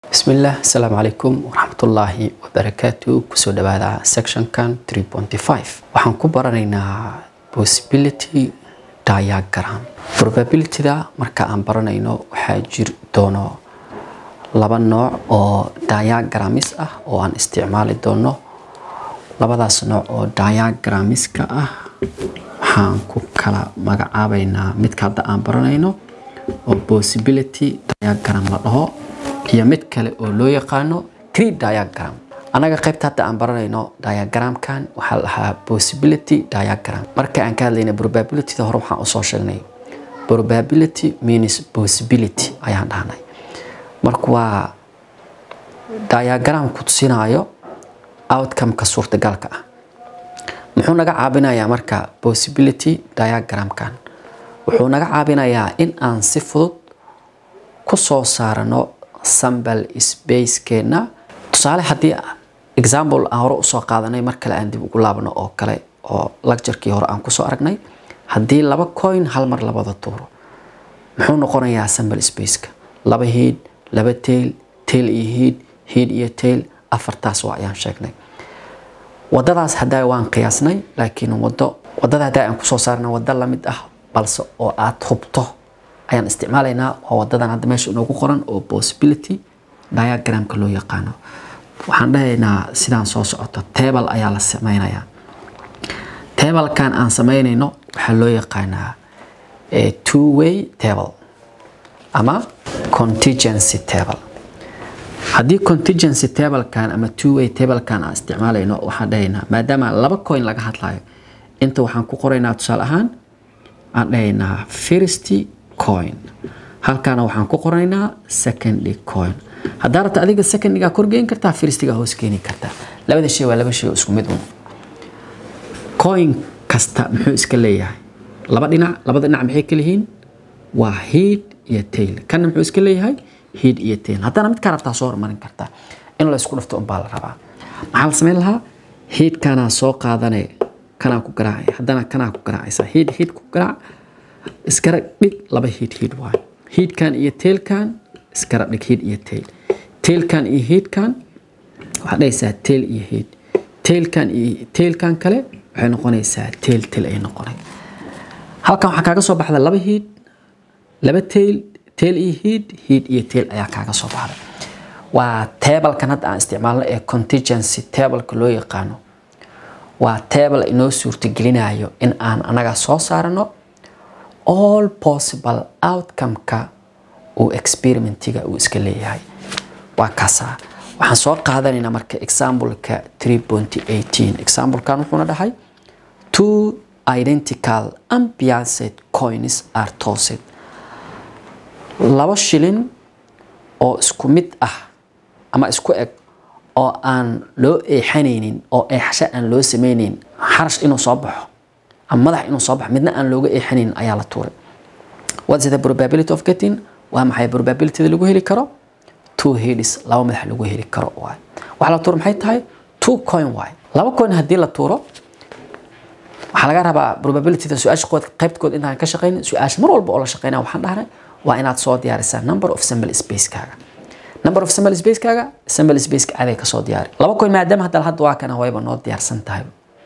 bismillaah asalaamu calaykum waraxmatullaahi wabarakaatu kusoo dhawaada sectionkan 3.5 waxaan ku baranaynaa possibility diagram probabilityda marka aan baranayno waxaa jiri doono laba nooc oo diagrams ah oo aan isticmaali doono labadaas nooc oo diagramiska ah waxaan ku kala magacaabaynaa midka hadda aan baranayno oo possibility diagram la dhaho iyo mid kale oo loo yaqaano tree diagram anaga qaybta hadda aan baranayno diagramkan waxaa la dhahaa possibility diagram marka aan ka hadlayna probabilityda hore waxaan usoo sheegnay probability means possibility ayaan dhahnay marka waa diagram ku tusinaayo outcome-ka suurtagalka ah muxuu naga caabinayaa marka possibility diagramkan wuxuu naga caabinayaa in aan si fudud ku soo saarano sambal spacekeenna tusaale haddii example aan hore usoo qaadanay mar kale aan dib ugu laabno oo kale oo lacturkii hore aan kusoo aragnay haddii laba coin hal mar labada tuuro muxuu noqonayaa sambal spaceka laba hiid laba tail tail iyo hiid hiid iyo tail afartaas waa ayaan sheegnay wadadaas haddaa waan qiyaasnay laakiin wado wadada haddaa aan kusoo saarna wado lamid ah balse oo aad hubto ayaan isticmaalaynaa waa wadadan hadda meesha inoogu qoran oo possibility diagramka loo yaqaano waxaan dhahaynaa sidaan soo socoto table ayaa la sameynayaa tablekan aan sameynayno waxaa loo yaqaanaa two way table ama contingency table haddii contingency tablekan ama two way tablekan aan isticmaalayno waxaan dhahaynaa maadaama laba coin laga hadlayo inta waxaan ku qoraynaa tusaale ahaan aan dhahaynaa first coin halkaana waxaan ku qoraynaa secondly coin haddaa rabta adiga secondiga korgeyn kartaa firstiga hoos keeni kartaa labada shay waa laba shay oo isku mid un coin kasta muxuu iska leeyahay laba dhinac labada dhinac maxay kala yihiin waa head iyo tail kana muxuu iska leeyahay head iyo tail haddana mid kaa rabtaa soo hormarin kartaa in la isku dhafto unbaa la rabaa maxaa la samayn lahaa headkanaa soo qaadane kanaa ku garaacay haddana kanaa ku garaacaysa head head ku garaac iskara dhig laba hiid hiid waay hiidkan iyo teelkan iskara dhig hiid iyo teel teelkan iyo hiidkan waxaad dhahaysaa teel iyo hiid teelkan iyo teelkan kale waxay noqonaysaa teel teel ay noqonay halkan waxaa kaaga soo baxda laba hiid laba teel teel iyo hiid hiid iyo teel ayaa kaaga soo baxda waa teebelkan hadda aan isticmaalno ee contingency teebelka loo yaqaano waa teebel inoo suurtagelinayo in aan anaga soo saarano all possible outcome-ka uu experimentiga uu iska leeyahay waa kaasaa waxaan soo qaadanaynaa marka exampleka 3.18 examplekan wuxuuna dhahay two identical unbiased coins are tossed laba shilin oo isku mid ah ama isku eg oo aan loo eexanaynin oo eexasho aan loo sameynayn xarash inuu soo baxo ama madax inuu soo baxo midna aan looga eexanayn ayaa la tuuray what's the probability of getting waa maxay probabilityda lagu heli karo two heads laba madax lagu heli karo waay waxa la tuuro maxay tahay two coin waay laba coin haddii la tuuro waxaa laga rabaa probabilityda su-aasha qood qaybtkood intaan ka shaqeynin su-aasha mar walba oo la shaqeynaya waxaan dhahnay waa inaad soo diyaarisaa number of sample spacekaaga number of sample spacekaaga sample spaceka aday kasoo diyaari laba coin maadaama hadda hadda waa kana wayba noo diyaarsan tahay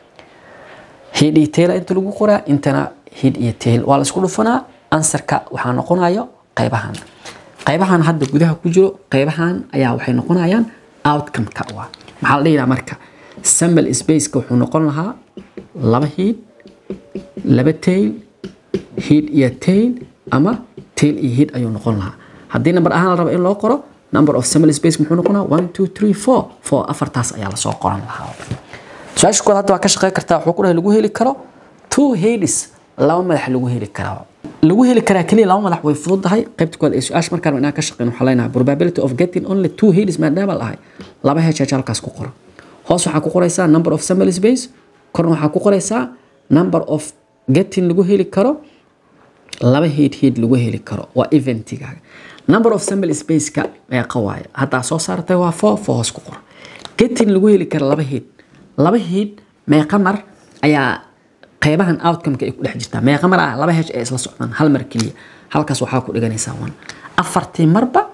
hid iyo tail inta lagu qoraa intana hid iyo tail waa la isku dhufanaa ansarka waxaa noqonayo qaybahan qaybahan hadda gudaha ku jiro qaybahan ayaa waxay noqonayaan outcome-ka waa maxaa la dhihiraa marka sample spaceka wuxuu noqon lahaa laba hid laba tail hid iyo tail ama tail iyo hid ayuu noqon lahaa haddii number ahaan la rabo in loo qoro number of sample space muxuu noqonaa one two three four four afartaas ayaa lasoo qoran lahaa su-aasha kood hadda waa ka shaqeyn kartaa wuxuu ku dhahay lagu heli karo two heads laba madax lagu heli karaa lagu heli karaa keliya laba madax way fududahay qaybta kood ee su-aasha markaan inaan ka shaqeyn waxaa leenahay probability of getting only two heads maadaama la ahay laba hh halkaas ku qoro hoos waxaa ku qoraysaa number of sample space korna waxaa ku qoraysaa number of getting lagu heli karo laba head head lagu heli karo waa eventigaaga number of sample spaceka meeqa waaye haddaa soo saartay waa four four hoos ku qor getting lagu heli karo laba head laba hiid meeqa mar ayaa qeybahan outcome-ka ay ku dhex jirtaa meeqa mar ah laba hesh ay isla socdaan hal mar keliya halkaas waxaa ku dhiganaysaa one afartii marba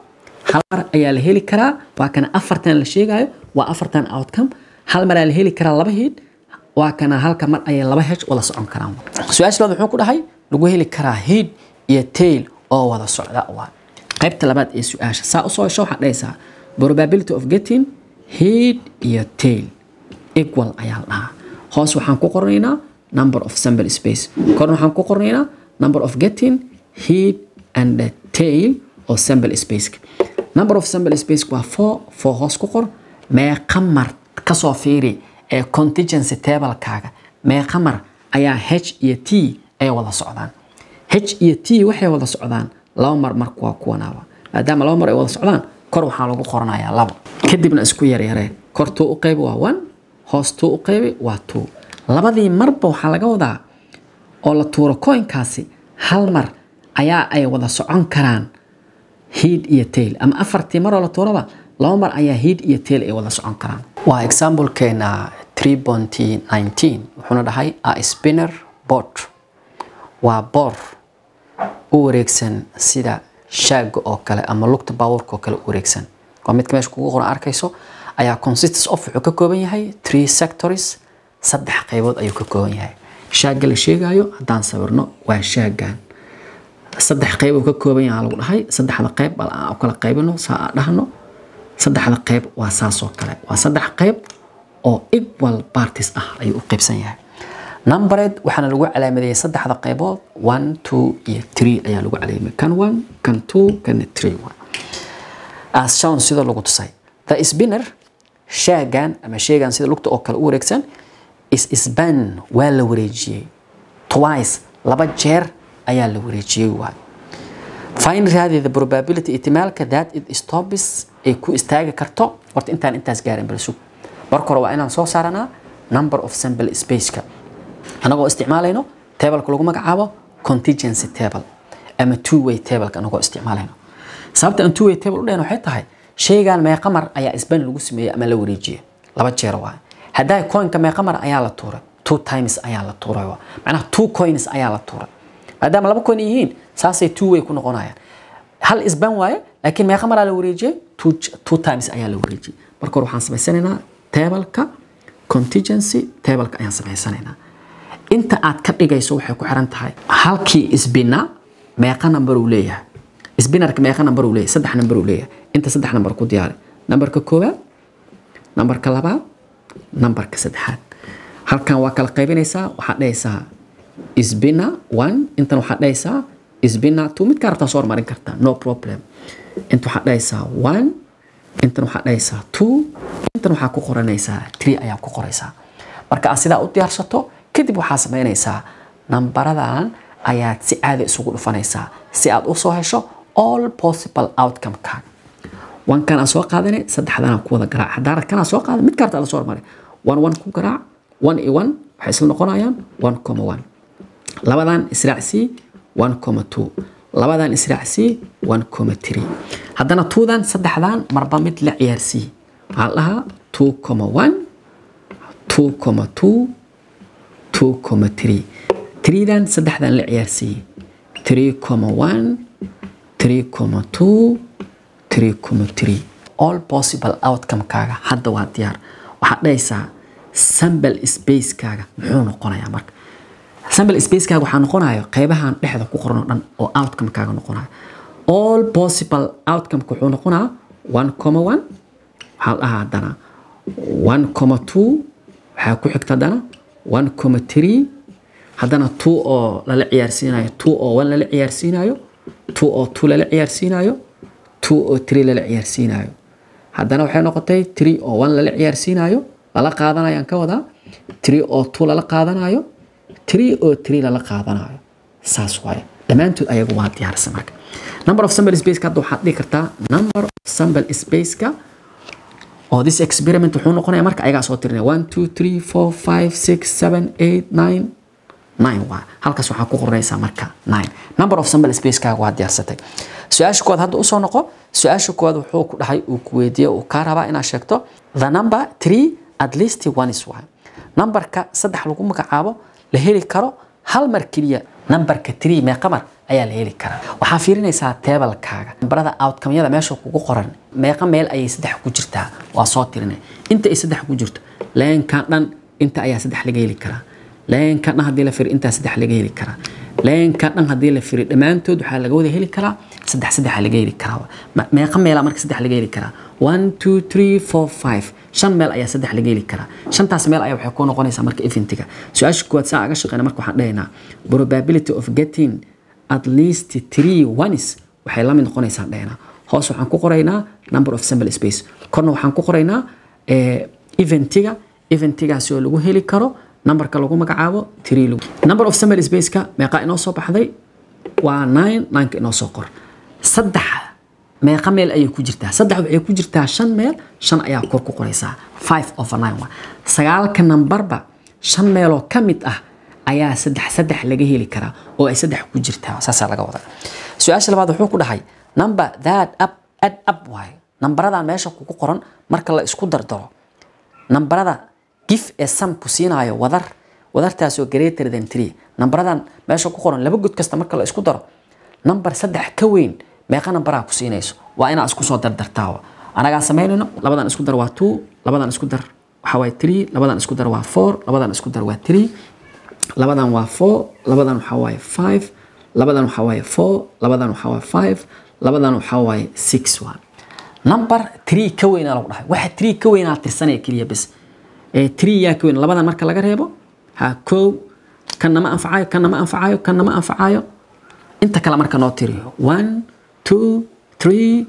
hal mar ayaa la heli karaa waa kana afartan la sheegayo waa afartan outcome hal mar ayaa la heli karaa laba head waa kana halka mar ayay laba hedge wada socon karaan su-aasha labaad wuxuu ku dhahay lagu heli karaa head iyo tail oo wada socda waa qaybta labaad ee su-aasha saa usoo hesho waxaad dhahaysaa probability of getting head iyo tail equal ayaa la dhahaa hoos waxaan ku qornaynaa number of sample space korna waxaan ku qornaynaa number of getting head and the tail oo sample space number of sample space waa four four hoos ku qor meeqa mar kasoo fiiri ee contingency tablekaaga meeqa mar ayaa h iyo t ay wada socdaan h iyo t waxay wada socdaan laba mar marka waa kuwanaaba maadaama laba mar ay wada socdaan kor waxaa lagu qoranayaa labo kadibna isku yaryaree kor tuu u qaybi waa one hoos tuu u qaybi waa two labadii marba waxaa laga wadaa oo la tuuro coinkaasi hal mar ayaa ay wada socon karaan head iyo tail ama afartii maroo la tuuraba laba mar ayaa head iyo tail ay wada socon karaan waa examplekeena 3.19 wuxuuna dhahay a spinner board waa boor u wareegsan sida shaaga oo kale ama lugta baabuurka oo kale u wareegsan waa midka meesha kugu qoran arkayso ayaa consistence of wuxuu ka kooban yahay three sectors saddex qaybood ayuu ka kooban yahay shaaga la sheegayo haddaan sawirno waa shaagan saddex qayb uu ka kooban yahay lagu dhahay saddexda qayb bal aan u kala qaybino saa aan dhahno saddexda qayb waa saas oo kale waa saddex qayb oo equal parties ah ayuu u qaybsan yahay numbered waxaana lagu calaamadeeyay saddexda qaybood one two iyo three ayaa lagu calaamay kan one kan two kan three as shown sida lagu tusay the spinner shaagan ama sheegan sida lugta oo kale u wareegsan is span waa la wareejiyey twice laba jeer ayaa la wareejiyey waay find raadi the probability ihtimaalka that it stops ay ku istaagi karto horta intaan intaas gaarin bal sug marka hore waa inaan soo saaranaa number of sample spaceka anagoo isticmaalayno tableka lagu magacaabo contingency table ama two way tableka anagoo isticmaalayno sababta aan two way table u dhahayno waxay tahay shaygan meeqa mar ayaa isban lagu sameeyey ama la wareejiyey laba jeer waay haddaa coinka meeqa mar ayaa la tuuray two times ayaa la tuuray waa macnaha two coins ayaa la tuuray maadaama laba coin yihiin saasay two way ku noqonayaan hal isban waaye laakiin meeqa maraa la wareejiyey two, two times ayaa la wareejiyey marka hore waxaan samaysanaynaa tableka contingency tableka ayaan samaysanaynaa inta aad ka dhigayso waxay ku xiran tahay halkii isbina meeqa number uu leeyahay isbinarka meeqa number uu leeyahay saddex number uu leeyahay inta saddex number ku diyaari numberka koowaad numberka labaad numberka saddexaad halkan waa kala qaybinaysaa waxaad dhahaysaa isbina one intan waxaad dhahaysaa isbina two midkaa rabtaa soo hormarin kartaa no problem inta waxaad dhahaysaa one intan waxaad dhahaysaa two intan waxaa ku qoranaysaa three ayaa ku qoraysaa marka aad sidaa u diyaarsato kadib waxaa samaynaysaa nambaradan ayaad si caadi isugu dhufanaysaa si aad u soo hesho all possible outcome-kaaga wankan aan soo qaadanay saddexdan aan ku wada garaac haddaan arkanaa soo qaadan mid kaarta la soo hormaray one one ku garaac one iyo one waxay isla noqonayaan one comma one labadan israacsii one comma two labadan israacsii one comma three haddana twodan saddexdan marba mid la ciyaarsii waxaa la dhahaa two comma one two comma two two comma three threedan saddexdan la ciyaarsii three comma one three comma two three comma three all possible outcome-kaaga hadda waa diyaar waxaad dhahaysaa sample space-kaaga muxuu noqonayaa marka sample space-kaaga waxaa noqonaya qeybahan dhexda ku qoran oo dhan oo outcome-kaaga noqonaya all possible outcome-ka wuxuu noqonaa one comma one waxaa la dhahaa haddana one comma two waxaa ku xigta haddana one comma three haddana two oo lala ciyaarsiinayo two oo one lala ciyaarsiinayo two oo two lala ciyaarsiinayo two oo three lala ciyaarsiinayo haddana waxay noqotay three oo one lala ciyaarsiinayo lala qaadanayaan ka wadaa three oo two lala qaadanayo three oo three lala qaadanayo saas waaye dhammaantood ayagu waa diyaarsan marka number of sample spaceka hadda waxaad dhihi kartaa number of sample spaceka oo this experiment wuxuu noqonaya marka ayagaa soo tirinaya one two three four five six seven eight nine nine waa halkaas waxaa ku qoranaysaa marka nine number of sample spacekaaga waa diyaarsatay su-aasha koowaad hadda usoo noqo su-aasha koowaad wuxuu ku dhahay uu ku weydiiye uu kaa rabaa inaad sheegto the number three at least one is one numberka saddex lagu magacaabo la heli karo hal mar keliya numberka tree meeqa mar ayaa la heli karaa waxaa fiirinaysaa teebalkaaga nambarada outcomeyada meesha kugu qoran meeqa meel ayay saddex ku jirtaa waa soo tirinay inta ay saddex ku jirto leenkan dhan inta ayaa saddex laga heli karaa leenkan dhan haddii la firi intaa saddex laga heli karaa leenkan dhan haddii la firi dhammaantood waxaa laga wada heli karaa saddex saddex laga heli karaa meeqa meelaa marka saddex laga heli karaa one two three four five shan meel ayaa saddex laga heli karaa shantaas meel ayaa waxay ku noqonaysaa marka eventiga su-aasha kuwaad saa aga shaqeyna marka waxaan dhahaynaa probability of getting at least three ones waxay la mid noqonaysaa dhahaynaa hoos waxaan ku qoraynaa number of sample space korna waxaan ku qoraynaa eventiga eventigaasi oo lagu heli karo numberka lagu magacaabo three number of sample spaceka meeqa inoo soo baxday waa nine nineka inoo soo qor saddex meeqa meel ayay ku jirtaa saddex waxay ku jirtaa shan meel shan ayaa kor ku qoraysaa five over nine waa sagaalka nambarba shan meeloo ka mid ah ayaa saddex saddex laga heli karaa oo ay saddex ku jirtaa saasaa laga wadaa su-aasha labaad wuxuu ku dhahay number that up add up waayo nambaradan meesha kugu qoran marka la isku dardaro nambarada gif ee sam ku siinaayo wadar wadartaasoo greater than three nambaradan meesha ku qoran laba god kasta marka la isku daro number saddex ka weyn meeqa nambaraa ku siinayso waa inaa isku soo dardartaa anagaa samaynayno labadan isku dar waa two labadan isku dar waxaa waaye three labadan isku dar waa four labadan isku dar waa three labadan waa four labadan waxaa waaye five labadan waxaa waaye four labadan waxaa waaye five labadan waxaa waaye six waa number three ka weynaa lagu dhahay waxa three ka weynaa tirsanaya keliya bes ee three yaa ka weyn labadan marka laga reebo ha kow kanna ma anfacayo kanna ma anfacayo kanna ma anfacayo inta kale marka noo tiriyo one two three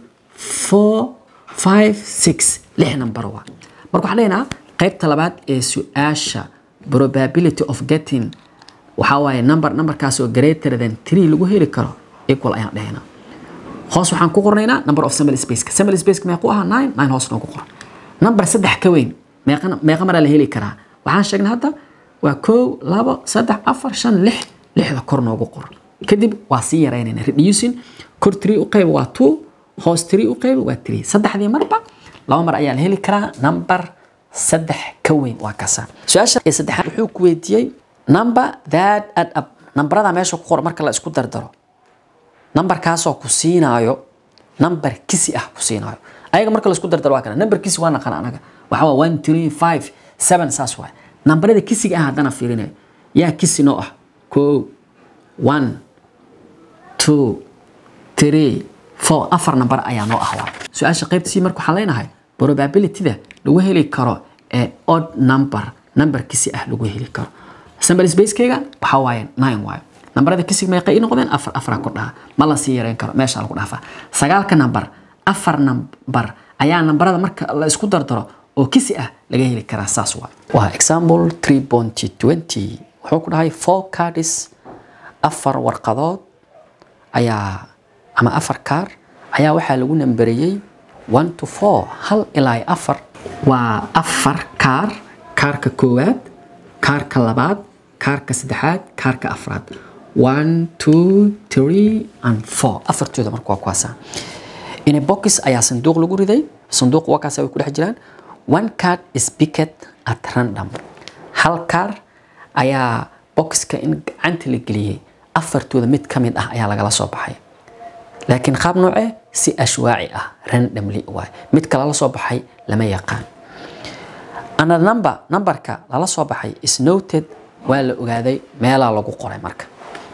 four five six lix number waa marka waxaan leenaha qaybta labaad ee su-aasha probability of getting waxaa waaye number numberkaas oo greater than three lagu heli karo equal ayaan dhahaynaa hoos waxaan ku qornaynaa number of sample spaceka sample spaceka meequ ahaa nine nine hoos noogu qoran number saddex ka weyn meeqa meeqa maraa la heli karaa waxaan sheegnay hadda waa kow labo saddex afar shan lix lixda kor noogu qor kadib waa sii yaraynayna reducing kor three u qayb waa two hoos three u qayb waa three saddexdii marba laba mar ayaa la heli karaa number saddex ka weyn waa kasa su-aasha ee saddexaad wuxuu ku weydiiyey number that add up nambarada meesha ku qoran marka la isku dardaro nambarkaasoo ku siinaayo number kisi ah ku siinaayo ayaga marka la isku dardaro waa kana number kisi waa naqan anaga waxaa waa one three five seven saas waay nambarada kisiga ah haddana fiirinaya yaa kisi noo ah kow one two three four afar number ayaa noo ah waa su-aasha qaybta sii marka waxaan leenahay probabilityda lagu heli karo ee odd number number kisi ah lagu heli karo sample spacekeyga waxaa waaye nine waayo nambarada kisig meeqay ii noqdeen afar afara ku dhaha ma la sii yareyn karo meesha lagu dhaafaa sagaalka nambar afar nambar ayaa nambarada marka la isku dardaro oo kisi ah laga heli karaa saas waa waa example 3.20 wuxuu ku dhahay four cards afar warqadood ayaa ama afar kaar ayaa waxaa lagu nambariyey one to four hal ilaa afar waa afar kaar kaarka koowaad kaarka labaad kaarka saddexaad kaarka afraad one two three and four afartooda marka waa kuwaasa in a box ayaa sanduuq lagu riday sanduuq waa kaasa way ku dhex jiraan one card is picked at random hal kaar ayaa boxka in gacanta la geliyey afartooda mid ka mid ah ayaa lagala soo baxay laakiin qaab noocee si ashwaaci ah randomly waay mid kale la soo baxay lama yaqaan ana number numberka lala soo baxay is noted waa la ogaaday meelaa lagu qoray marka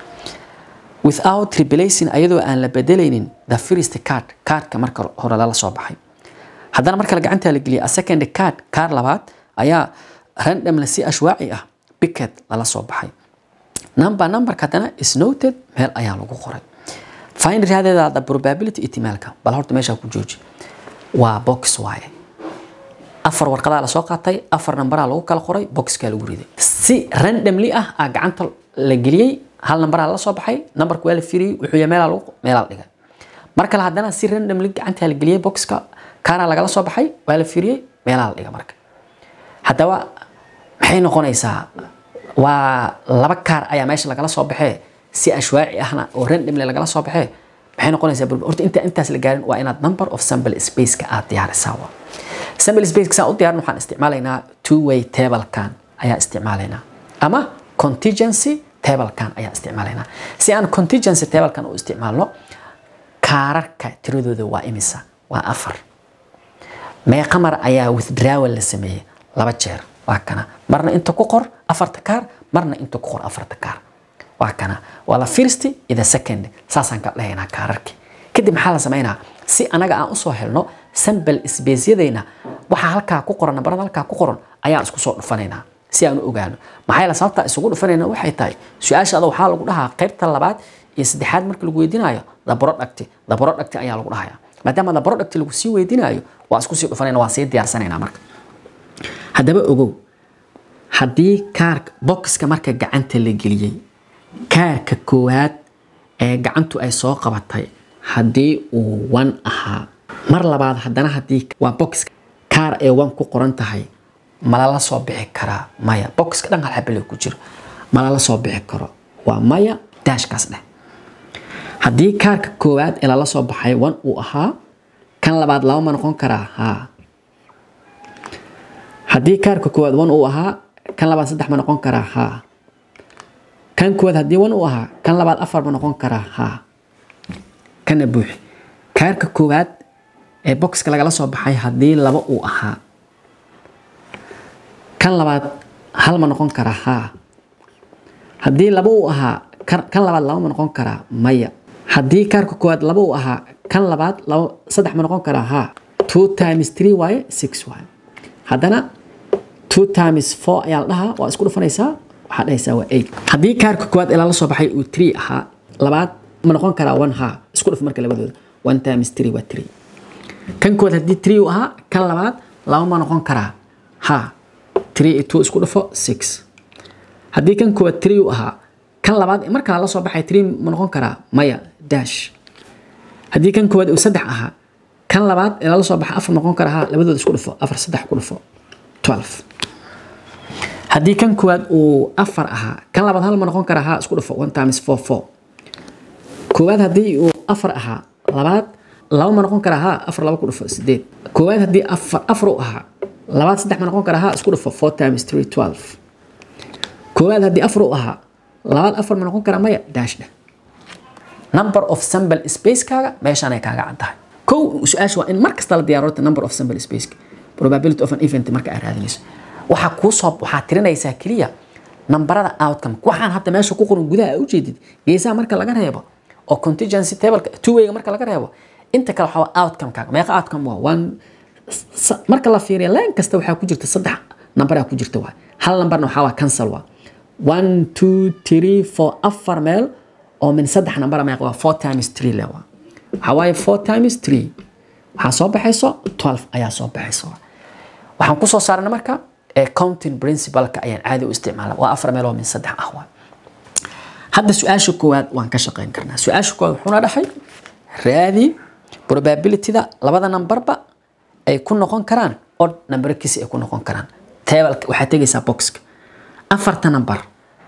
without replacing ayadoo aan la bedelaynin the first card cardka marka hore lala soo baxay haddana marka la gacanta la geliyay a second card card labaad ayaa randomly si ashwaaci ah picket lala soo baxay number numberka haddana is noted meel ayaa lagu qoray find raadeeda the probability ihtimaalka bal horta meesha ku jooji waa box waaye afar warqadaa lasoo qaatay afar nambaraa lagu kala qoray boxkaa lagu riday si randomly ah aa gacanta la geliyey hal nambaraa la soo baxay nambarka waa la firiyey wuxuu yahay meelaa lagu meelaa la dhigay mar kale haddana si randomly gacantaa la geliyey boxka kaanaa lagala soo baxay waa la firiyey meelaa la dhigay marka haddaba maxay noqonaysaa waa laba kaar ayaa meesha lagala soo baxee si ashwaaci ahna oo randomly lagala soo baxee maxay noqonaysaa horta inta intaas la gaarin waa inaad number of sample spaceka aad diyaarisaa waa sample spaceka saan u diyaarin waxaan isticmaalaynaa two way tablekan ayaa isticmaalaynaa ama contingency tablekan ayaa isticmaalaynaa si aan contingency tablekan u isticmaalno kaararka tiradooda waa imisa waa afar meeqa mar ayaa withdrawal la sameeyey laba jeer waa kana marna inta ku qor afarta kaar marna inta ku qor afarta kaar waa kana waa la first iyo the second saasaan ka dhahaynaa kaararkii kadib maxaa la sameynaa si anaga aan usoo helno sample spaceyadayna waxaa halkaa ku qoran nambarada halkaa ku qoran ayaan isku soo dhufanaynaa si aan u ogaano maxaa yeele sababta isugu dhufanayna waxay tahay su-aasha ada waxaa lagu dhahaa qaybta labaad iyo saddexaad marka lagu weydiinayo the product the product ayaa lagu dhahaya maadaama the product lagu sii weydiinayo waa isku sii dhufanayna waa sii diyaarsanaynaa marka haddaba ogow haddii kaarka boxka marka gacanta la geliyey kaarka koowaad ee gacantu ay soo qabatay haddii uu one ahaa mar labaad haddana haddii waa boxka kaar ee one ku qoran tahay malala soo bixi karaa maya boxka dhan hal xabale ku jiro malala soo bixi karo waa maya daashkaas dheh haddii kaarka koowaad ee lala soo baxay one uu ahaa kan labaad laba ma noqon karaa haa haddii kaarka koowaad one uu ahaa kan labaad saddex ma noqon karaa haa kan koowaad haddii one uu ahaa kan labaad afar ma noqon karaa haa kana buuxi kaarka koowaad ee boxka lagala soo baxay haddii laba uu ahaa kan labaad hal ma noqon karaa haa haddii laba uu ahaa kan labaad laba ma noqon karaa maya haddii kaarka koowaad laba uu ahaa kan labaad laba saddex ma noqon karaa haa two times three waaye six waaye haddana two times four ayaa la dhahaa waa isku dhufanaysaa waxaa dhahaysaa waa eight haddii kaarka koowaad ilaa la soo baxay uu three ahaa labaad ma noqon karaa one haa isku dhuf marka labadooda one times three waa three kan koowaad haddii three uu ahaa kan labaad laba ma noqon karaa haa three iyo two isku dhufo six haddii kan koowaad three uu ahaa kan labaad marka la soo baxay three ma noqon karaa maya dash haddii kan koowaad uu saddex ahaa kan labaad ee lala soo baxa afar noqon kara haa labadooda isku dhufo afar saddex ku dhufo twelve haddii kan koowaad uu afar ahaa kan labaad hal ma noqon kara haa isku dhufo one times four four koowaad haddii uu afar ahaa labaad laba ma noqon karaa haa afar laba ku dhufo sideed koowaad haddii afar afar uu ahaa labaad saddex ma noqon karaa haa isku dhufo four times three twelve koowaad haddii afar uu ahaa labaad afar ma noqon karaa maya dash dheh number of sample spacekaaga meeshaanay kaaga caddahay kow su-aasha waa in mar kasta la diyaarota number of sample spaceka probability of an event marka aad raadinayso waxaa kuu soo waxaa tirinaysaa keliya nambarada outcome waxaan hadda meesha ku qoran gudaha aa ujeedid geesaha marka laga reebo oo contingency tableka two wayga marka laga reebo inta kale waxaa outcome-kaaga meeqa outcome waa one marka la fiiriya leen kasta waxaa ku jirta saddex nambaraa ku jirta waa hal nambarna waxaa waa cancel waa one two three four afar meel oo min saddex nambara meeqa waa four times three le waa waxaa waaye four times three waxaa soo baxayso twelve ayaa soo baxayso waxaan kusoo saarana marka counting principalka ayaan caadi u isticmaala waa afar meel oo min saddex ah waa hadda su-aasha koowaad waan ka shaqeyn karnaa su-aasha koowaad wuxuuna dhahay raadi probabilityda labada nambarba ay ku noqon karaan odd nambarkiisi ay ku noqon karaan tableka waxaa tegaysaa boxka afarta nambar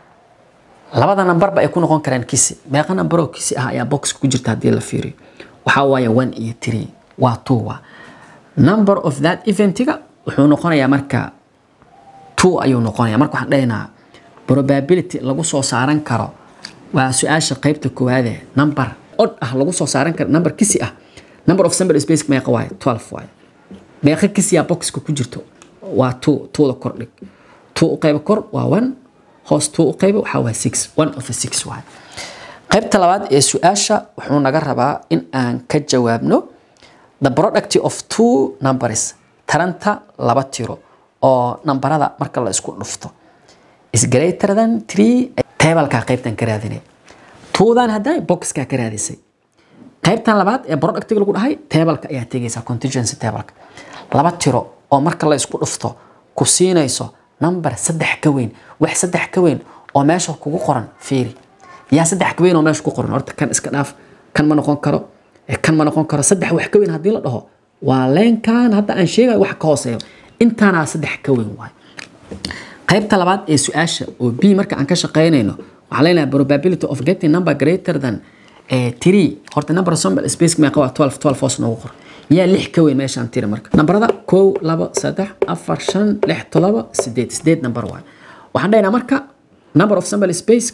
labada nambarba ay ku noqon karaan kisi meeqa nambaroo kisi ah ayaa boxka ku jirta haddii la fiiriyo waxaa waaye one iyo three waa two waa number of that eventiga wuxuu noqonayaa marka two ayuu noqonaya marka waxaan dhahaynaa probability lagu soo saaran karo waa su-aasha qeybta koowaade number odd ah lagu soo saaran karo number kisi ah number of sample space meeqa waaye twelve waaye meeqa kisiyaa boxka ku jirto waa two twoda kor dhig two u qayba kor waa one hoos two u qayba waxaa waa six one of a six waaye qaybta labaad ee su-aasha wuxuu naga rabaa in aan ka jawaabno the product of two numbers taranta laba tiro oo nambarada marka la isku dhufto is greater than three tableka qaybtan ka raadinay tuudan hadday boxka ka raadisay qaybtan labaad ee productiga lagu dhahay tableka ayaa tegaysaa contingency tableka laba tiro oo marka la isku dhufto ku siinayso number saddex ka weyn wax saddex ka weyn oo meesha kugu qoran fiiri yaa saddex ka weyn oo meesha ku qoran horta kan iska dhaaf kan ma noqon karo kan ma noqon karo saddex wax ka weyn haddii la dhaho waa leenkan hadda aan sheegayo wax ka hooseeyo intaanaa saddex ka weyn waay qaybta labaad ee su-aasha oo b marka aan ka shaqeynayno waxaa leenahay probability of getting number greater than three horta number sample space meeqa waa twelve twelve hoos noogu qor yaa lix ka weyn meeshaan tiri marka nambarada kow labo saddex afar shan lix todoba sideed sideed nambar waay waxaan dhahaynaa marka number of sample spaceka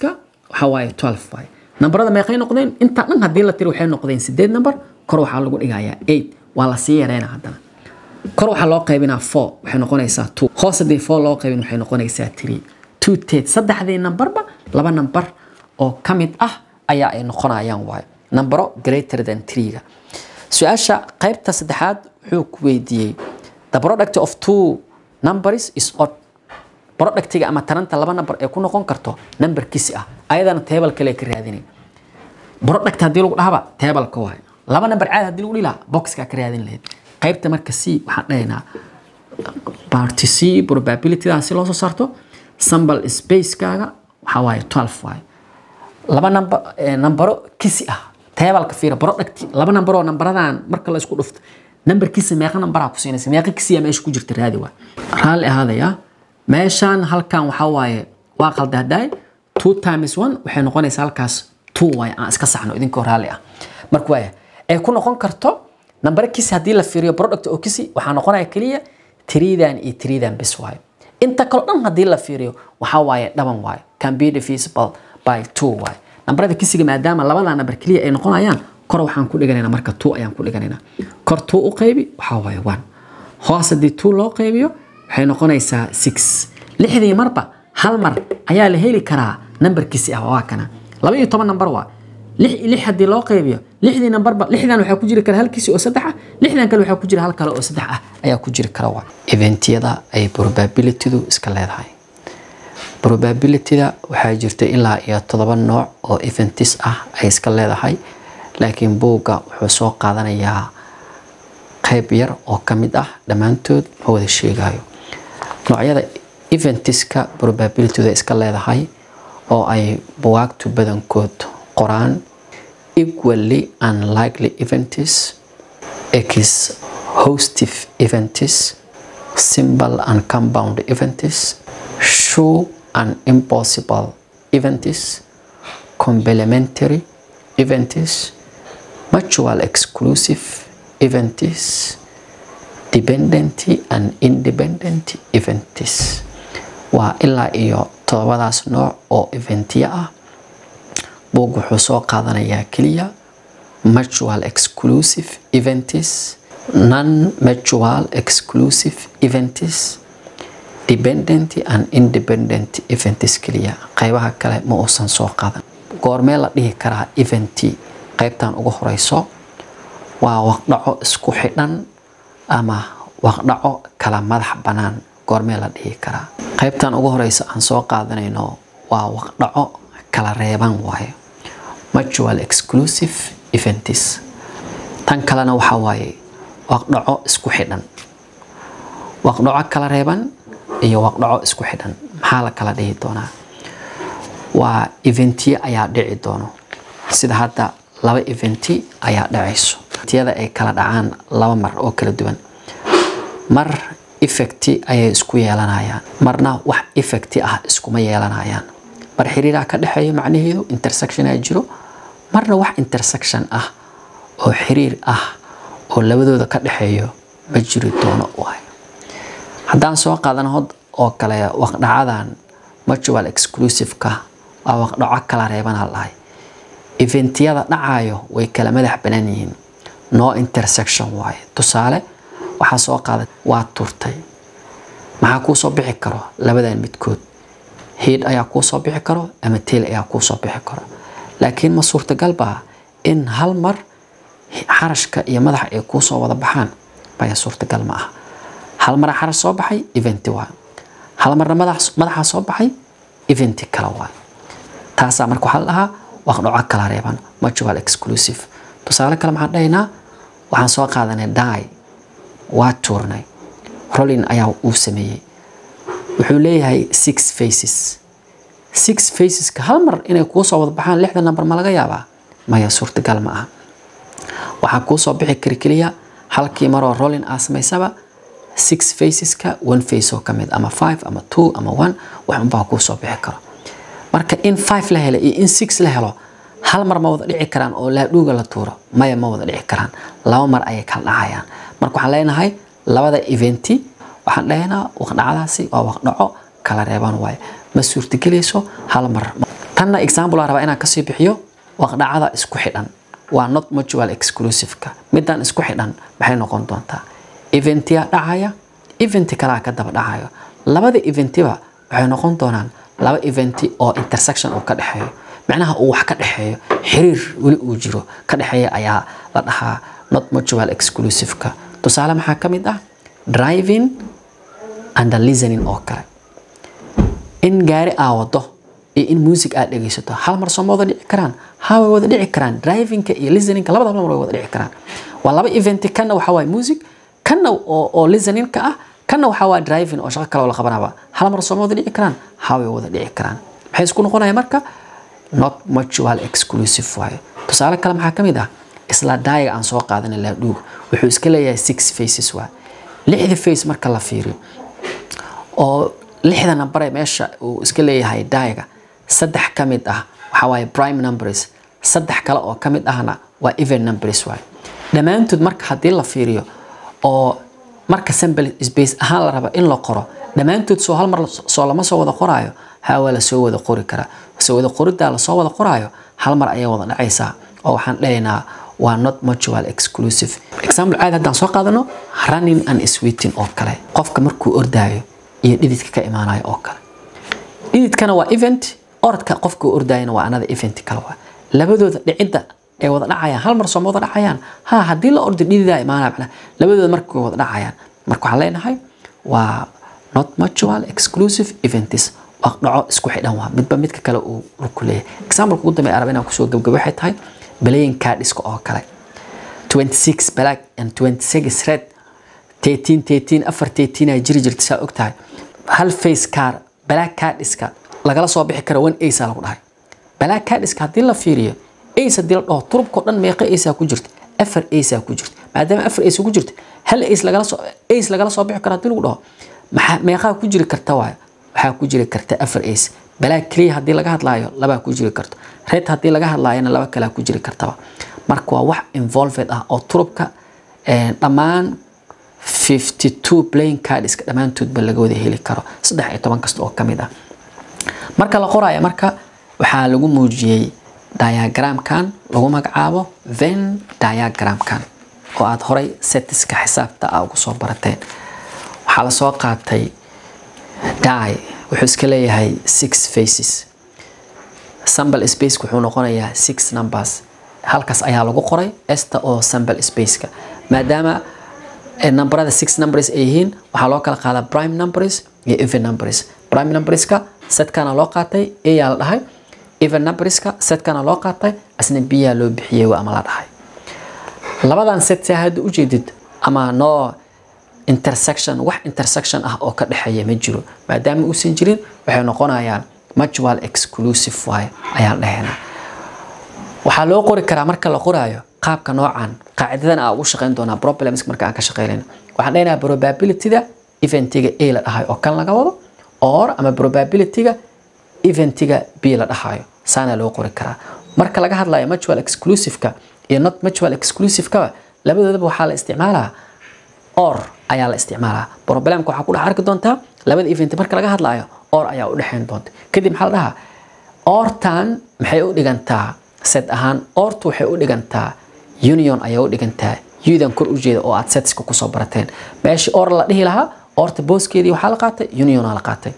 waxaa waaye 12 waaye nambarada meeqay noqdeen inta dhan haddii la tiro waxay noqdeen sideed nambar kor waxaa lagu dhigayaa 8 waa la sii yareynaa haddana kor waxaa loo qaybinaa 4 waxay noqonaysaa 2 hoos haddii 4 loo qaybin waxay noqonaysaa 3 two ted saddexdii nambarba laba nambar oo ka mid ah ayaa ay noqonayaan waaye nambaro greater than 3ga su-aasha qaybta saddexaad wuxuu ku weydiiyey the product of two numbers is odd productiga ama taranta laba nambar ee ku noqon karto nambarkiisi ah ayadana table kale ka raadinay product haddii lagu dhahaba tableka waaye laba nambar caadi haddii lagu dhihi lahaa boxka ka raadin lahayd qaybta marka c waxaan dhahaynaa party c probabilityda si loo soo saarto sample spacekaaga waxaa waaye 12 waaye laba number nambaro kisi ah tableka fiira product laba nambaroo nambaradan marka la isku dhufto nambarkiisa meeqa nambaraa ku siinaysa meeqa kisiya meesha ku jirta raadi waay raalli ahaadaya meeshaan halkan waxaa waaye waa qaldahdaay two times one waxay noqonaysaa halkaas two waaye aan iska saxno idinkoo raalli ah marka waaya ay ku noqon karto nambaro kisi haddii la fiiriyo product oo kisi waxaa noqonaya keliya tiriidan iyo tiriidan bis waaye inta kaloo dhan haddii la fiiriyo waxaa waaye dhaban waaye can be divisible by two waaye nambarada kisiga maadaama labada nambar keliya ay noqonayaan kor waxaan ku dhiganaynaa marka two ayaan ku dhiganaynaa kor two u qaybi waxaa waaye one hoos haddii two loo qaybiyo waxay noqonaysaa six lixdii marba hal mar ayaa la heli karaa nambarkiisi ah waa kana laba iyo toban nambar waa lix lix haddii loo qaybiyo lixdii nambarba lixdan waxaa ku jiri kara halkiisi oo saddex ah lixdan kale waxaa ku jira hal kale oo saddex ah ayaa ku jiri kara waa eventyada ay probabilitydu iska leedahay probabilityda waxaa jirta ilaa iyo todoba nooc oo eventis ah ay iska leedahay laakiin buugga wuxuu soo qaadanayaa qayb yar oo ka mid ah dhammaantood ma wada sheegayo noocyada eventiska probabilityda iska leedahay oo ay buwaagtu badankood qoraan equally unlikely events x hostive events simple and compound events sure and impossible events complementary events mutual exclusive events dependent and independent events waa ilaa iyo todobadaas nooc oo eventya ah buug wuxuu soo qaadanayaa keliya mutual exclusive events non mutual exclusive events dependent and independent events keliya qaybaha kale ma uusan soo qaadan goormee la dhihi karaa eventi qaybtan ugu horeyso waa waqdhaco isku xidhan ama waqdhaco kala madax bannaan goormee la dhihi karaa qaybtan ugu horeysa aan soo qaadanayno waa waqdhaco kala reeban waaye mutual exclusive events tan kalena waxaa waaye waqdhaco isku xidhan waqdhaco kala reeban iyo waqdhaco isku xidhan maxaa la kala dhihi doonaa waa eventiye ayaa dhici doono sida hadda laba eventi ayaa dhacayso eventiyada ay kala dhacaan laba mar oo kala duwan mar effecti ayay isku yeelanayaan marna wax effecti ah iskuma yeelanayaan mar xiriiraa ka dhexeeyo macnaheedu intersection aa jiro marna wax intersection ah oo xiriir ah oo labadooda ka dhexeeyo ma jiri doono waay haddaan soo qaadan hod oo kale waqdhacadan mutual exclusiveka waa waqdhaco kala reebanaa lahay eventiyada dhacayo way kala madax banaan yihiin no intersection waaye tusaale waxaa soo qaaday waa turtay maxaa kuu soo bixi karo labadan midkood hiid ayaa kuu soo bixi karo ama teel ayaa kuu soo bixi karo laakiin ma suurtagal baa in hal mar xarashka iyo madaxa ay kuu soo wada baxaan maya suurtagal ma aha hal mara xarash soo baxay eventi waay hal marna madaxaa soo baxay eventi kale waay taasaa marka waxaa la dhahaa waqdhaco kala reeban mutual exclusive tusaale kale maxaan dhahaynaa waxaan soo qaadanay die waa tuurnay rolin ayaa uu sameeyey wuxuu leeyahay six faces six faceska hal mar inay kuu soo wada baxaan lixda number ma laga yaabaa maya suurtagal ma aha waxaa kuu soo bixi kari keliya halkii maroo rolin aa samaysaba six faceska one face oo kamid ama five ama two ama one wax unbaa kuu soo bixi karo marka in five la helo iyo in six la helo hal mar ma wada dhici karaan oo laadhuuga la tuuro maya ma wada dhici karaan laba mar ayay kala dhacayaan marka waxaan leenahay labada eventi waxaan dhahaynaa waqdhacadaasi waa waqdhaco kala reeban waaye ma suurtagelayso hal mar tanna example aan rabaa inaan kasii bixiyo waqdhacada isku xidhan waa not mutual exclusiveka midaan isku xidhan maxay noqon doontaa eventiya dhacaya eventi kalaa ka daba dhacayo labada eventiba waxay noqon doonaan laba eventi oo intersection uu ka dhexeeyo macnaha uu wax ka dhexeeyo xiriir weli uu jiro ka dhexeeya ayaa la dhahaa not mutual exclusiveka tusaale maxaa ka mid ah driving and listening oo kale in gaari aa wado iyo in music aad dhegeysato hal mar sooma wada dhici karaan ha way wada dhici karaan drivingka iyo listeningka labada mar way wada dhici karaan waa laba eventi kanna waxaa waaye music kanna oo, oo listeningka ah kanna waxaa waa driving oo shaqo kale oo la qabanaba hal mar sooma wada dhici karaan ha way wada dhici karaan maxay isku noqonaya marka not mutual exclusive waaye tusaale kale maxaa ka mid ah isla daayaga aan soo qaadanay laadhuug wuxuu iska leeyahay six faces waa lixda face marka la fiiriyo oo lixda number ee meesha uu iska leeyahay daayaga saddex ka mid ah waxaa waaye prime numbers saddex kale oo ka mid ahna waa even numbers waaye dhammaantood marka haddii la fiiriyo oo marka sample space ahaan la rabo in la qoro dhammaantood soo hal mar soo lama soo wada qoraayo haa waa lasoo wada qori karaa soo wada qoriddaa lasoo wada qoraayo hal mar ayay wada dhacaysaa oo waxaan dhahaynaa waa not mutual exclusive example caadi haddaan soo qaadano running and sweeting oo kale qofka markuu ordaayo iyo dhididka ka imaanayo oo kale dhididkana waa event orodka qofka ordaayana waa another event kale waa labadooda dhicidda ay wada dhacayaan hal mar sooma wada dhacayaan ha haddii la ordo dhididaa imaanaya macnaha labadooda marka way wada dhacayaan marka waxaan leenahay waa not mutual exclusive events waa dhaco isku xidhan waa midba midka kale uu ku leeyahay example ugu dambeeya arab inaan kusoo gabgabo waxay tahay playing cardska oo kale 26 black and 26 red 13 13 afar 13 ay jiri jirta saa ogtahay hal face card black cardska lagala soo bixi karo one ace lagu dhahay black cardska haddii la fiiriyo ace haddii la dhaho turubkao dhan meeqa ace ku jirta afar ace ku jirta maadaama afar ace ku jirta hal ace lagala soo ace lagala soo bixi karo haddii lagu dhaho maxaa meeqaa ku jiri karta waayo waxaa ku jiri karta afar ace black clear haddii laga hadlaayo labaa ku jiri karto red haddii laga hadlaayona laba kalaa ku jiri kartaba marka waa wax involved ah oo turubka dhammaan 52 playing cardska dhammaantoodba laga wada heli karo saddex iyo toban kasta oo ka mid ah marka la qoraayo marka waxaa lagu muujiyey diagramkan lagu magacaabo venn diagramkan oo aada horay setiska xisaabta a ugu soo barateen waxaa lasoo qaatay die wuxuu iska leeyahay six faces sample space wuxuu noqonayaa six numbers halkaas ayaa lagu qoray esta oo sample spaceka maadaama numberada six numbers ay yihiin waxaa loo kala qaadaa prime numbers iyo even numbers prime numberska setkana loo qaatay ayaa la dhahay even numberska setkana loo qaatay asna biyaa loo bixiyey ama la dhahay labadan set saa hadda ujeedid ama no intersection wax intersection ah oo ka dhexeeya ma jiro maadaama uusan jirin waxay noqonayaan mutual exclusive waaye ayaan dhahaynaa waxaa loo qori karaa marka la qoraayo qaabka noocan qaacidadan aa ugu shaqeyn doonaa problems marka aan ka shaqeynayno waxaan dhahaynaa probabilityda eventiga a la dhahayo oo kan laga wado or ama probabilityga eventiga b la dhahayo saana loo qori karaa marka laga hadlayo mutual exclusiveka iyo not mutual exclusivekaba labadoodaba waxaa la isticmaalaa or ayaa la isticmaalaa problemka waxaa ku dhex arki doontaa labada event marka laga hadlayo or ayaa u dhexeyn doonta kadib maxaa la dhahaa ortan maxay u dhigantaa set ahaan ortu waxay u dhigantaa union ayay u dhigantaa udan kor u jeeda oo aad setska kusoo barateen meeshii or la dhihi lahaa orta booskeedii waxaa la qaatay union la qaatay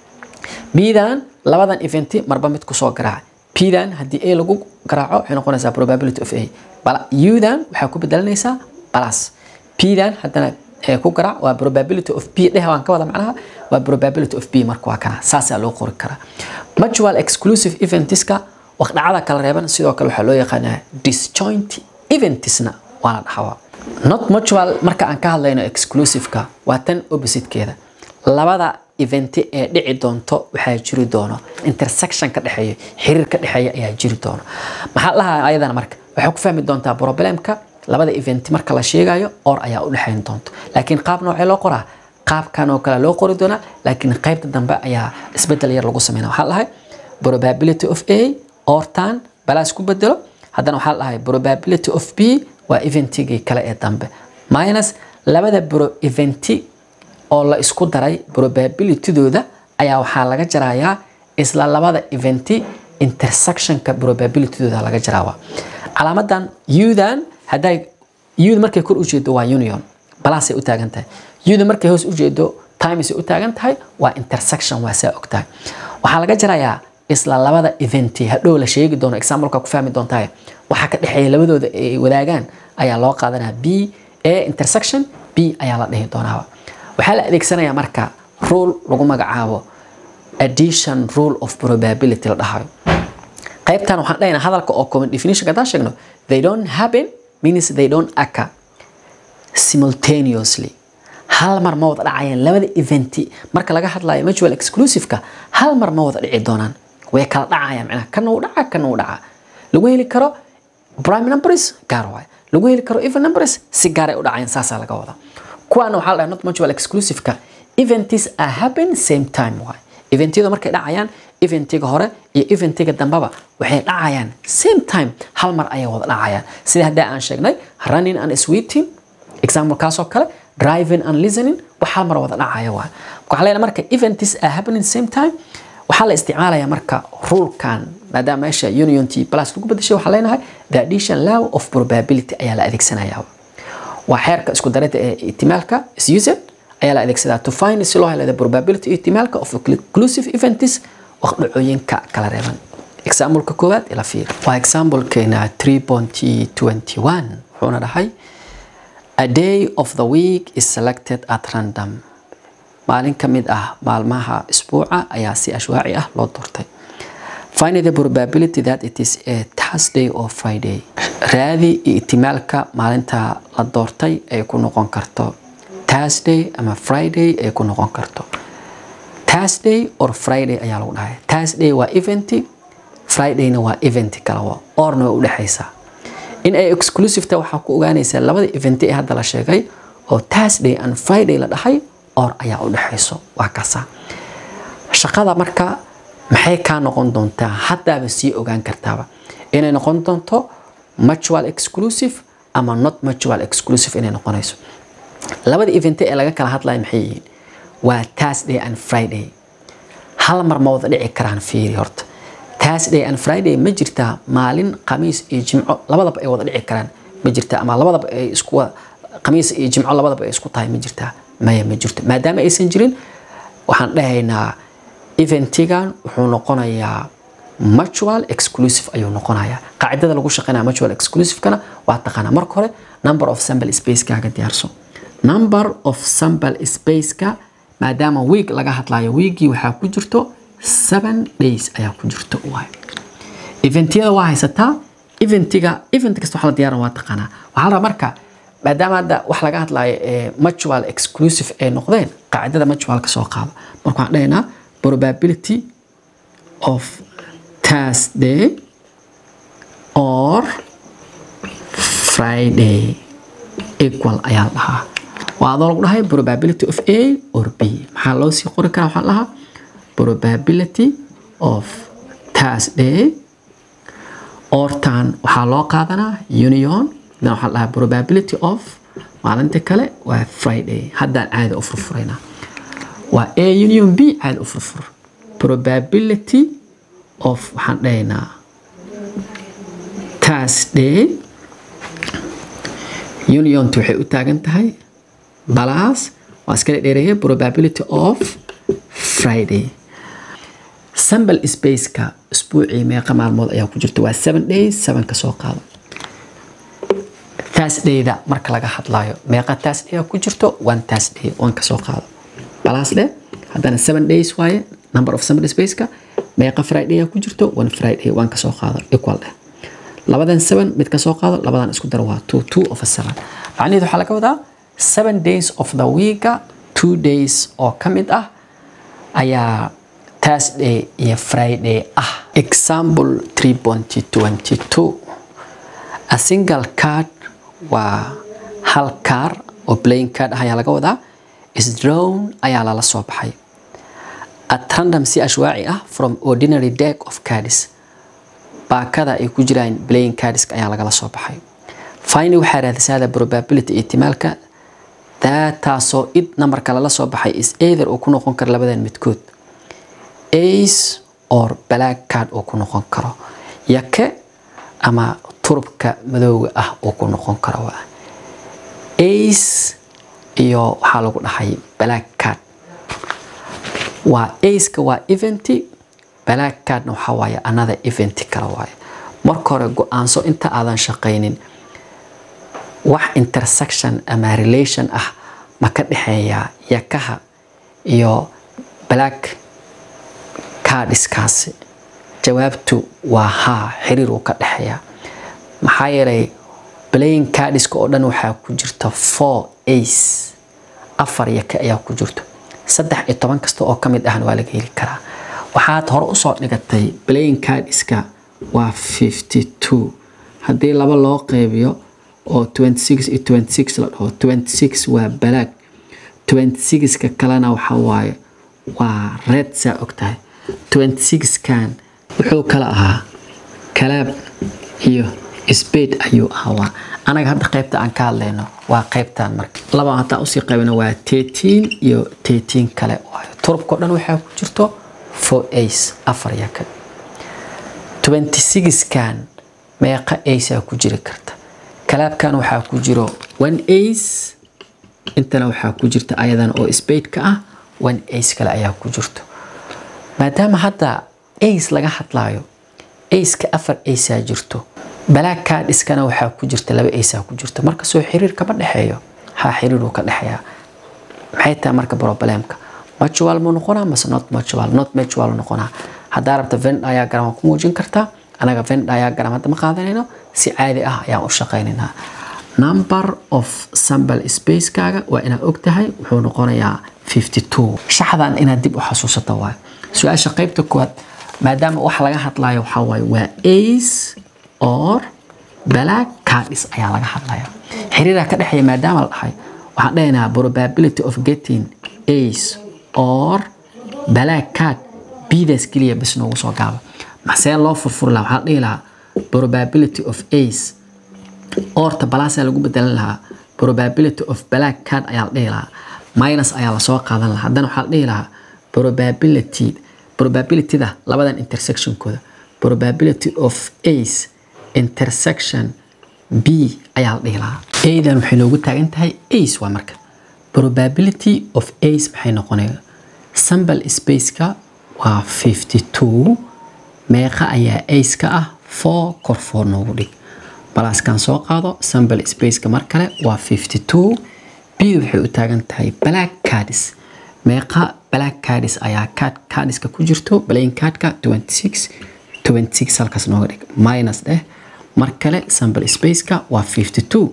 bdan labadan eventi marba mid kusoo garaaca pdan haddii a lagu garaaco waxay noqonaysaa probability of a udan waxaa ku bedelanaysaa plus pdan haddana ku garaac waa probability of b dheh waan ka wada macnaha waa probability of b marka waa kana saasaa loo qori karaa mutual exclusive eventiska waqdhacada kala reeban sidoo kale waxaa loo yaqaanaa disjoint eventsna waa la dhaxawaa not mutual marka aan ka hadlayno exclusiveka waa tan oppositekeeda labada eventi ee dhici doonto waxaa jiri doono intersection ka dhexeeya xiriir ka dhexeeya ayaa jiri doono maxaa lahaa ayadana marka waxay ku fahmi doontaa problemka labada eventi marka la sheegayo or ayaa u dhexeyn doonto laakiin qaab noocee loo qoraa qaabkan oo kale loo qori doonaa laakiin qaybta dambe ayaa isbedel yar lagu sameynaa waxaa lahay probability of a ortan balaas ku bedelo haddana waxaa lahay probability of b waa eventigii kale ee dambe minus labada bro eventi oo la isku daray probabilitydooda ayaa waxaa laga jarayaa isla labada eventi intersectionka probabilitydooda laga jaraaba calaamadan udan hadday uda markay kor u jeedo waa union balasay u taagan tahay uda markay hoos u jeedo timesay u taagan tahay waa intersection waa saa og tahay waxaa laga jarayaa isla labada eventi hadhow la sheegi doono exampleka ku fahmi doontahay waxaa ka dhexeeya labadooda ay wadaagaan ayaa loo qaadanaya b a intersection b ayaa la dhihi doonaaba waxaa la adeegsanayaa marka rule lagu magacaabo addition rule of probability la dhahayo qaybtan waxaan dhahaynaa hadalka oo common definition haddaan sheegno they don't happen means they don't occur simultaneously hal mar ma wada dhacayaan labada eventi marka laga hadlayo mutual exclusiveka hal mar ma wada dhici doonaan way kala dhacayaan macnaha kana uu dhaca kana uu dhaca lagu heli karo prime numbers gaar waay lagu heli karo even numbers si gaaray u dhacayaan saasaa laga wada kuwaana waxaa la dhahay not mutual exclusiveka events are happen same time waay eventyada markay dhacayaan eventiga hore iyo eventiga dambaba waxay dhacayaan same time hal mar ayay wada dhacayaan sida haddaa aan sheegnay running and sweeting example kaasoo kale driving and listening wax hal mar wada dhacaya waay waxaa leeyahay marka events are happening same time waxaa la isticmaalayaa marka rulekan maadaama meesha union t plus lagu bedeshay waxaa leenahay the addition law of probability ayaa la adeegsanayaa waa xeerka isku darida ee ihtimaalka is used ayaa la adeegsadaa to find si loo helo the probability ihtimaalka of inclusive events oo dhacooyinka kala reeban exampleka koowaad ila fiir waa examplekeena 3.21 wuxuuna dhahay a day of the week is selected at random maalin ka mid ah maalmaha isbuuca ayaa si ashwaaci ah loo doortay find the probability that it is a Thursday or Friday raadi ihtimaalka maalinta la doortay ay ku noqon karto Thursday ama Friday ay ku noqon karto Thursday or Friday ayaa lagu dhahay Thursday waa eventi Fridayna waa eventi kale waa orna waa u dhexaysaa in ay exclusive tahay waxaa ku ogaanaysaa labada eventi ee hadda la sheegay oo Thursday and Friday la dhahay or ayaa u dhexayso waa kasa shaqada marka maxay kaa noqon doontaa haddaaba sii ogaan kartaaba inay noqon doonto mutual exclusive ama not mutual exclusive inay noqonayso labada event ee laga kala hadlayo maxay yihiin waa Thursday and Friday hal mar ma wada dhici karaan fiiri horta Thursday and Friday ma jirtaa maalin khamiis iyo jimco labadaba ay wada dhici karaan ma jirtaa ama labadaba ay isku khamiis iyo jimco labadaba ay isku tahay ma jirtaa maya ma jirto maadaama aysan jirin waxaan dhahaynaa eventigan wuxuu noqonayaa mutual exclusive ayuu noqonayaa qaacidada lagu shaqeynaya mutual exclusivekana waa taqaanaa marka hore number of sample spacekaaga diyaarso number of sample spaceka maadaama week laga hadlayo weekii waxaa ku jirto seven days ayaa ku jirto waay eventyada waa haysataa eventiga event kasta waxaa la diyaaran waa taqaanaa waxaa la rabaa marka maadaama hadda wax laga hadlayo ee mutual exclusive ay noqdeen qaacidada mutualka soo qaado marka waxaan dhahaynaa probability of Thursday or Friday equal ayaa la dhahaa waa adoo lagu dhahay probability of A or B maxaa loo sii qori karaa waxaa la dhahaa probability of Thursday ortan waxaa loo qaadanaa union dan waxaa la dhahaa probability of maalinta kale waa Friday haddaan caadi u furfuraynaa waa A union B caadi u furfur probability of waxaan dhahaynaa Thursday uniontu waxay u taagan tahay balaas waa iskala dheereeya probability of Friday sample spaceka isbuucii meeqa maalmood ayaa ku jirta waa seven days seven ka soo qaado Thursdayda marka laga hadlayo meeqa Thursday ku jirto one Thursday one ka soo qaado balaas leh haddana seven days waaye number of sample spaceka meeqa Friday ku jirto one Friday one ka soo qaado equal leh labadan seven mid ka soo qaado labadan isku dar waa two two of a seven macnaheedu waxaa laga wadaa seven days of the week two days oo ka mid ah ayaa Thursday iyo Friday ah example 3.22 a single card waa hal kaar oo playing card ah ayaa laga wadaa is drawn ayaa lala soo baxay at random si ashwaaci ah from ordinary deck of cards baakada ay ku jiraan playing cards ayaa lagala soo baxay finally waxaa raadisaada probability ihtimaalka taasoo id numberka lala soo baxay is either uu ku noqon karo labadan midkood ace or black card uu ku noqon karo yake ama turubka madowga ah uu ku noqon karo waa ace iyo waxaa lagu dhahay black card waa aceka waa eventi black cardna waxaa waaye another eventi kale waaye marka hore go-aanso inta aadan shaqaynin wax intersection ama relation ah ma ka dhexeeya yakaha iyo black cardskaasi jawaabtu waa haa xiriir uu ka dhexeeya maxaa yeelay playing cardska oo dhan waxaa ku jirta four ace afar yaka ayaa ku jirto saddex iyo toban kasta oo ka mid ahna waa laga heli karaa waxaad hore usoo dhigatay playing cardska waa fifty two haddii laba loo qeybiyo oo twenty six iyo twenty six la dhaho twenty six waa balaag twenty sixka kalena waxa waaye waa red saa ogtahay twenty sixkan wuxuu kala ahaa kalaab iyo spade ayuu ahaa anaga hadda qaybta aan ka hadlayno waa qaybtan marka laba hataa usii qaybino waa thirteen iyo thirteen kale waayo turubkao dhan waxaa ku jirto four ace afar yaka twenty sixkan meeqa ace aa ku jiri karta kalaabkan waxaa ku jiro one ace intana waxaa ku jirta ayadan oo spade-ka ah one ace kale ayaa ku jirto maadaama hadda ace laga hadlaayo aceka afar acea jirto black cardskana waxaa ku jirta laba acea ku jirto marka soo xiriir kama dhexeeyo ha xiriiruu ka dhexeeya maxay tahay marka problemka mutual mu noqonaa mase not mutual not mutual noqonaa haddaa rabta venn diagram waa ku muujin kartaa anaga venn diagram hadda ma qaadanayno si caadi ah ayaan u shaqaynaynaa number of sample spacekaaga waa inaad og tahay wuxuu noqonayaa fifty two shaxdan inaad dib u xasuusato waayo su-aasha qaybta koowaad maadaama wax laga hadlayo waxaa waaye waa ace or black cardis ayaa laga hadlaya xiriiraa ka dhexeeya maadaama la dhahay waxaan dhahaynaa probability of getting ace or black card bdaas keliya bas noogu soo gaaba maxsee loo furfuri lahaa waxaa dhihi lahaa probability of ace orta balaasaa lagu bedelan lahaa probability of black card ayaa la dhihi lahaa minus ayaa lasoo qaadan lahaa haddana waxaa la dhihi lahaa probability probabilityda labadan intersectionkooda probability of ace intersection b ayaa la dhihi lahaa adan waxay noogu taagan tahay ace waa marka probability of ace maxay noqonaya sample spaceka waa fifty two meeqa ayaa ace ka ah four kor four noogu dhig balaaskan soo qaado sample spaceka mar kale waa fifty two b waxay u taagan tahay black cardis meeqa black cardis ayaa card cardiska ku jirto playing cardka twenty six twenty six halkaas nooga dhig minus dheh mar kale sample spaceka waa fifty two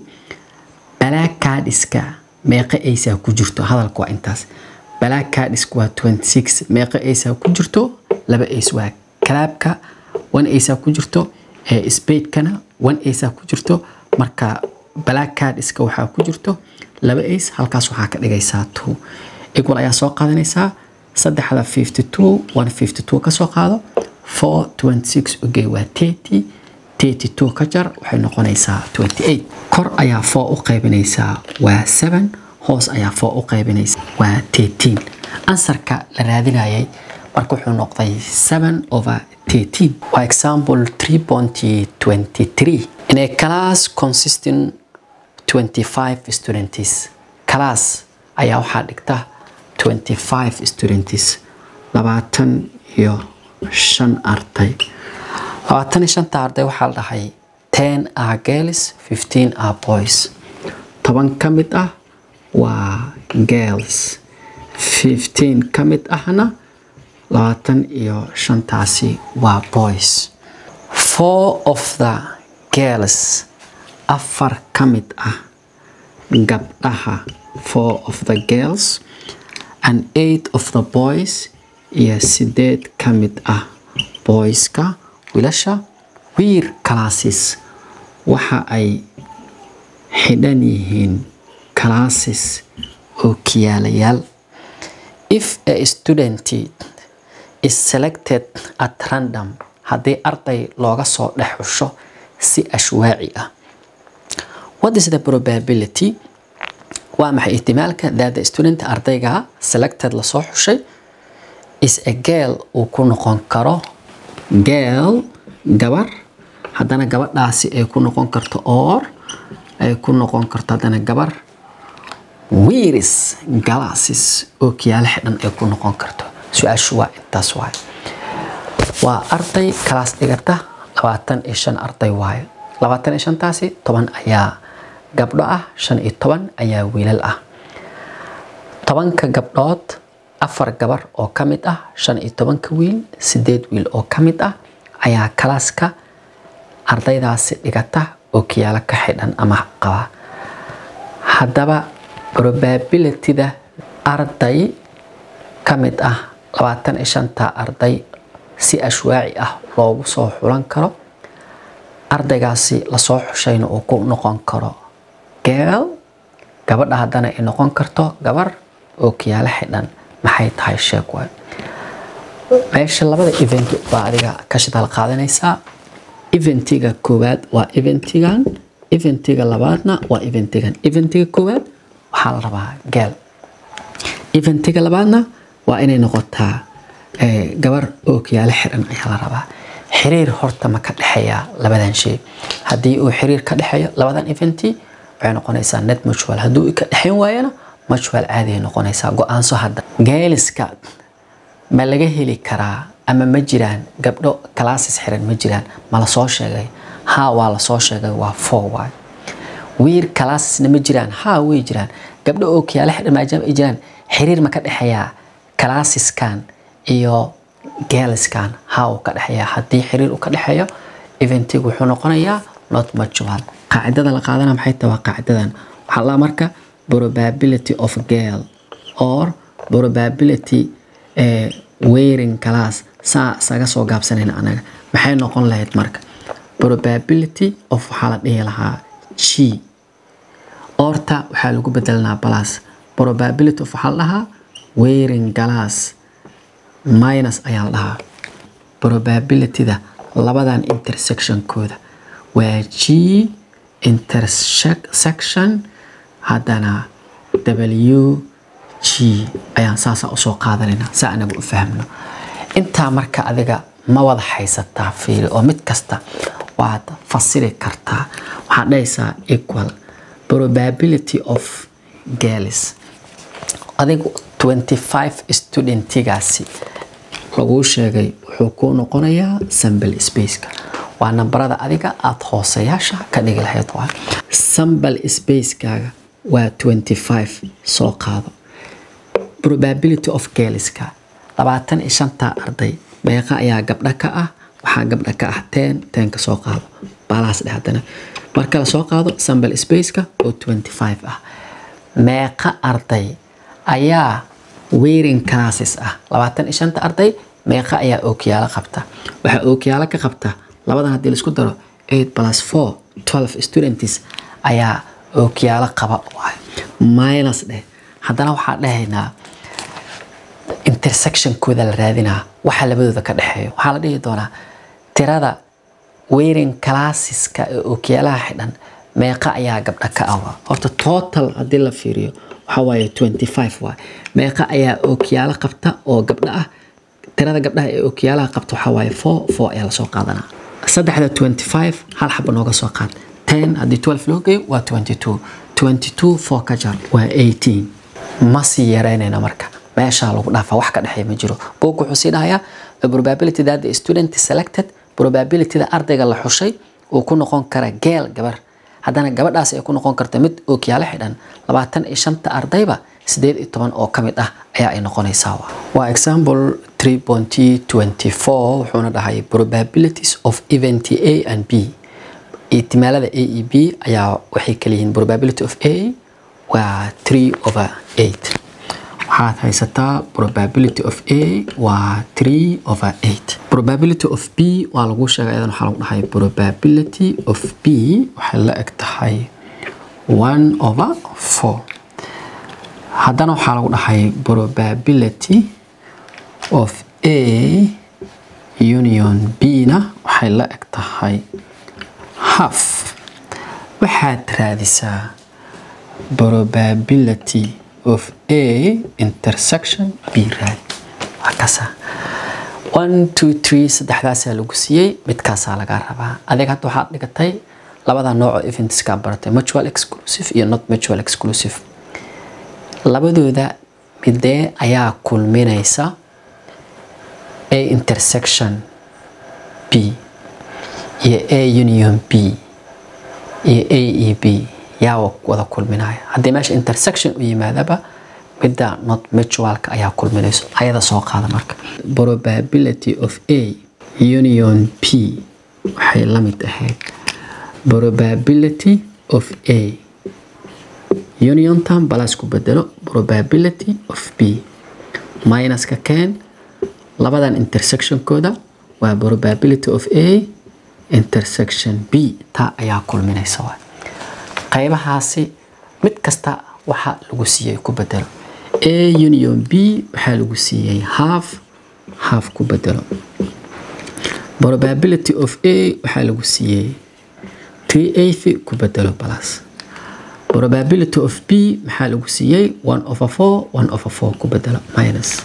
black cardiska meeqa acea ku jirto hadalka waa intaas black cardiska waa twenty six meeqa acea ku jirto laba ace waa kalaabka one acea ku jirto spadekana one acea ku jirto marka black cardiska waxaa ku jirto laba ace halkaas waxaa ka dhigaysaa two equal ayaa soo qaadanaysaa saddexda fifty two one fifty two kasoo qaado four twenty six ogey waa thirty thirty two ka jar waxay noqonaysaa twenty eight kor ayaa four u qaybinaysaa waa seven hoos ayaa four u qaybinaysaa waa thirteen ansarka la raadinayay marka wuxuu noqday seven over thirteen waa example three point twenty three in a class consisting twenty five students class ayaa waxaa dhigta twenty five students labaatan iyo shan arday labaatan iyo shanta arday waxaa la dhahay ten are girls fifteen are boys toban ka mid ah waa girls fifteen ka mid ahna labaatan iyo shantaasi waa boys four of the girls afar ka mid ah gabdhaha four of the girls and eight of the boys iyo sideed ka mid ah boyska wiilasha wiir classes waxa ay xidhan yihiin classes oo kiyaalayaal if a student is selected at random haddii arday looga soo dhex xusho si ashwaaci ah what is the probability waa maxay ihtimaalka that the student ardayga selected lasoo xushay is a girl uu ku noqon karo girl gabar haddana gabadhaasi ay ku noqon karto or ay ku noqon karto haddana gabar wiiris glasses oo kiyaalo xidhan ay ku noqon karto su-aashu waa intaas waaye waa arday kalaas dhigata labaatan iyo shan arday waaye labaatan iyo shantaasi toban ayaa gabdho ah shan iyo toban ayaa wiilal ah tobanka gabdhood afar gabar oo ka mid ah shan iyo tobanka wiil sideed wiil oo ka mid ah ayaa kalaaska ardaydaasi dhigata oo kiyaalo ka xidhan ama qaba haddaba probabilityda arday ka mid ah labaatan iyo shanta arday si ashwaaci ah loogu soo xulan karo ardaygaasi lasoo xushayna uu ku noqon karo geel gabadha haddana ay noqon karto gabar oo kiyaalo xidhan maxay tahay sheeg waay meesha labada event baa adiga ka shidaal qaadanaysaa eventiga koowaad waa eventigan eventiga labaadna waa eventigan eventiga koowaad waxaa la rabaa geel eventiga labaadna waa inay noqotaa gabar oo kiyaalo xiran ayaa la rabaa xiriir horta ma ka dhexeeya labadan shay haddii uu xiriir ka dhexeeyo labadan eventi waxay noqonaysaa net mutual hadduu ka dhexeyn waayana mutual caadi ay noqonaysaa go-aanso hadda geeliska ma laga heli karaa ama ma jiraan gabdho classes xiran ma jiraan ma la soo sheegay ha waa la soo sheegay waa four waay wiir calassesna ma jiraan ha way jiraan gabdho oo kiyaalo xidhan maadaama ay jiraan xiriir ma ka dhexeeyaa calasseskan iyo geeliskan ha uu ka dhexeeyaa haddii xiriir uu ka dhexeeyo eventigu wuxuu noqonayaa not mutual qaacidada la qaadana maxay tahay waa qaacidadan waxaa la marka probability of girl or probability uh, wearing class saa isaga soo gaabsanayna anaga maxay noqon lahayd marka probability of waxaa la dhihi lahaa g orta waxaa lagu bedelanaa plus probability of waxaa la dhahaa wearing glass minus ayaa la dhahaa probabilityda labadan intersectionkooda waa g intersection haddana w g ayaan saasa usoo qaadanaynaa saa anagu u fahmno intaa marka adiga ma wada haysataa fiili oo mid kasta waad fasiri kartaa waxaad dhahaysaa equal probability of girls adigu 25 studentigaasi laguu sheegay wuxuu kuu noqonayaa sample spaceka waa nambarada adiga aada hooseyaasha ka dhigi lahayd waa sample spacekaaga waa 25 soo qaado probability of girlska labaatan iyo shanta arday meeqa ayaa gabdha ka ah waxaa gabdha ka ah ten ten ka soo qaado baalahaas dheh haddana marka la soo qaado sample spaceka oo 25 ah meeqa arday ayaa wearing classes ah labaatan iyo shanta arday meeqa ayaa ookiyaalo qabta waxaa ookiyaalo ka qabta labadan haddii laisku daro eight plus four twelve students ayaa ookiyaalo qaba minus dheh haddana waxaa dhahaynaa intersectionkooda la raadinaa waxa labadooda ka dhexeeyo waxaa la dhihi doonaa tirada wearing classeska ee ookiyaalaha xidhan meeqa ayaa gabdha ka awa horta total haddii la fiiriyo waxaa waaye 25 waay meeqa ayaa ookiyaalo qabta oo gabdha ah tirada gabdhaha ee ookiyaalaha qabta waxaa waaye 4 4 ayaa lasoo qaadanaa saddexda 25 hal xaba nooga soo qaad 10 haddii 12 loo geeyo waa 22 22 4 ka jar waa 18 ma sii yareynayna marka meeshaa lagu dhaafaa wax ka dhexeeya ma jiro book wuxuu sii dhahayaa the probability that the student is selected probabilityda ardayga la xushay uu ku noqon kara geel gabar haddana gabadhaas ay ku noqon karta mid ookiyaalo xidhan labaatan iyo shanta ardayba sideed iyo toban oo ka mid ah ayaa ay noqonaysaa waa example 3.24 wuxuuna dhahay probabilities of event a and b ihtimaalada a e b ayaa waxay kala yihiin probability of a waa 3 over 8 waxaad haysataa probability of a waa 3 over 8 probability of b waa lagu sheegay iyadan waxaa lagu dhahay probability of b waxay la eg tahay 1 over 4 haddana waxaa lagu dhahay probability of a union b na waxay la eg tahay half waxaad raadisaa probability of a intersection b raadi waa kaasa one two three saddexdaasaa lagu siiyey midkaasaa lagaa rabaa adeeg hadda waxaad dhigatay labada nooc oo eventska baratay mutual exclusive iyo not mutual exclusive labadooda midee ayaa kulminaysa a intersection b iyo a union b iyo a e b yaa wada kulminaya haddii meesha intersection u yimaadaba midda not mutualka ayaa kulminayso ayada soo qaada marka probability of a union p waxay la mid ahayd probability of a union term balas ku bedelo probability of b minuska keen labadan intersectionkooda waa probability of a intersection b taa ayaa kulminaysa waay qaybahaasi mid kasta waxa lagu siiyey ku bedelo a union b waxaa lagu siiyey half half ku bedelo probability of a waxaa lagu siiyey three eighth ku bedelo plus probability of b maxaa lagu siiyey one over four one over four ku bedelo minus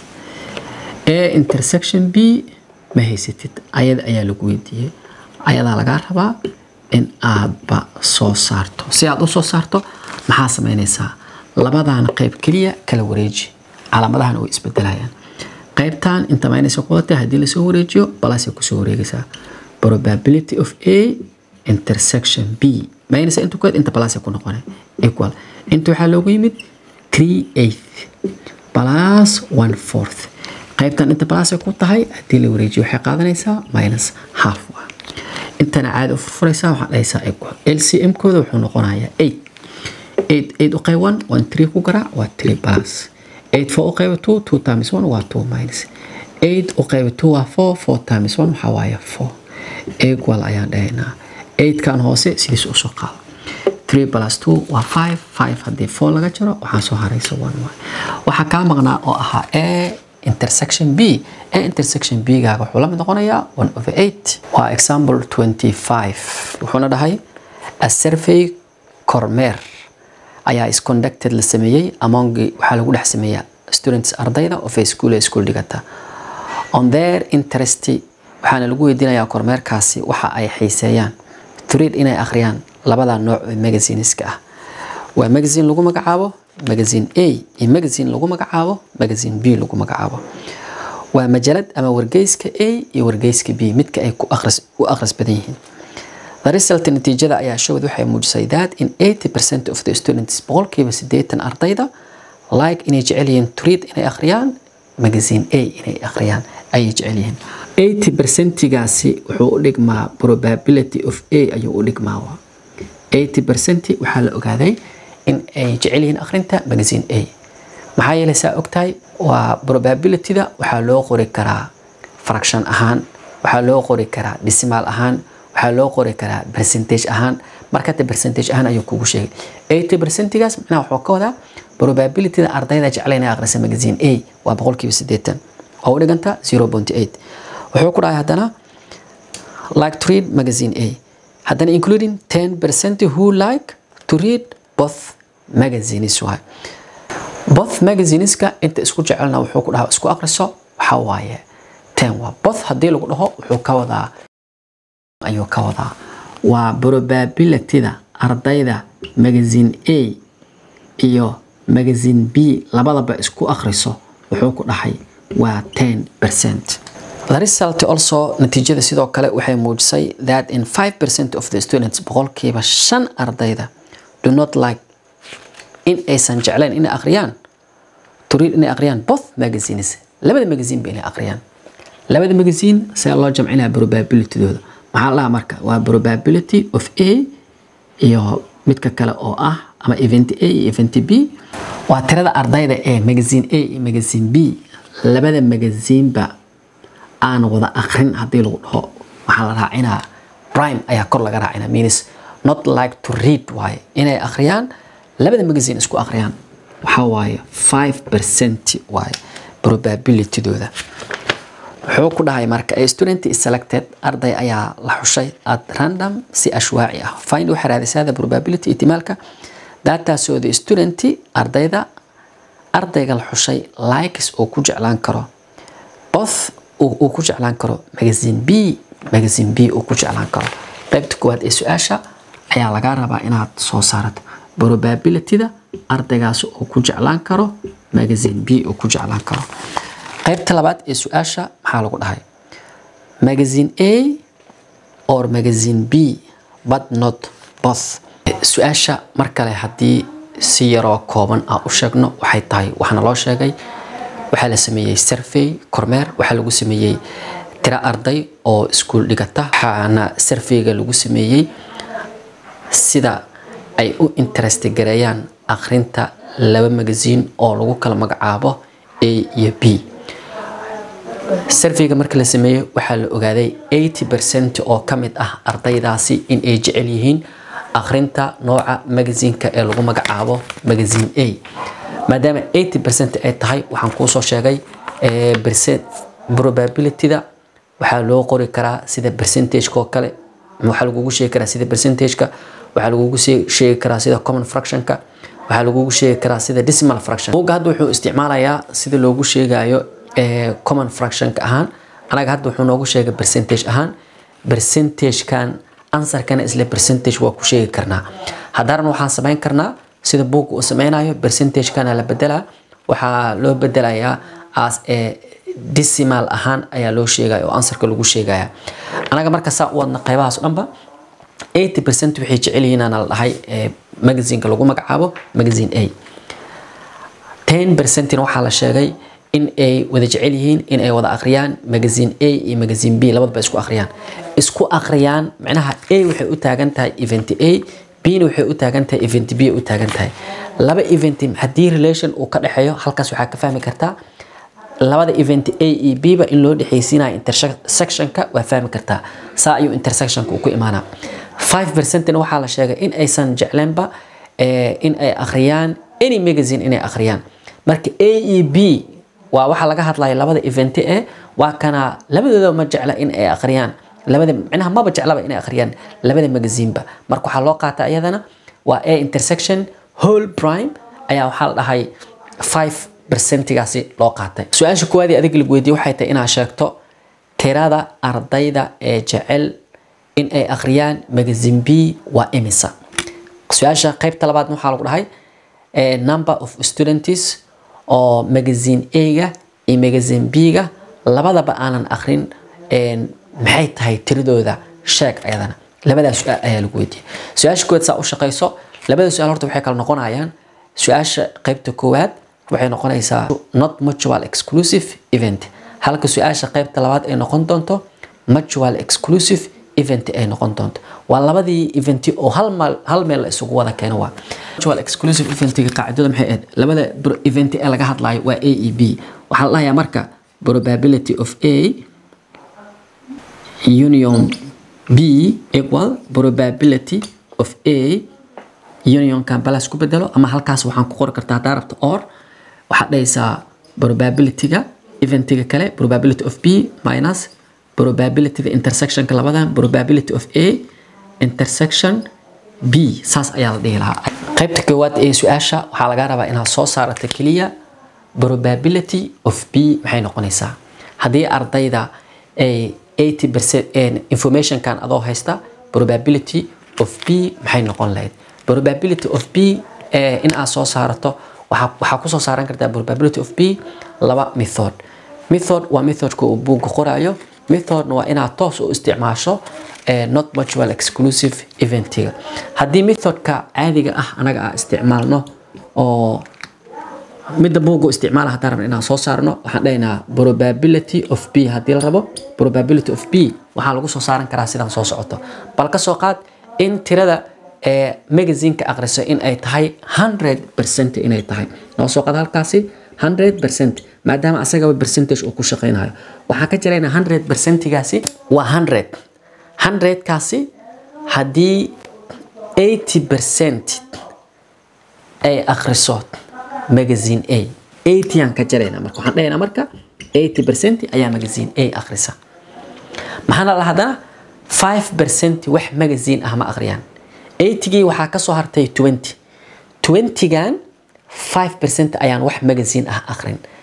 a intersection b ma haysatid ayada ayaa lagu weydiiyey ayadaa lagaa rabaa in aadba soo saarto si aad u soo saarto maxaa sameynaysaa labadan qayb keliya kala wareeji calaamadahana way isbedelayaan qaybtan inta maynaysa ku wadatay haddii lasoo wareejiyo balasay kusoo wareegaysaa probability of a intersection b maynaysa inta kuwaad inta balasay ku noqonay equal inta waxaa loogu yimid three eighth plus one fourth qaybtan inta balasay ku tahay haddii la wareejiyo waxay qaadanaysaa minus half intana caadi u furfuraysaa waxaa dhahaysaa equal lcm kooda wuxuu noqonayaa eight eight eight u qayb one one three ku garaac waa three plus eight four u qayba two two times one waa two minus eight u qayba two waa four four times one waxaa waaye four equal ayaan dhahaynaa eight kan hoose sidiis usoo qaado three plus two waa five five haddii four laga jaro waxaa soo haraysa one waay waxaa kaa maqnaa oo ahaa a intersection b a intersection b gaaga wuxuu la mid noqonayaa one over eight waa example twenty five wuxuuna dhahay a survey kormeer ayaa is conducted la sameeyey among waxaa lagu dhex sameeyaa students ardayda of a school ee school dhigata on their interest waxaana lagu weydiinayaa kormeerkaasi waxa ay xiiseeyaan turiid inay akhriyaan labada nooc ee magazineska ah waa magazine lagu magacaabo magazine a iyo magazine lagu magacaabo magazine b lagu magacaabo waa majalad ama wargeyska a iyo wargeyska b midka ay ku akhris u akhris badan yihiin the result natiijada ayaa showed waxay muujisay that in 80% of the students boqolkiiba siddeetan ardayda like inay jecel yihiin turiid inay akhriyaan magazine a inay akhriyaan ayay jecel yihiin 80%gaasi wuxuu u dhigmaa probability of a ayuu u dhigmaa 80% waxaa la ogaaday in ay jecel yihiin akhrinta magazine a maxaa yeelay saa ogtahay waa probabilityda waxaa loo qori karaa fraction ahaan waxaa loo qori karaa decimal ahaan waxaa loo qori karaa percentage ahaan markata percentage ahaan ayuu kugu sheegay 80 percentigaas macnaha wuxuu ka wadaa probabilityda ardayda jecla inay akhrisa magazine a waa boqolkiiba siddeetan oo u dhiganta 0.8 wuxuu ku dhahay haddana like to read magazine a haddana including 10 percent who like to read both magazines waay both magazineska inta isku jecelna wuxuu ku dhahaa isku akhriso waxaa waaye 10 waa both haddii lagu dhaho wuxuu ka wadaa ayuu ka wadaa waa probabilityda ardayda magazine a iyo magazine b labadaba isku akhriso wuxuu ku dhahay waa 10 percent The result also natiijada sidoo kale waxay muujisay that in 5% of the students boqolkiiba shan ardayda do not like in aysan jeclayn inay akhriyaan to read inay akhriyaan both magazines labada magazine ba inay akhriyaan labada magazine see loo jamcinaya probabilitydooda maxaa la marka waa probability of a iyo midka kale oo ah ama event a iyo event b waa tirada ardayda ee magazine a iyo magazine b labada magazineba aan wada akrin haddii lagu dhaho waxaa la raacinaa prime ayaa kor laga raacinaa means not like to read waaye inay akhriyaan labada magazine isku akhriyaan waxaa waaye 5 percent waaye probabilitydooda wuxuu ku dhahay marka a student is selected arday ayaa la xushay at random si ashwaaci ah find waxay raadisaada probability ihtimaalka dataasoo the student ardayda ardayga la xushay likes oo ku jeclaan karo both uu ku jeclaan karo magazine b magazine b uu ku jeclaan karo qaybta koowaad ee su-aasha ayaa lagaa rabaa inaad soo saarato probabilityda ardaygaas uu ku jeclaan karo magazine b uu ku jeclaan karo qaybta labaad ee su-aasha maxaa lagu dhahay magazine a or magazine b but not both su-aasha mar kale haddii si yaroo kooban ah u sheegno waxay tahay waxaana loo sheegay waxaa la sameeyey survey kormeer waxaa lagu sameeyey tiro arday oo iskuul dhigata waxaana surveyga lagu sameeyey sida ay u interest gareeyaan akhrinta laba magasiin oo lagu kala magacaabo a iyo b surveyga marka la sameeyey waxaa la ogaaday 80 percent oo ka mid ah ardaydaasi in ay jecel yihiin akhrinta nooca magasiinka ee lagu magacaabo magazine a maadaama 80 percent ay tahay waxaan kuusoo sheegay probabilityda waxaa loo qori karaa sida percentageka oo kale waxaa lagugu sheegi karaa sida percentageka waxaa lagugu sheegi karaa sida common fractionka waxaa lagugu sheegi karaa sida decimal fraction buugga hadda wuxuu isticmaalayaa sida loogu sheegayo common fractionka ahaan anaga hadda wuxuu noogu sheegay percentage ahaan percentagekan ansarkana isla percentage waa ku sheegi karnaa haddana waxaan samayn karnaa sida buugga uu sameynayo percentagekana la bedelaa waxaa loo bedelayaa as a decimal ahaan ayaa loo sheegaya oo ansarka lagu sheegaya anaga marka saa u wadna qaybahaas dhanba 80 percent waxay jecel yihiin aan la dhahay magazineka lagu magacaabo magazine a 10 percentina waxaa la sheegay in ay wada jecel yihiin in ay wada akhriyaan magazine a iyo magazine b labadaba isku akhriyaan isku akhriyaan macnaha a waxay u taagan tahay event a bna waxay u taagan tahay event b u taagan tahay laba event haddii relation uu ka dhexeeyo halkaas waxaa ka fahmi kartaa labada event a iyo b ba in loo dhexaysiinayo intersectionka waa fahmi kartaa saa ayuu intersectionka uu ku imaanaa 5 percentna waxaa la sheegay in aysan jecleenba in ay akhriyaan any magazine inay akhriyaan marka a iyo b waa waxaa laga hadlaya labada event e waa kana labadooda ma jecla in ay akhriyaan labada micnaha maba jeclaba inay akhriyaan labada magaziinba marka waxaa loo qaata iyadana waa a intersection whole prime ayaa waxaa la dhahay 5 percentigaasi loo qaatay su-aasha koowaadii adiga lagu weydiiyey waxay tahay inaad sheegto tirada ardayda ee jecel in ay akhriyaan magazine b waa imisa su-aasha qaybta labaadna waxaa lagu dhahay number of students oo magazine a-ga iyo magazine b-ga labadaba aanan akhrin maxay tahay tiradooda sheeg ayadana labadaas su-aal ayaa lagu weydiiyey su-aasha koowaad saa u shaqayso labada su-aal horta waxay kala noqonayaan su-aasha qaybta koowaad waxay noqonaysaa not mutual exclusive event halka su-aasha qaybta labaad ay noqon doonto mutual exclusive event ay noqon doonto waa labadii eventi oo hal maal hal meel la isugu wada keeno waa mutual exclusive eventiga qaacidada maxay ahayd labada event ee laga hadlayo waa a e b waxaa la dhahayaa marka probability of a union b equal probability of a unionkan balas ku bedelo ama halkaas waxaan ku qori kartaa haddaa rabto or waxaad dhahaysaa probabilityga eventiga kale probability of b minus probabilityga intersectionka labadan probability of a intersection b saas ayaa la dhihi lahaa qaybta koowaad ee su-aasha waxaa laga rabaa inaad soo saarato keliya probability of b maxay noqonaysaa haddii ardayda ay 80 percent informationkan adoo haysta probability of b maxay noqon lahayd probability of b in aad soo saarato waxaa kusoo saaran kartaa probability of b laba method method waa methodka uu buugga qorayo methodna waa inaad toos u isticmaasho not mutual exclusive eventiga haddii methodka caadiga ah anaga aan isticmaalno oo midda buugga isticmaala haddaan rabna inaan soo saarno waxaan dhahaynaa probability of b haddii la rabo probability of b waxaa lagu soo saaran karaa sidaan soo socoto bal ka soo qaad in tirada ee magazineka akhriso in ay tahay 100 percent inay tahay noo soo qaad halkaasi 100 percent maadaama asagaba percentage uu ku shaqaynayo waxaan ka jiraynaa 100 percentigaasi waa 100 100 kaasi haddii 80 percent ay akhriso magazine a 80 aan ka jaraynaa marka waxaan dhahaynaa marka 80 percent ayaa magazine a akhrisa maxaana la haddana 5 percent wax magazine ah ma akhriyaan 80gii waxaa ka soo hartay 20 20gan 5 percent ayaan wax magazine ah akhrin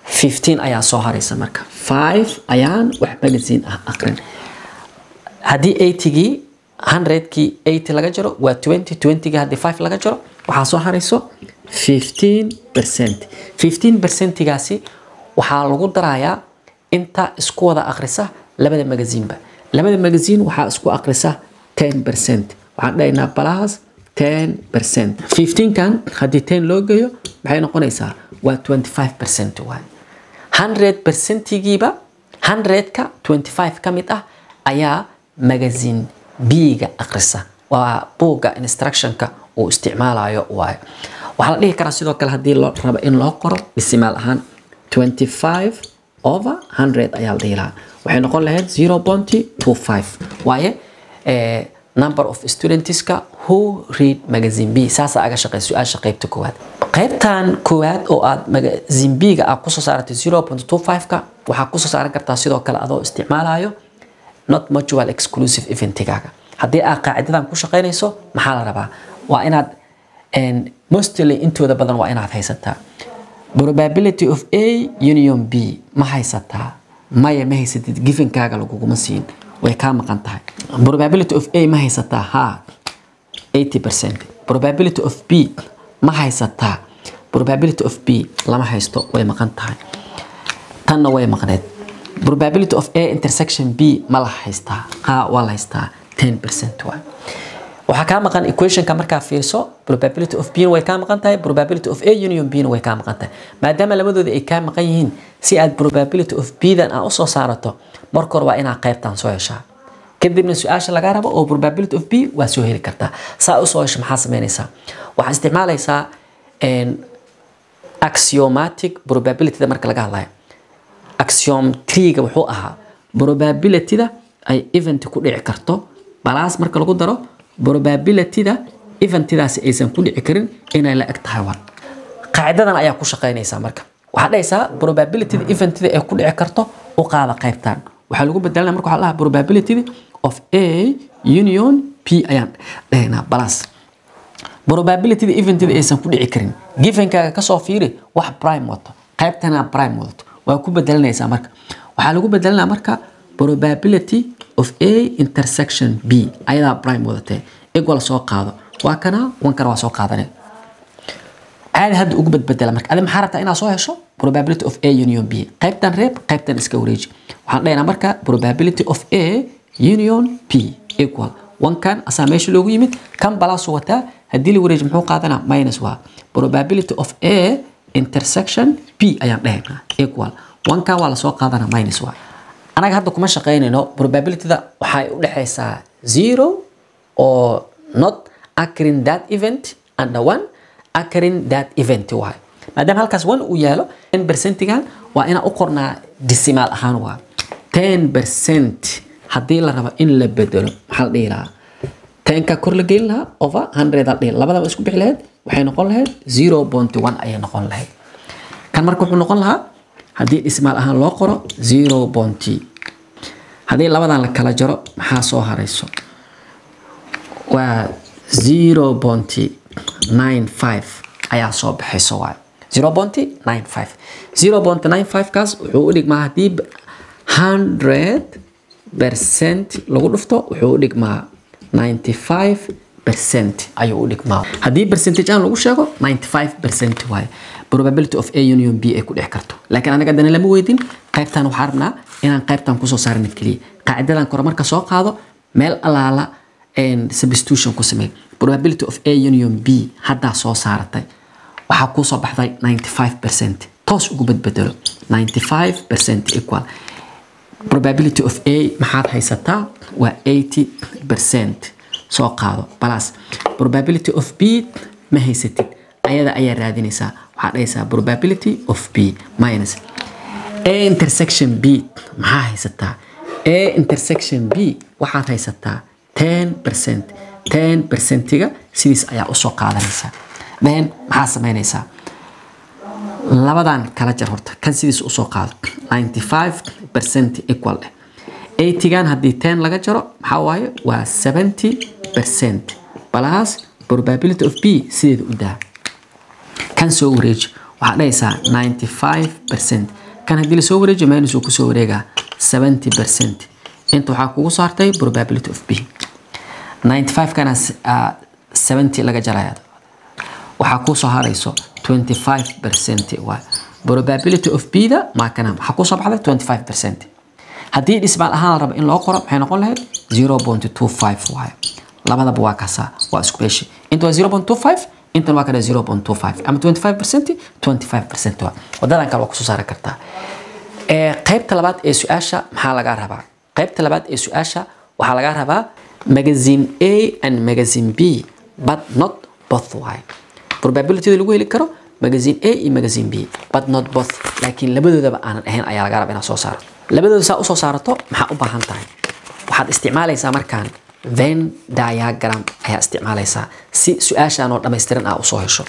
fifteen ayaa soo haraysa marka five ayaan wax magazine ah aqrin haddii eightygii hundredkii eighty laga jaro waa twenty twentygii haddii five laga jaro waxaa soo harayso fifteen percent fifteen percentigaasi waxaa lagu darayaa inta isku wada akhrisa labada magaziinba labada magaziin waxaa isku akhrisa ten percent waxaan dhahaynaa plus ten percent fifteenkan haddii ten loo geeyo maxay noqonaysaa waa twenty five percent waay hundred percentigiiba hundredka twenty five ka mid ah ayaa magazine b-ga akhrisa waa buugga instructionka uu isticmaalayo waayo waxaa la dhihi karaa sidoo kale haddii loo rabo in loo qoro dhisimaal ahaan 25 over 100 ayaa la dhihi lahaa waxay noqon lahayd 0.25 waaye eh, number of studentska who read magazine b saasa aga shaqey su-aasha qeybta koowaad qeybtan koowaad oo aad magazine b-ga aad kusoo saaratay 0.25ka waxaa kusoo saaran kartaa sidoo kale adoo isticmaalayo not mutual exclusive eventigaaga haddii aad qaacidadan ku shaqeynayso maxaa la rabaa waa inaad and mostly intooda badan waa inaad haysataa probability of a union b ma haysataa maya ma haysatid givenkaaga laguguma siin way kaa maqan tahay probability of a ma haysataa ha 80 percent probability of b ma haysataa probability of b lama haysto way maqan tahay tanna way maqneed probability of a intersection b ma la haystaa ha waa la haystaa 10 percent waay waxaa kaa maqan equationka markaa fiirso probability of b way kaa maqan tahay probability of a union b way kaa maqan tahay maadaama labadooda ay kaa maqan yihiin si aad probability of b dan aad usoo saarato marka hore waa inaad qaybtan soo heshaa kadibna su-aasha lagaa rabo oo probability of b waa soo heli kartaa saa usoo hesha maxaa sameynaysaa waxaa isticmaalaysaa axiomatic probabilityda marka laga hadlayo axiom treega wuxuu ahaa probabilityda ay event ku dhici karto balaas marka lagu daro probabilityda eventidaasi aysan ku dhici karin inay la eg tahay one qaacidadan ayaa ku shaqeynaysaa marka waxaad dhahaysaa probabilityda eventida ay ku dhici karto u qaada qaybtan waxaa lagu bedelana marka waxaa lahaa probability of a union p ayaan dhahaynaa balas probabilityda eventida aysan ku dhici karin givenkaaga kasoo fiiri wax prime wato qaybtana prime wadato waa ku bedelanaysaa marka waxaa lagu bedelanaa marka probability of a intersection b ayadaa prime wadatee equal soo qaado waa kana wankana waa soo qaadanay caadi hadda ugu badbedela marka adi maxaa rabtaa inaad soo hesho probability of a union b qaybtan reeb qaybtan iska wareeji waxaan dhahaynaa marka probability of a union p equal wankan asaa meesha loogu yimid kan balaasu wataa haddii la wareeji muxuu qaadanaa minus waa probability of a intersection p ayaan dhahaynaa equal wankan waa lasoo qaadanaa minus waa anaga hadda kuma shaqeynayno probabilityda waxay u dhexaysaa zero oo not occurring that event and one occurring that event waay maadaama halkaas one uu yaalo ten percentigan waa inaan u qornaa decimal ahaan waa ten percent haddii la rabo in la bedelo maxaa la dhihi lahaa tenka kor la gelin lahaa over hundred al dhihi labadaba isku bixi lahayd waxay noqon lahayd zero point one ayay noqon lahayd kan marka wuxuu noqon lahaa haddii dhismaal ahaan loo qoro zero point haddii labadan la kala jaro maxaa soo harayso waa zero point nine five ayaa soo baxayso waay zero point nine five zero point nine five kaas wuxuu u dhigmaa haddii hundred percent lagu dhufto wuxuu u dhigmaa ninety five percent ayuu u dhigmaa haddii percentage aan lagu sheego ninety five percent waaye probability of a union b ay ku dhex karto laakiin anaga haddana lama weydin qaybtan waxaa rabnaa inaan qaybtan kusoo saarna keliya qaacidadan kore marka soo qaado meel alaala substitution ku samey probability of a union b haddaa soo saaratay waxaa kuusoo baxday ninety five percent toos ugu badbedelo ninety five percent equal probability of a maxaad haysataa waa eighty percent soo qaado balas probability of b ma haysatid ayada ayaa raadinaysaa waxaa dhahaysaa probability of b minus a intersection b maxaa haysataa a intersection b waxaad haysataa ten percent ten percentiga sidiis ayaa usoo qaadanaysaa then maxaa sameynaysaa labadan kala jar horta kan sidiis usoo qaado ninety five percent equal eh eightygan haddii ten laga jaro maxaa waaye waa seventy percent plus probability of b sideeda u daa kan soo wareeji waxaad dhahaysaa 95% kan haddii lasoo wareejiyo minus uu kusoo wareegaa 70% inta waxaa kugu saartay probability of b 95 kana uh, 70 laga jaraya waxaa kuu soo harayso 25% waay probability of b da maa kana waxaa kusoo baxday 25% haddii dhismaal ahaan la rabo in loo qoro maxay noqon lahayd 0.25 waay labadaba waa kasaa waa isku beeshi inta waa 0.25 intan waa kana 0.25 ama 25% 25% waa wadadan kale waa kusoo saari kartaa ee qaybta labaad ee su-aasha maxaa laga rabaa qaybta labaad ee su-aasha waxaa laga rabaa magazine a and magazine b but not both waay probabilityda lagu heli karo magazine a iyo magazine b but not both laakiin labadoodaba aanan ahayn ayaa laga rabaa inaad soo saarato labadooda saa usoo saarato maxaa u baahan tahay waxaad isticmaalaysaa markaan venn diagram ayaa isticmaalaysaa si su-aashaan oo dhammaystiran ah usoo hesho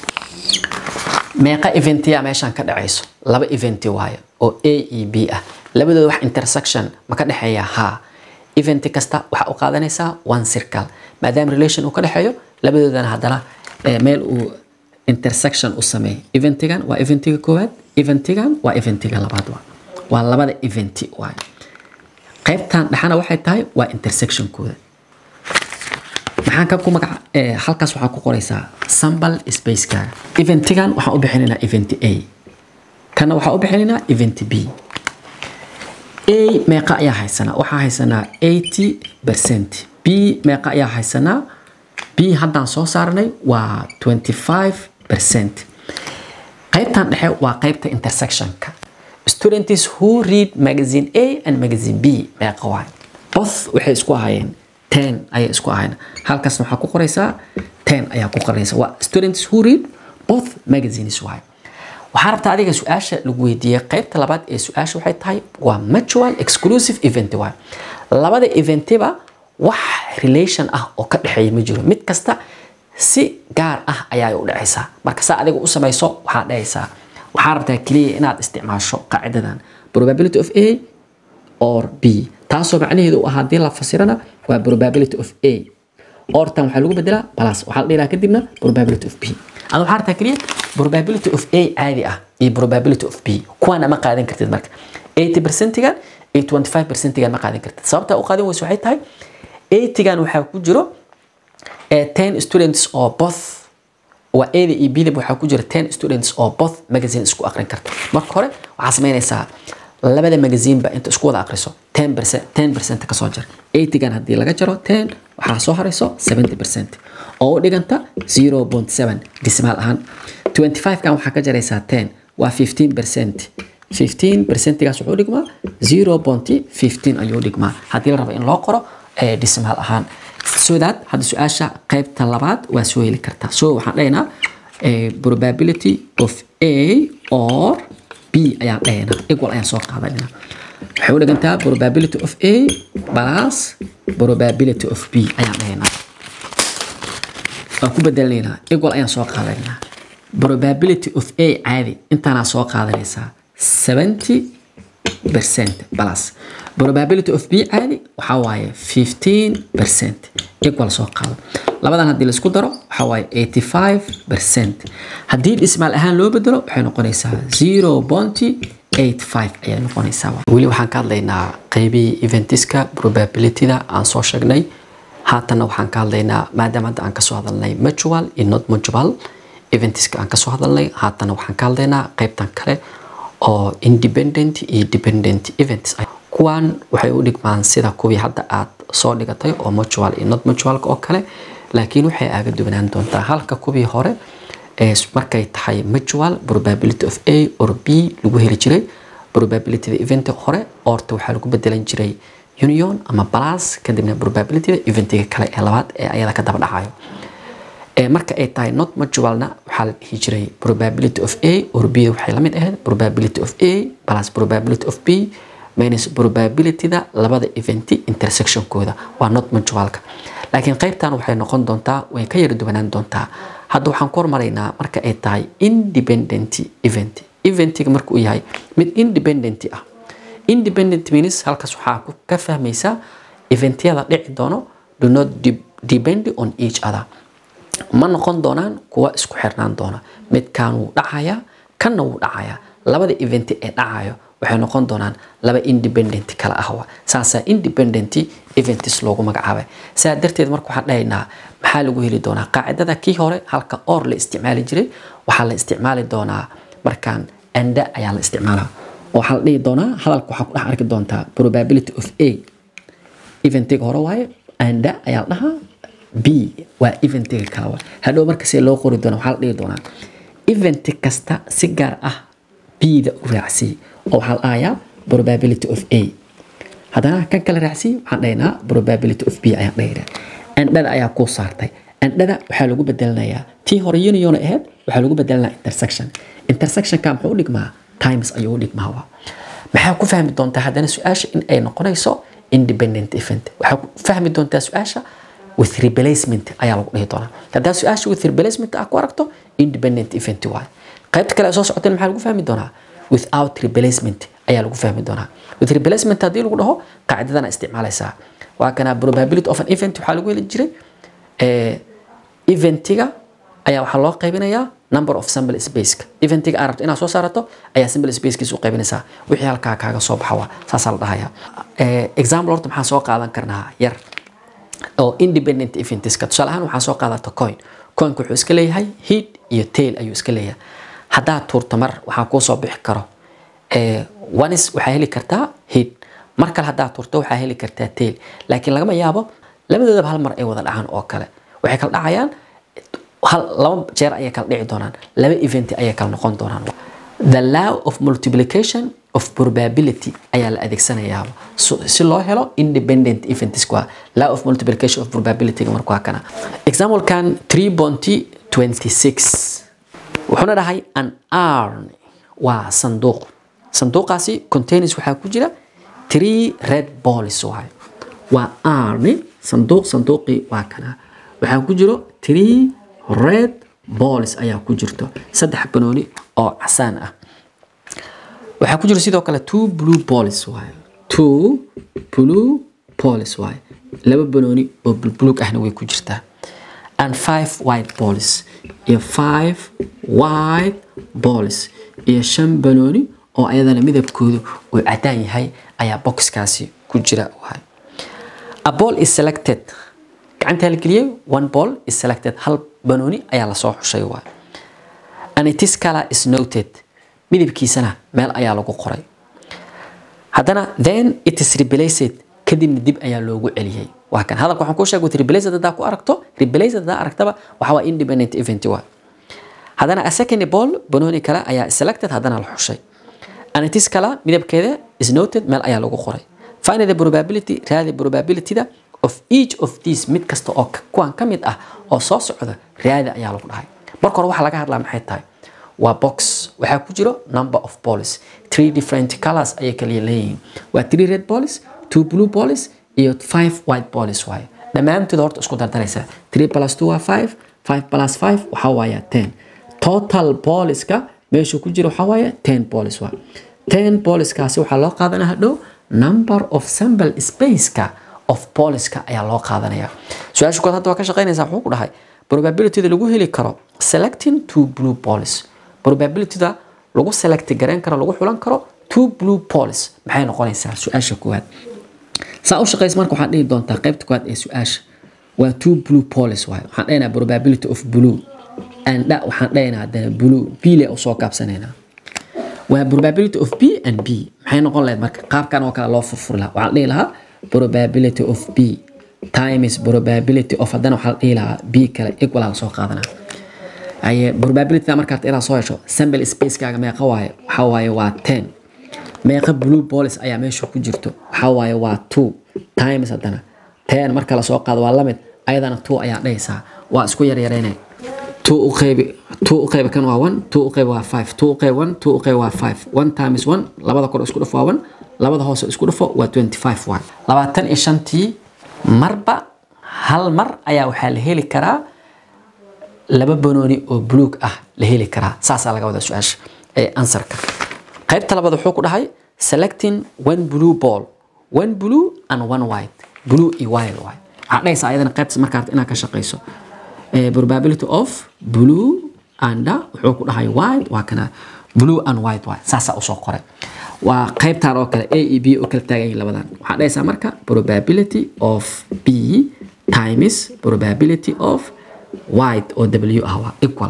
meeqa eventiya meeshaan ka dhacayso laba eventi waayo oo a iyo b ah labadooda wax intersection ma ka dhexeeya haa eventi kasta waxaa u qaadanaysaa one circle maadaama relation uu ka dhexeeyo labadoodana haddana meel uu intersection u sameeyo eventigan waa eventiga koowaad eventigan waa eventiga labaad waa waa labada eventi waayo qaybtan dhexana waxay tahay waa intersectionkooda maxaan ka ku magaca halkaas waxaa ku qoraysaa sambal spacekaaga eventigan waxaan u bixinaynaa event a kana waxaan u bixinaynaa event b a meeqa ayaa haysanaa waxaa haysanaa 80 percent b meeqa ayaa haysanaa b haddaan soo saarnay waa 25 percent qaybtan dhexe waa qaybta intersectionka students who read magazine a and magazine b meeqa waay both waxay isku ahaayeen ten ayay isku ahayn halkaas waxaa ku qoraysaa ten ayaa ku qoraysa waa students who read both magazines waay waxaa rabtaa adiga su-aasha lagu weydiiyey qaybta labaad ee su-aasha waxay tahay waa mutual exclusive event waay labada eventiba wax relation ah oo ka dhexeeya ma jiro mid kasta si gaar ah ayaa u dhacaysaa marka saa adiga u samayso waxaad dhahaysaa waxaa rabtaa keliya inaad isticmaasho qaacidadan probability of a or b taasoo macnaheedu u ah haddii la fasirana waa probability of a ortan waxaa lagu bedelaa plus waxaa la dhiraa kadibna probability of b ada waxaa rabtaa keliya probability of a caadi ah iyo probability of b kuwaana ma qaadan kartid marka 80 percentigan iyo 25 percentigan ma qaadan kartid sababta u qaadan weyso waxay tahay 80gan waxaa ku jiro 10 students oo both waa a iyo b waxaa ku jira 10 students oo both magazine isku aqrin karta marka hore waxaa samaynaysaa labada magaziinba inta isku wada aqriso 10% kasoo jar 80gan haddii laga jaro 10 waxaa soo harayso 70% oo u dhiganta 0.7 dismaal ahaan 25gan waxaa ka jaraysaa 10 waa 15% 15%gaas wuxuu dhigmaa 0.15 ayuu dhigmaa haddii la rabo in loo qoro dismaal ahaan so that hadda su-aasha qaybta labaad waa soo heli kartaa so waxaan dhahaynaa probability of a or b ayaan dhahaynaa equal ayaan soo qaadanayna waxay u dhigantaa probability of a plus probability of b ayaan dhahaynaa waan ku bedelnaynaa equal ayaan soo qaadanaynaa probability of a caadi intaanaa soo qaadanaysaa 70 percent plus probability of b caadi waxaa waaye 15 percent equal soo qaado labadan haddii laisku daro waxaa waaye 85 percent haddii dhismaal ahaan loo bedelo waxay noqonaysaa 0.85 ayay noqonaysaa weli waxaan ka hadlaynaa qaybihii eventiska probabilityda aan soo sheegnay haatanna waxaan ka hadlaynaa maadaama hadda aan kasoo hadalnay mutual iyo not mutual eventiska aan kasoo hadalnay haatanna waxaan ka hadlaynaa qaybtan kale oo independent iyo dependent events kuwan waxay u dhigmaan sida kuwii hadda aad soo dhigatay oo mutual iyo not mutualka oo kale laakiin waxay aaga duwanaan doontaa halka kuwii hore markay tahay mutual probability of a or b lagu heli jiray probabilityda event hore orta waxaa lagu bedelan jiray union ama plus kadibna probabilityda eventiga kale ee labaad ee ayada ka daba dhacayo marka ay tahay not mutualna waxaa la dhihi jiray probability of a or b waxay la mid ahayd probability of a plus probability of b minus probabilityda labada eventi intersectionkooda waa not mutualka laakiin qaybtan waxay noqon doontaa way ka yara duwanaan doontaa hadda waxaan ku hormaraynaa marka ay tahay independent event eventiga markuu yahay mid independent ah independent means halkaas waxaa ka fahmaysaa eventyada dhici doono do not depend on each other ma noqon doonaan kuwa isku xirnaan doona midkaan wuu dhacayaa kanna wuu dhacayaa labada event ee dhacayo waxay noqon doonaan laba independent kala ah waa saasaa independent events loogu magacaabay sidaa darteed marka waxaan dhahaynaa maxaa lagu heli doonaa qaacidada kii hore halka or la isticmaali jiray waxaa la isticmaali doonaa markaan anda ayaa la isticmaalaa oo waxaa la dhihi doonaa hadalka waxaa ku dhex arki doontaa probability of a eventiga hore waaye anda ayaa la dhahaa b waa eventiga kale waa hadhow marka see loo qori doona waxaa la dhihi doonaa event kasta si gaar ah b-da u raacsiyey oo waxaa la dhahayaa probability of a haddana kan kale raacsiyey waxaan dhahaynaa probability of b ayaan dhahaynaa andhada ayaa kuu saartay andhada waxaa lagu bedelinayaa tii hore union ahayd waxaa lagu bedelinayaa intersection intersectionka muxuu u dhigmaa times ayuu u dhigmaa waa maxaa ku fahmi doontaa haddana su-aasha in ay noqonayso independent event waxaa ku fahmi doontaa su-aasha with replacement ayaa lagu dhihi doonaa haddaa su-aasha with replacement ah ku aragto independent event waaye qaybta kale soo socoteen maxaa lagu fahmi doonaa without replacement ayaa lagu fahmi doonaa with replacement haddii lagu dhaho qaacidadana isticmaalaysaa waa kana probability of an event waxaa lagu heli jiray eventiga ayaa waxaa loo qaybinayaa number of sample spaceka eventiga aad rabto inaad soo saarato ayaa sample spacekiisa u qaybinaysaa wixii halkaa kaaga soo baxa waa saasaa la dhahayaa example horta maxaan soo qaadan karnaa yar oo independent eventiska tusaale ahaan waxaan soo qaadata coin coinka wuxuu iska leeyahay heat iyo tail ayuu iska leeyahay haddaad tuurto mar waxaa kuu soo bixi karo onis waxaa heli kartaa heat mar kale haddaad tuurto waxaa heli kartaa tail laakiin lagama yaabo labadoodaba hal mar ay wada dhacaan oo kale waxay kala dhacayaan hal laba jeer ayay kala dhici doonaan laba event ayay kala noqon doonaan the law of multiplication of probability ayaa la adeegsanayaa si loo helo independent events waa law of multiplication of probability marka waa kana examplekan 3.26 wuxuuna dhahay an arn waa sanduuq sanduuqaasi containers waxaa ku jira three red balls waaye waa arni sanduuq sanduuqii waa kana waxaa ku jiro three red balls ayaa ku jirto saddex banooni oo casaan ah waxaa ku jiro sidoo kale two blue balls waaye two blue balls waaye laba banooni oo bulbulug ahna way ku jirtaa and five white balls iyo five white balls iyo shan banooni oo ayadana midabkoodu uu cadaan yahay ayaa boxkaasi ku jira waaye a ball is selected gacanta la geliyay one ball is selected hal banooni ayaa lasoo xushay waaye and it is color is noted midabkiisana meel ayaa lagu qoray haddana then it is replaced kadibna dib ayaa loogu celiyay waa kan hadalka waxaan kuu sheegay with replaced haddaa ku aragto replaced haddaa aragtaba waxa waa independent event waa haddana a second ball banooni kale ayaa selected haddana la xushay and it is color midabkeeda is noted meel ayaa lagu qoray find the probability raadi probabilityda of each of these mid kasta oo kuwan ka mid ah oo soo socda raadi ayaa lagu dhahay marka hore waxaa laga hadlaa maxay tahay waa box waxaa ku jiro number of balls three different colors ayay kala leeyihiin waa three red balls two blue balls iyo five white balls waaye dhammaantood horta isku dardaraysa three plus two waa five five plus five waxaa waaya ten total ballska meesha ku jira waxaa waaya ten balls waa ten ballskaasi waxaa loo qaadanaya hadhow number of sample spaceka of ballska ayaa loo qaadanaya su-aasha kood hadda waa ka shaqaynaysaa wuxuu ku dhahay probabilityda lagu heli karo selecting two blue balls probabilityda lagu select gareyn karo lagu xulan karo two blue balls maxay noqonaysaa su-aasha koowaad saa u shaqaysa marka waxaad dhihi doontaa qaybta koowaad ee su-aasha waa two blue balls waaye waxaan dhahaynaa probability of blue and dha waxaan dhahaynaa haddana blue b le usoo kaabsanaynaa waa probability of b and b maxay noqon lahayd marka qaabkan oo kale loo furfuri lahaa waxaan dhihi lahaa probability of b times probability of haddana waxaa la dhihi lahaa b kale equal aa lasoo qaadanaa aye probability markaad ilaa soo hesho sample spacekaaga meeqa waaye waxaa waaye waa ten meeqa blue balls ayaa meesha ku jirto waxaa waaye waa two times haddana ten marka lasoo qaado waa lamid ayadana two ayaa dhahaysaa waa isku yaryareynay two u qeybi two u qeybi kan waa one two u qeybi waa five two u qeybi one two u qeybi waa five one times one labada kor isku dhufo waa one labada hoose isku dhufo waa twenty five waay labaatan iyo shantii marba hal mar ayaa waxaa la heli karaa laba banooni oo buluug ah la heli karaa saasaa laga wadaa su-aasha ee ansarka qaybta labaad wuxuu ku dhahay selecting one blue ball one blue and one white blue iyo white waay waxaa dhahaysaa ayadana qaybtas markaad inaad ka shaqayso probability of blue and wuxuu ku dhahay white waa kana blue and white waay saasaa usoo qoray waa qaybtaan oo kale a e b oo kala taagan yihiin labadan waxaa dhahaysaa marka probability of b times probability of white oo w ah waa equal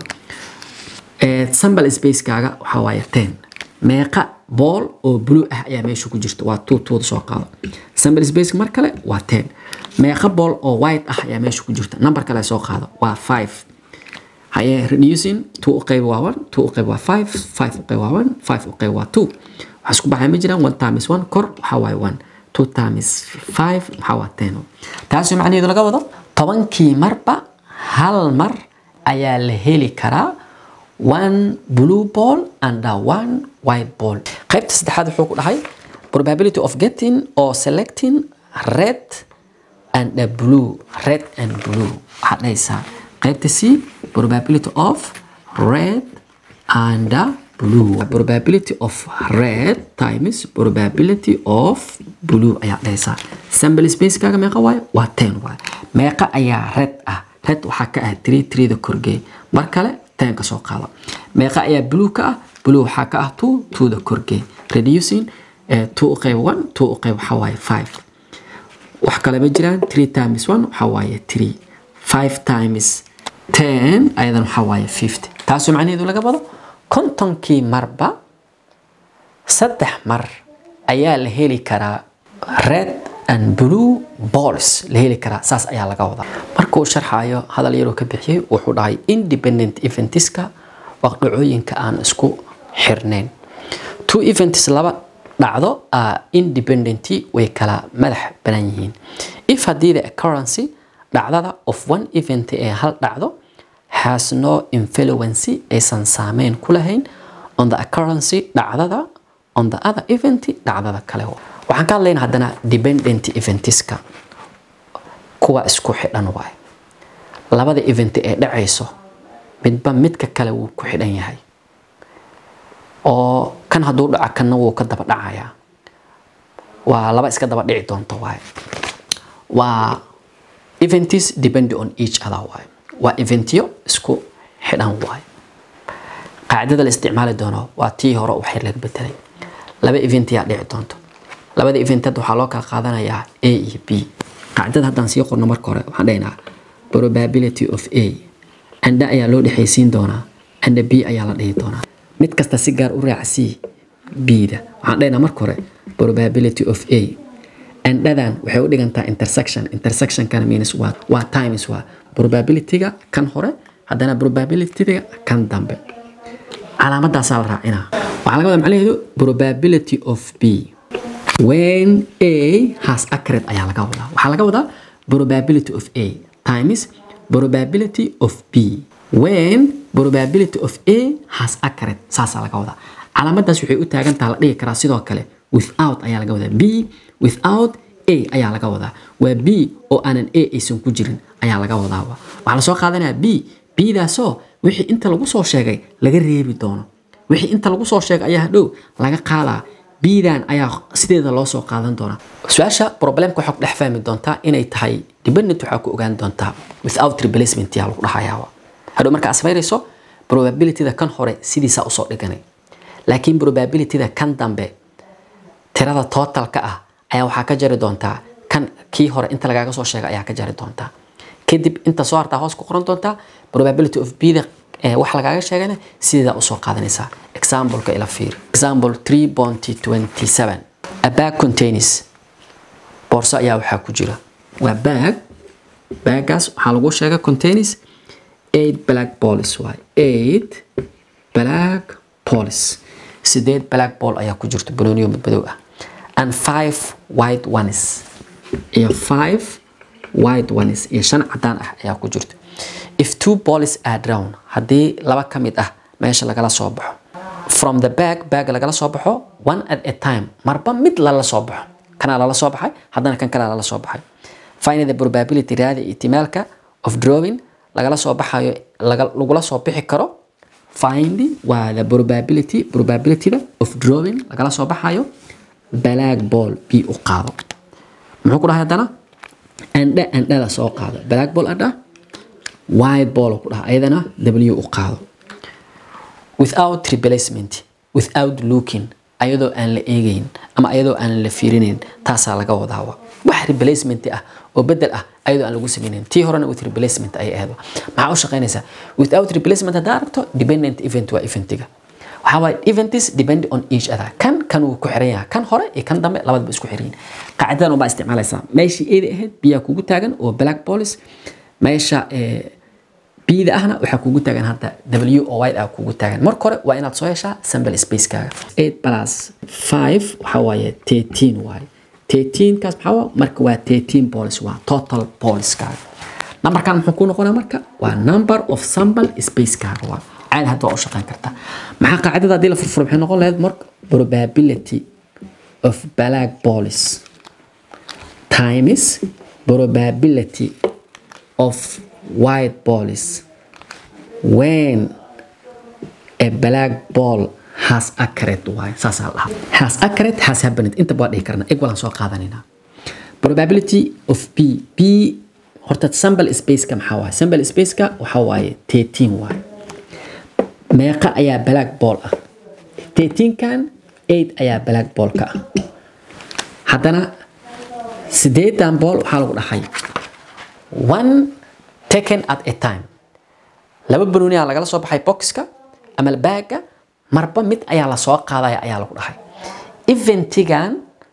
sample spacekaaga waxaa waaye ten meeqa bool oo blue ah ayaa meesha ku jirta waa two twoda soo qaado sample spaceka mar kale waa ten meeqa bool oo white ah ayaa meesha ku jirta number kale soo qaado waa five haye reducing two u qayb waa one two u qayb waa five five u qayb waa one five u qayb waa two waxaa isku baxay ma jiraan one times one kor waxaa waaye one two times five maxaa waa ten taasi macnaheedu laga wado tobankii marba hal mar ayaa la heli karaa one blue ball and one white ball qaybta saddexaad wuxuu ku dhahay probability of getting or selecting red and a blue red and blue waxaad dhahaysaa qaybta c probability of red and a blue probability of red times probability of blue ayaa dhahaysaa sample spacekaaga meeqa waayo waa ten waayo meeqa ayaa red ah red waxaa ka ah three threeda korgeey mar kale ten ka soo qaado meeqa ayaa blue ka ah blue waxaa ka ah two twoda korgeey reducing two u qayb one two u qayb waxaa waaye five wax kale ma jiraan three times one waxaa waaye three five times ten ayadan waxaa waaye fifty taasoo macnaheedu laga wado kontonkii marba saddex mar ayaa la heli karaa red and blue balls la heli karaa saas ayaa laga wadaa marka uu sharxayo hadal yaroo ka bixiyey wuxuu dhahay independent eventiska waa dhacooyinka aan isku xirnayn two events laba dhacdo a independent way kala madax banan yihiin if haddii the occurrence dhacdada of one event ee hal dhacdo has no influence aysan saameyn ku lahayn on the occurrence dhacdada on the other event dhacdada kale waxaan ka hadlayna haddana dependent eventiska kuwa isku xidhan waay labada event ee dhacayso midba midka kale wuu ku xidhan yahay oo kan hadduu dhaco kanna wuu ka daba dhacayaa waa laba iska daba dhici doonto waay waa events depend on each other waay waa eventyo isku xidhan waay qaacidada la isticmaali doono waa tii hore waxay laga bedelay laba event yaa dhici doonto labada event hadda waxaa loo kala qaadanayaa a iyo b qaacidada haddaan sii qorno marka hore waxaan dhahaynaa probability of a anda ayaa loo dhexaysiin doonaa anda b ayaa la dhihi doonaa mid kasta si gaar u raacsii b-da waxaan dhahaynaa marka hore probability of a andhadan waxay u dhigantaa intersection intersectionkana means waa waa times waa probabilityga kan hore haddana probabilityga kan dambe calaamadaasaa la raacinaa waxaa laga wadaa macnaheedu probability of b when a has accurate ayaa laga wadaa waxaa laga wadaa probability of a times probability of b when probability of a has accurate saasaa laga wadaa calaamadaas waxay u taagantaha la dhihi karaa sidoo kale without ayaa laga wadaa b without a ayaa laga wadaa waa b oo aanan a aysan ku jirin ayaa laga wadaa waxaa lasoo qaadanayaa b bdaasoo wixii inta lagu soo sheegay laga reebi doono wixii inta lagu soo sheegay ayaa hadhow laga qaadaa bdan ayaa sideeda loo soo qaadan doonaa su-aasha problemka waxaa ku dhex fahmi doontaa inay tahay dependent waxaa ku ogaan doontaa without replacement yaa lagu dhahayaa hadhow marka asmayrayso probabilityda kan hore sidiisaa usoo dhiganay laakiin probabilityda kan dambe tirada totalka ah ayaa waxaa ka jari doontaa kan kii hore inta lagaaga soo sheegay ayaa ka jari doontaa kadib inta soo hartaa hoos ku qoran doontaa probability of b da wax lagaaga sheegayna sideedaa usoo qaadanaysaa exampleka ila fiir example 3.27 a bag contains boorso ayaa waxaa ku jira waa bag baagaas waxaa lagu sheegay contains eight black balls waay eight black balls sideed black ball ayaa ku jirta banooniyo madmadow ah and five white ones iyo five white ones iyo shan cadaan ah ayaa ku jirta if two balls are drown haddii laba ka mid ah meesha lagala soo baxo from the bag bag lagala soo baxo one at a time marba mid lala soo baxo kanaa lala soo baxay haddana kan kalea lala soo baxay find the probability raadi ihtimaalka of drawing lagala soo baxayo lagula soo bixi karo find waa the probability probabilityda of drawing lagala soo baxayo black ball b u qaado muxuu ku dhahay haddana andha andhada soo qaado black ball andha white ball ku dhaha ayadana w u qaado without replacement without looking ayadoo aan la eegayn ama ayadoo aan la fiirinayn taasaa laga wadaa wax replacement ah oo bedel ah ayadoo aan lagu sameynayn tii horena with replacement ayay ahayd maxaa u shaqaynaysaa without replacement haddaa aragto dependent event waa eventiga waxaa waaye events depend on each other kan kan wuu ku xiran yahay kan hore iyo kan dambe labadaba isku xiran yihin qaacidadan unbaa isticmaalaysaa meeshii eeda ahayd biyaa kugu taagan oo black police meesha bida ahna waxaa kugu taagan hadda w o y ah kugu taagan marka hore waa inaad soo heshaa sample spacekaaga 8 plus 5 waxaa waaye 13 waaye 13 kaas maxaa waa marka waa 13 police waa total policekaaga numberkan muxuu ku noqonaa marka waa number of sample spacekaaga waa caadi hadda waa u shaqeyn kartaa maxaa qaacidada haddii la furfuro maxay noqon lahayd marka probability of black police times probability of white balls when a black ball has accurate waay saasaa lahaa has accurate has happened inta baa dhihi karna eg walaan soo qaadanaynaa probability of b b horta sample spaceka maxaa waaye sample spaceka waxaa waaye 13 waaye meeqa ayaa black ball ah 13 kan 8 ayaa black ball ka ah haddana sideedan ball waxaa lagu dhahay one taken at a time laba banooni aa lagala soo baxay boxka ama baaga marba mid ayaa lasoo qaadaya ayaa lagu dhahay eventigan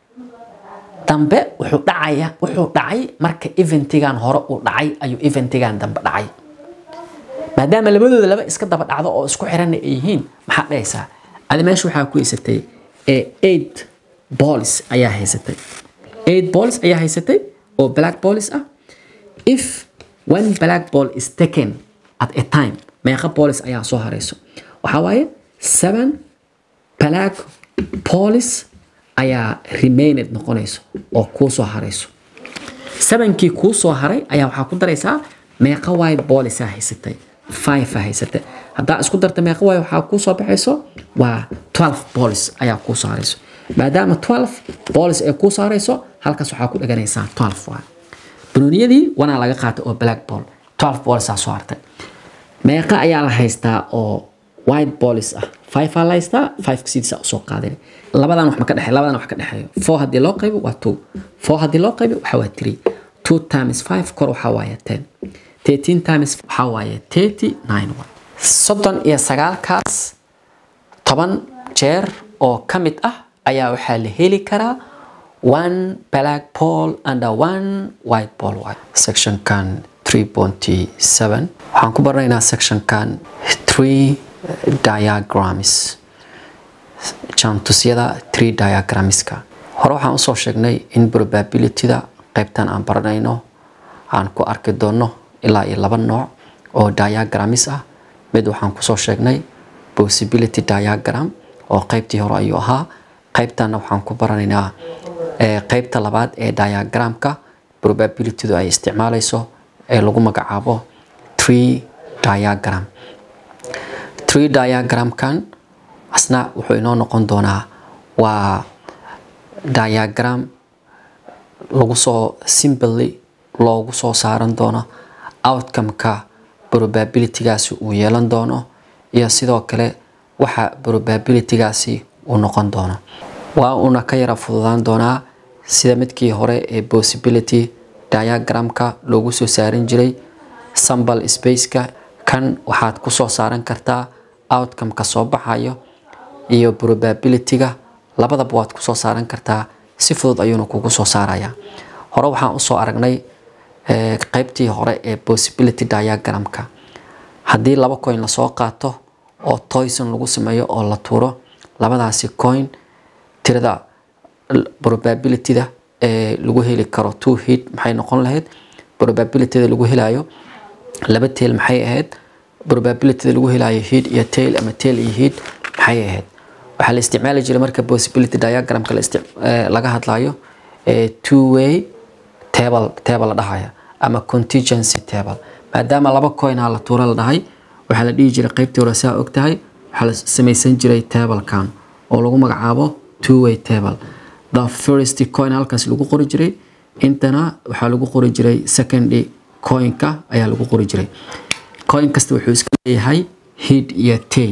dambe wuxuu dhacaya wuxuu dhacay marka eventigan hore uu dhacay ayuu eventigan dambe dhacay maadaama labadooda laba iska daba dhacdo oo isku xiranna ay yihiin maxaa dhahaysaa adi meesha waxaa ku haysatay eight balls ayaa haysatay eight balls ayaa haysatay oo black balls ah if one black ball is taken at a time meeqa balls ayaa soo harayso waxaa waaye seven black balls ayaa remained noqonayso oo kuu soo harayso sevenkii kuu soo haray ayaa waxaa ku daraysaa meeqa white balls aa haysatay five aa haysatay haddaa isku darta meeqa waaye waxaa kuu soo baxayso waa twelve balls ayaa kuu soo harayso maadaama twelve balls ay kuu soo harayso halkaas waxaa ku dhaganaysaa twelve waaye banooniyadii wanaa laga qaatay oo black ball twelve ballsaa soo hartay meeqa ayaa la haystaa oo white balls ah five aa la haystaa five sidiisa usoo qaadan labadan wax ma ka dhexeeyo labadan wax ka dhexeeyo four haddii loo qaybo waa two four haddii loo qaybo waxaa waa three two times five kor waxaa waaye ten thirteen times waxaa waaye thirty nine one soddon iyo sagaalkaas toban jeer oo ka mid ah ayaa waxaa la heli karaa one black ball and one white ball waaye sectionkan 3.7 waxaan ku baranaynaa sectionkan 3 diagrams jaantusyada 3 diagramska hore waxaan usoo sheegnay in probabilityda qaybtan aan baranayno aan ku arki doono ilaa iyo laba nooc oo diagrams ah mid waxaan kusoo sheegnay possibility diagram oo qaybtii hore ayuu ahaa qaybtanna waxaan ku baranaynaa qaybta labaad ee diagramka probabilitydu ay isticmaalayso ee lagu magacaabo tree diagram tree diagramkan asna wuxuu inoo noqon doonaa waa diagram lagu soo simply loogu soo saaran doono outcome-ka probabilitygaasi uu yeelan doono iyo sidoo kale waxa probabilitygaasi uu noqon doono waa uuna ka yara fududaan doonaa sida midkii hore ee possibility diagramka loogu soo saaran jiray sample spaceka kan waxaad ku soo saaran kartaa outcome-ka soo baxayo iyo probabilityga labadaba waad kusoo saaran kartaa si fudud ayuuna kugu soo saaraya hore waxaan usoo aragnay qaybtii hore ee possibility diagramka haddii laba coin lasoo qaato oo toyson lagu sameeyo oo la tuuro labadaasi coin tirada probabilityda ee lagu heli karo two hit maxay noqon lahayd probabilityda lagu helayo laba tail maxay ahayd probabilityda lagu helayo hit iyo tail ama tail iyo hit maxay ahayd waxaa la isticmaali jiray marka possibility diagramka laga hadlayo two way table table la dhahaya ama contingency table maadaama laba coinaa la tuuro la dhahay waxaa la dhihi jiray qaybtii hore saa og tahay waxaa la samaysan jiray tablekan oo lagu magacaabo two way table the first coin halkaas lagu qori jiray intana waxaa lagu qori jiray second coinka ayaa lagu qori jiray coin kasta wuxuu iska leeyahay hid iyo tail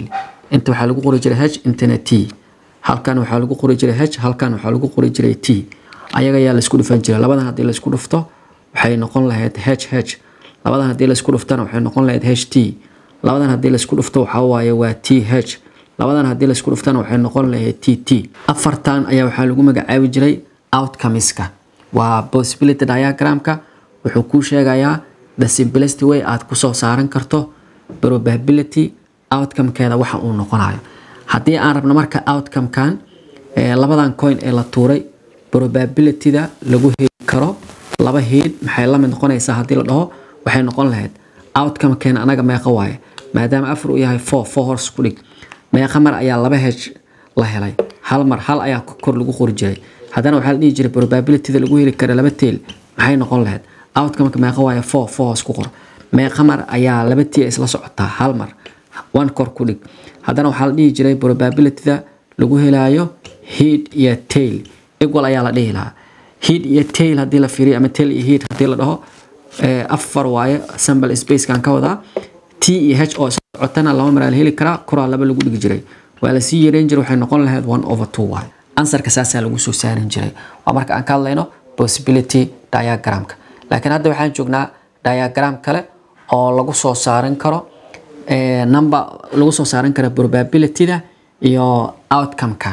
inta waxaa lagu qori jiray h intana t halkan waxaa lagu qori jiray h halkan waxaa lagu qori jiray t ayaga ayaa laisku dhufan jiray labadan haddii laisku dhufto waxay noqon lahayd h h labadan haddii laisku dhuftana waxay noqon lahayd h t labadan haddii laisku dhufto waxaa waaye waa t h labadan haddii laisku dhuftana waxay noqon lahayd t t afartan ayaa waxaa lagu magacaabi jiray outcomeska waa possibility diagramka wuxuu kuu sheegayaa the simplest way aad kusoo saaran karto probability outcomekeeda waxa uu noqonayo haddii aan rabno marka outcomekan labadan coin ee la tuuray probabilityda lagu heli karo laba heed maxay la mid noqonaysaa haddii la dhaho waxay noqon lahayd outcomekeena anaga meeqa waaye maadaama afar uu yahay four four horse ku dhig meeqa mar ayaa laba hej la helay hal mar hal ayaa kor lagu qori jiray haddana waxaa la dhihi jiray probabilityda lagu heli kara laba teel maxay noqon lahayd outcomeka meeqa waaye four four hoos ku qor meeqa mar ayaa laba tii isla socotaa hal mar one kor ku dhig haddana waxaa la dhihi jiray probabilityda lagu helaayo head iyo tail equal ayaa la dhihi lahaa head iyo tail haddii la fiiriyo ama tail iyo head haddii la dhaho afar waaye sample spacekan ka wadaa t iyo h oo isla socotana laba mar aa la heli karaa koraa laba lagu dhigi jiray waa lasii yareyn jiray waxay noqon lahayd one over two waaye ansarka saasaa lagu soo saarin jiray waa marka aan ka hadlayno possibility diagramka laakiin hadda waxaan joognaa diagram kale oo lagu soo saaran karo number lagu soo saaran karo probabilityda iyo outcomekan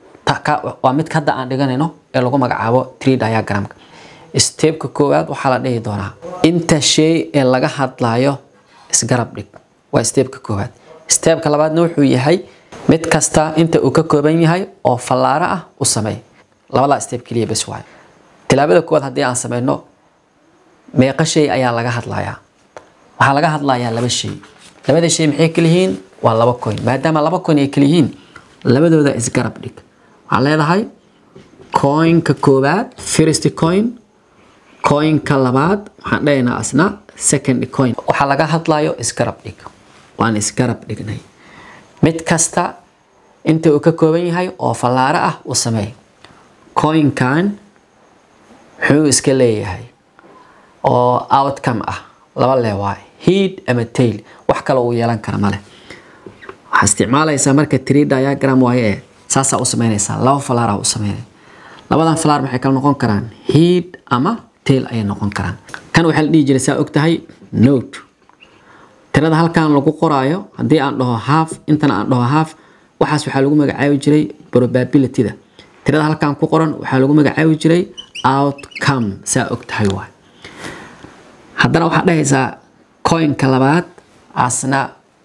waa mid hadda aan dhiganayno ee lagu magacaabo tree diagramka stepka koowaad waxaa la dhihi doonaa inta shay ee laga hadlayo isgarab dhig waa stepka koowaad stepka labaadna wuxuu yahay mid kasta inta uu ka kooban yahay oo fallaaro ah u sameey labadaa step keliya bes waayo tilaabada koowaad haddii aan sameyno meeqa shay ayaa laga hadlayaa waxaa laga hadlayaa laba shay labada shay maxay kala yihiin waa laba coin maadaama laba coin ay kala yihiin labadooda isgarab dhig waxaa leedahay coinka koowaad first coin coinka labaad waxaan dhahaynaa asna second coin waxaa laga hadlayo isgarab dhig waan isgarab dhignay mid kasta inta uu ka kooban yahay oo fallaaro ah u sameey coinkan muxuu iska leeyahay oo outcome ah laba lee waay head ama tail wax kale uu yeelan kara male waxaa isticmaalaysaa marka tree diagram waaye ee saasaa u sameynaysaa laba falaaraa u sameynay labadan falaar maxay kala noqon karaan head ama tail ayay noqon karaan kan waxaa la dhihi jiray saa og tahay note tirada halkan lagu qoraayo haddii aan dhaho half intana aan dhaho half waxaas waxaa lagu magacaabi jiray probabilityda tirada halkan ku qoran waxaa lagu magacaabi jiray outcome saa og tahay waay haddana waxaad dhahaysaa coinka labaad asna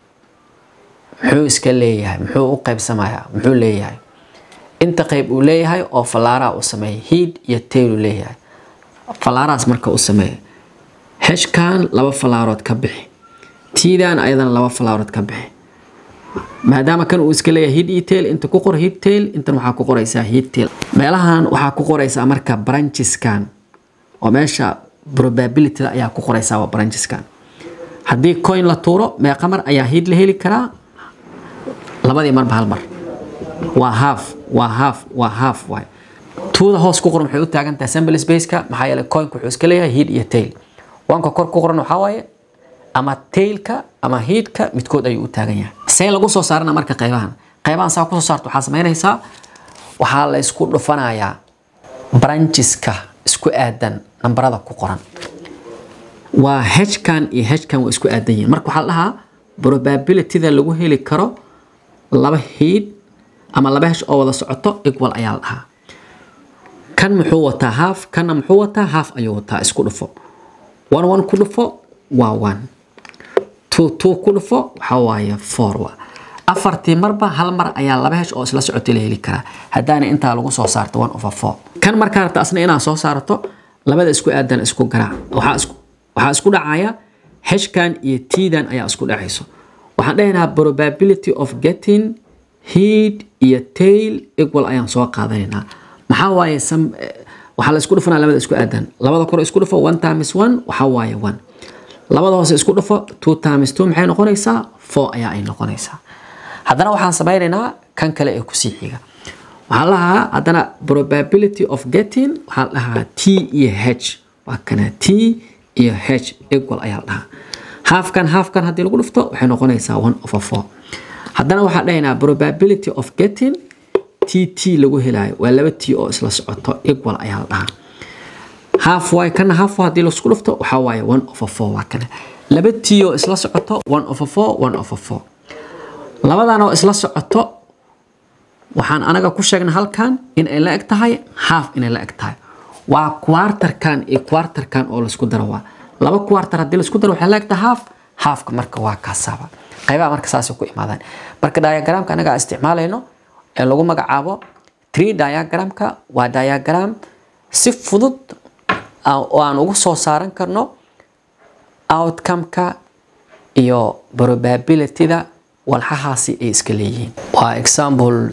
muxuu iska leeyahay muxuu u qaybsamayaa muxuu leeyahay inta qayb uu leeyahay oo fallaaraha u sameeya head iyo tail uu leeyahay fallaarahaas marka u sameeya heshkan laba fallaarood ka bixi tiidan ayadana laba fallaarood ka bixi maadaama kan uu iska leeyahay head iyo tail inta ku qor head tail intan waxaa ku qoraysaa head tail meelahan waxaa ku qoraysaa marka brancheskan oo meesha probabilityda ayaa ku qoraysaa waa brancheskan haddii coin la tuuro meeqa mar ayaa head la heli karaa labadii marba hal mar waa half waa half waa half waay tuuda hoos ku qoran waxay u taagan tahay sample spaceka maxaa yeelay coinka wuxuu iska leeyahay head iyo tail wanka kor ku qoran waxaa waaye ama tailka ama headka midkood ayuu u taagan yahay see lagu soo saarana marka qaybahan qaybahan saa kusoo saarto waxaa samaynaysaa waxaa la isku dhufanayaa brancheska isku aadan nambarada ku qoran waa hkan iyo hkan waa isku aadan yihiin marka waxaa la dhahaa probabilityda lagu heli karo laba head ama laba hesh oo wada socoto equal ayaa la dhahaa kan muxuu wataa half kanna muxuu wataa half ayuu wataa isku dhufo one one ku dhufo waa one two two ku dhufo waxaa waaye four waa afartii marba hal mar ayaa laba hesh oo isla socotay la heli karaa haddaana intaa lagu soo saarto one over four kan markaa rabta asna inaad soo saarto labada isku aadan isku garaac waxaa isku waxaa isku dhacaya heshkan iyo tiidan ayaa isku dhacayso waxaan dhahaynaa probability of getting head iyo tail equal ayaan soo qaadanaynaa maxaa waaye sam waxaa la isku dhufanaa labada isku aadan labada kore isku dhufo one times one waxaa waaye one labada hoose isku dhufo two times two maxay noqonaysaa four ayaa ay noqonaysaa haddana waxaan samaynaynaa kan kale ee kusii xiga waxaa lahaa haddana probability of getting waxaa dhahaa t iyo h waa kana t iyo h equal ayaa la dhahaa halfkan halfkan haddii lagu dhufto waxay noqonaysaa one over four haddana waxaan dhahaynaa probability of getting t t lagu helayo waa laba t oo isla socoto equal ayaa la dhahaa half y kana half y haddii laisku dhufto waxaa waaye one over four waa kana laba t oo isla socoto one over four one over four labadan oo isla socoto waxaan anaga ku sheegnay halkan in ay la eg tahay half inay la eg tahay waa quartarkan iyo quartarkan oo laisku daro waa laba quartar haddii laisku daro waxay la eg tahay half halfka marka waa kaasaaba qaybaha marka saasay ku imaadaan marka diagramka anaga aan isticmaalayno ee lagu magacaabo tree diagramka waa diagram si fudud oo aan ugu soo saaran karno outcome-ka iyo probability-da walxahaasi ay iska leeyihiin waa example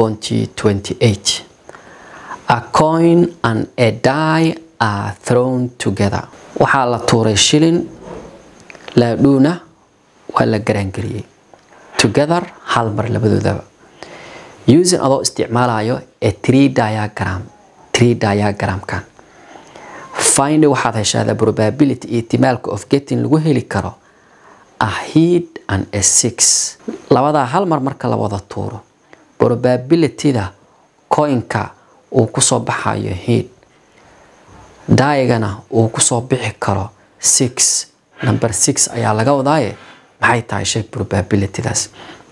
3.28 a coin and a die are thrown together waxaa la tuuray shilin laadhuuna waa la garaangeliyey together hal mar labadoodaba using adoo isticmaalayo a tree diagram tree diagramkan find waxaad heshaa the probability ihtimaalka of getting lagu heli karo a heat and a six labadaa hal mar marka la wada tuuro probabilityda coinka uu kusoo baxayo heat daayigana uu kusoo bixi karo six number six ayaa laga wadaaye maxay tahay shay probabilitydaas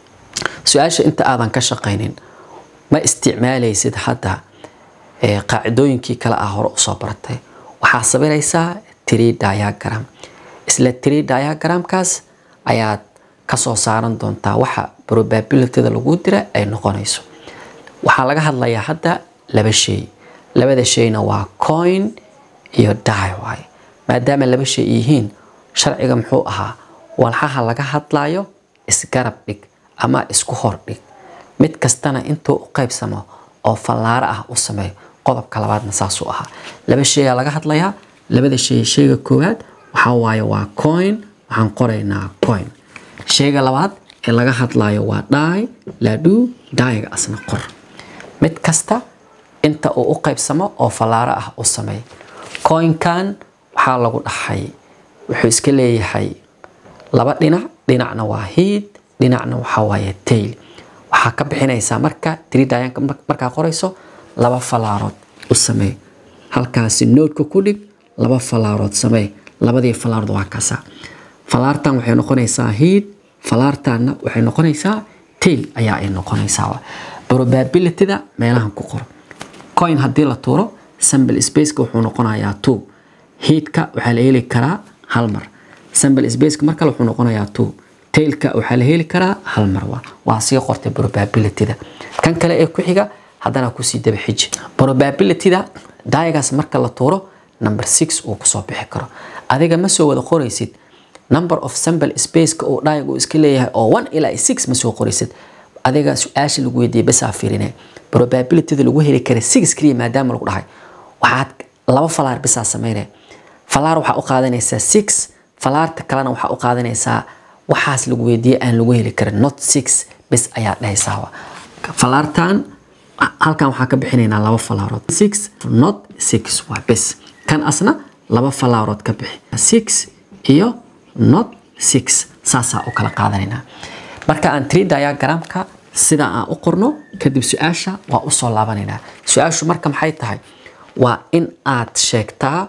su-aasha inta aadan ka shaqaynin ma isticmaalaysid hadda qaacidooyinkii kale ah hore usoo baratay waxaa sabiraysaa tree diagram isla tree diagramkaas ayaad kasoo saaran doontaa waxa probabilityda lagu dira ay noqonayso waxaa laga hadlayaa hadda laba shay labada shayna waa coin iyo die waaye maadaama laba shay yihiin sharciga muxuu ahaa walxaha laga hadlayo isgarab dhig ama isku hor dhig mid kastana intuu u qaybsamo oo fallaaro ah u sameeyo qodobka labaadna saasuu ahaa laba shayaa laga hadlayaa labada shay shayga koowaad waxaa waaye waa coin waxaan qoraynaa coin shayga labaad ee laga hadlayo waa dhaay laadhuu daayiga asna qor mid kasta inta uu u qaybsamo oo fallaaro ah u sameey coinkan waxaa lagu dhahay wuxuu iska leeyahay laba dhinac dhinacna waa hiid dhinacna waxaa waaye tail waxaa ka bixinaysaa marka tiridayanka markaa qorayso laba falaarood u samee halkaasi noodka ku dhig laba falaarood samee labadii falaarood waa kasa falaartan waxay noqonaysaa hiid falaartanna waxay noqonaysaa tail ayaa ay noqonaysaa probabilityda meelahan ku qoro coin haddii la tuuro sample spaceka wuxuu noqonayaa two hiidka waxaa la heli karaa hal mar sample spaceka mar kale wuxuu noqonayaa two tailka waxaa la heli karaa hal mar waa waa sii qortay probabilityda kan kale ee ku xiga haddana kusii daba xiji probabilityda daayigaas marka la tuuro number six uu kusoo bixi karo adiga ma soo wada qoraysid number of sample spaceka uu daayig uu iska leeyahay oo one ilaa six ma soo qoraysid adiga su-aasha lagu weydiiyey basaa fiirine probabilityda lagu heli kara six keliya maadaama lagu dhahay waxaad laba falaar bisaa sameynaya falaar waxaa u qaadanaysaa six falaarta kalena waxaa u qaadanaysaa waxaas lagu weydiiyey aan lagu heli karin not six bis ayaa dhahaysaa falaartan halkan waxaa ka bixinaynaa laba falaarood six not six waa bis kan asna laba falaarood ka bixi six iyo not six saasaa u kala qaadanaynaa marka aan tree diagramka sida aan u qorno kadib su-aasha waa usoo laabanaynaa su-aashu marka maxay tahay waa in aad sheegtaa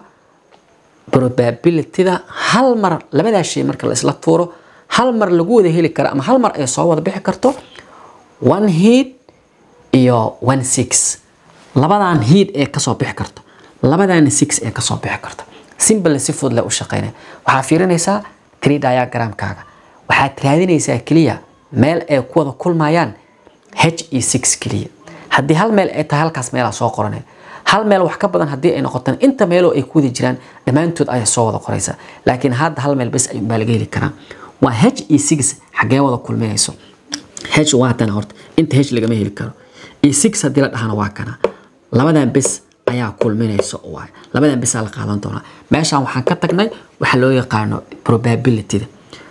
probabilityda hal mar labadaa shay marka la isla tuuro hal mar lagu wada heli karo ama hal mar ay soo wada bixi karto one heat iyo one six labadan heat ee kasoo bixi karto labadan six ee kasoo bixi karto simple si fudud le u shaqeynaya waxaa fiirinaysaa tree diagramkaaga waxaad raadinaysaa keliya meel ay ku wada kulmayaan h e six keliya haddii hal meel ay tahay halkaas meelaa soo qoranaya hal meel wax ka badan haddii ay noqotaan inta meeloo ay ku wada jiraan dhammaantood ayaa soo wada qoraysa laakiin hadda hal meel bes ayuunbaa laga heli karaa waa h e six xaggee wada kulminayso h waa tana horta inta h lagama heli karo e six haddii la dhahana waa kana labadan bes ayaa kulminayso waay labadan besaa la qaadan doonaa meeshaan waxaan ka tagnay waxa loo yaqaano probabilityda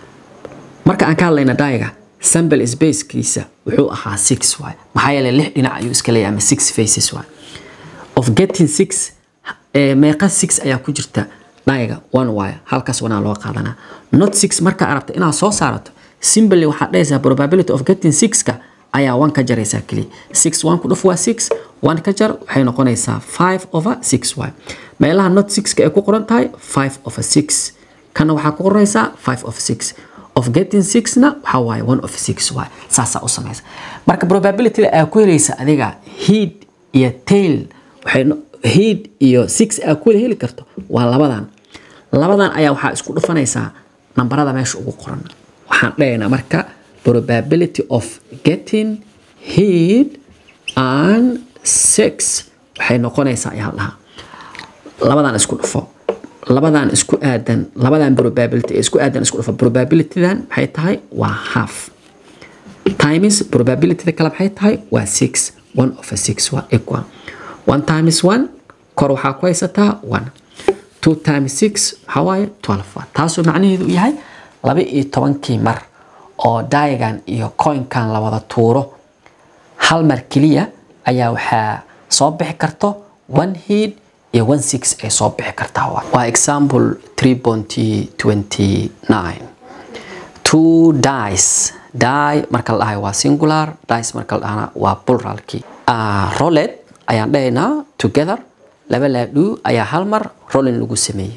marka aan ka hadlayna daayiga sample spacekiisa wuxuu ahaa six waay maxaa yeelay lix dhinac ayuu iska leeyahay ama six faces waay of getting six meeqa six ayaa ku jirta daayiga one waay halkaas wanaa loo qaadanaa not six markaa arabta inaad soo saarato simply waxaad dhahaysaa probability of getting sixka ayaa one ka jaraysaa keliya six one ku dhuf waa six one ka jar waxay noqonaysaa five over six y meelaha not sixka ay ku qoran tahay five over six kana waxaa ku qoranaysaa five of six of getting sixna waxaa waaye one of six y saasaa u samaysa marka probabilityda aa ku helaysa adiga head iyo tail waxay head iyo six aa ku wada heli karto waa labadan labadan ayaa waxaa isku dhufanaysaa nambarada meesha ugu qoran waxaan dhahaynaa marka probability of getting head and six waxay noqonaysaa ayaa dhahaa labadan isku dhufo labadan isku aadan labadan probability isku aadan isku dhufo probabilitydan maxay tahay waa half times probabilityda kale maxay tahay waa six one of a six waa equal one times one kor waxaa ku haysataa one two times six waxaa waaye twelve waa taasoo macnaheedu yahay laba iyo tobankii mar oo daayagan iyo coinkan la wada tuuro hal mar keliya ayaa waxaa soo bixi karto one head iyo one six ay soo bixi kartaa waa example three pointy twenty nine two dice die marka la dhahayo waa singular dice marka la dhahana waa pluralkii uh, rolet ayaan dhahaynaa together laba laadhuu ayaa hal mar rolling lagu sameeyey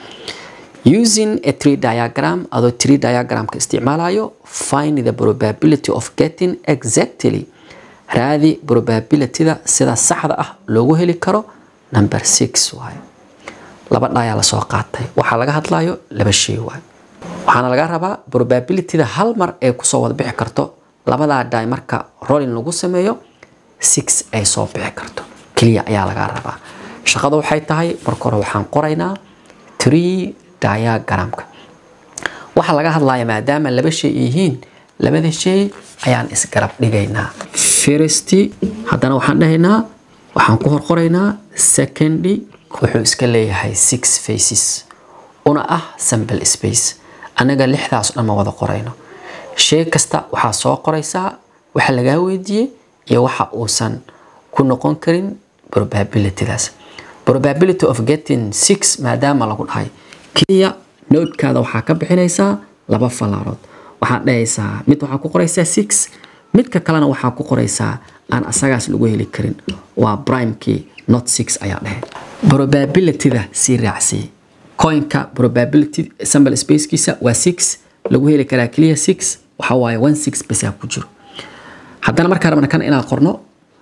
using a tree diagram adoo tree diagramka isticmaalayo find the probability of getting exactly raadi probabilityda sida saxda ah loogu heli karo number six waayo laba dhayaa lasoo qaatay waxaa laga hadlayo laba shay waayo waxaana laga rabaa probabilityda hal mar ay kusoo wada bixi karto labadaa dhay marka rolling lagu sameeyo six ay soo bixi karto keliya ayaa laga rabaa shaqada waxay tahay marka hore waxaan qoraynaa tree diagramka waxaa laga hadlaya maadaama laba shay yihiin labada shay ayaan isgarab dhigaynaa first haddana waxaan dhahaynaa waxaan ku horqoraynaa second wuxuu iska leeyahay six faces una ah sample space annaga lixdaas dhan ma wada qorayno shay kasta waxaa soo qoraysaa waxa lagaa weydiiyey iyo waxa uusan ku noqon karin probabilitydaas probability of getting six maadaama lagu dhahay keliya noodkaada waxaa ka bixinaysaa laba falaarood waxaad dhahaysaa mid waxaa ku qoraysaa six midka kalena waxaa ku qoraysaa aan asagaas lagu heli karin waa primekii not six ayaa dhahay probabilityda sii raacsiyey coinka probability sample spacekiisa waa six lagu heli karaa keliya six waxa waaye one six basaa ku jiro haddana markaa rabna kan inaan qorno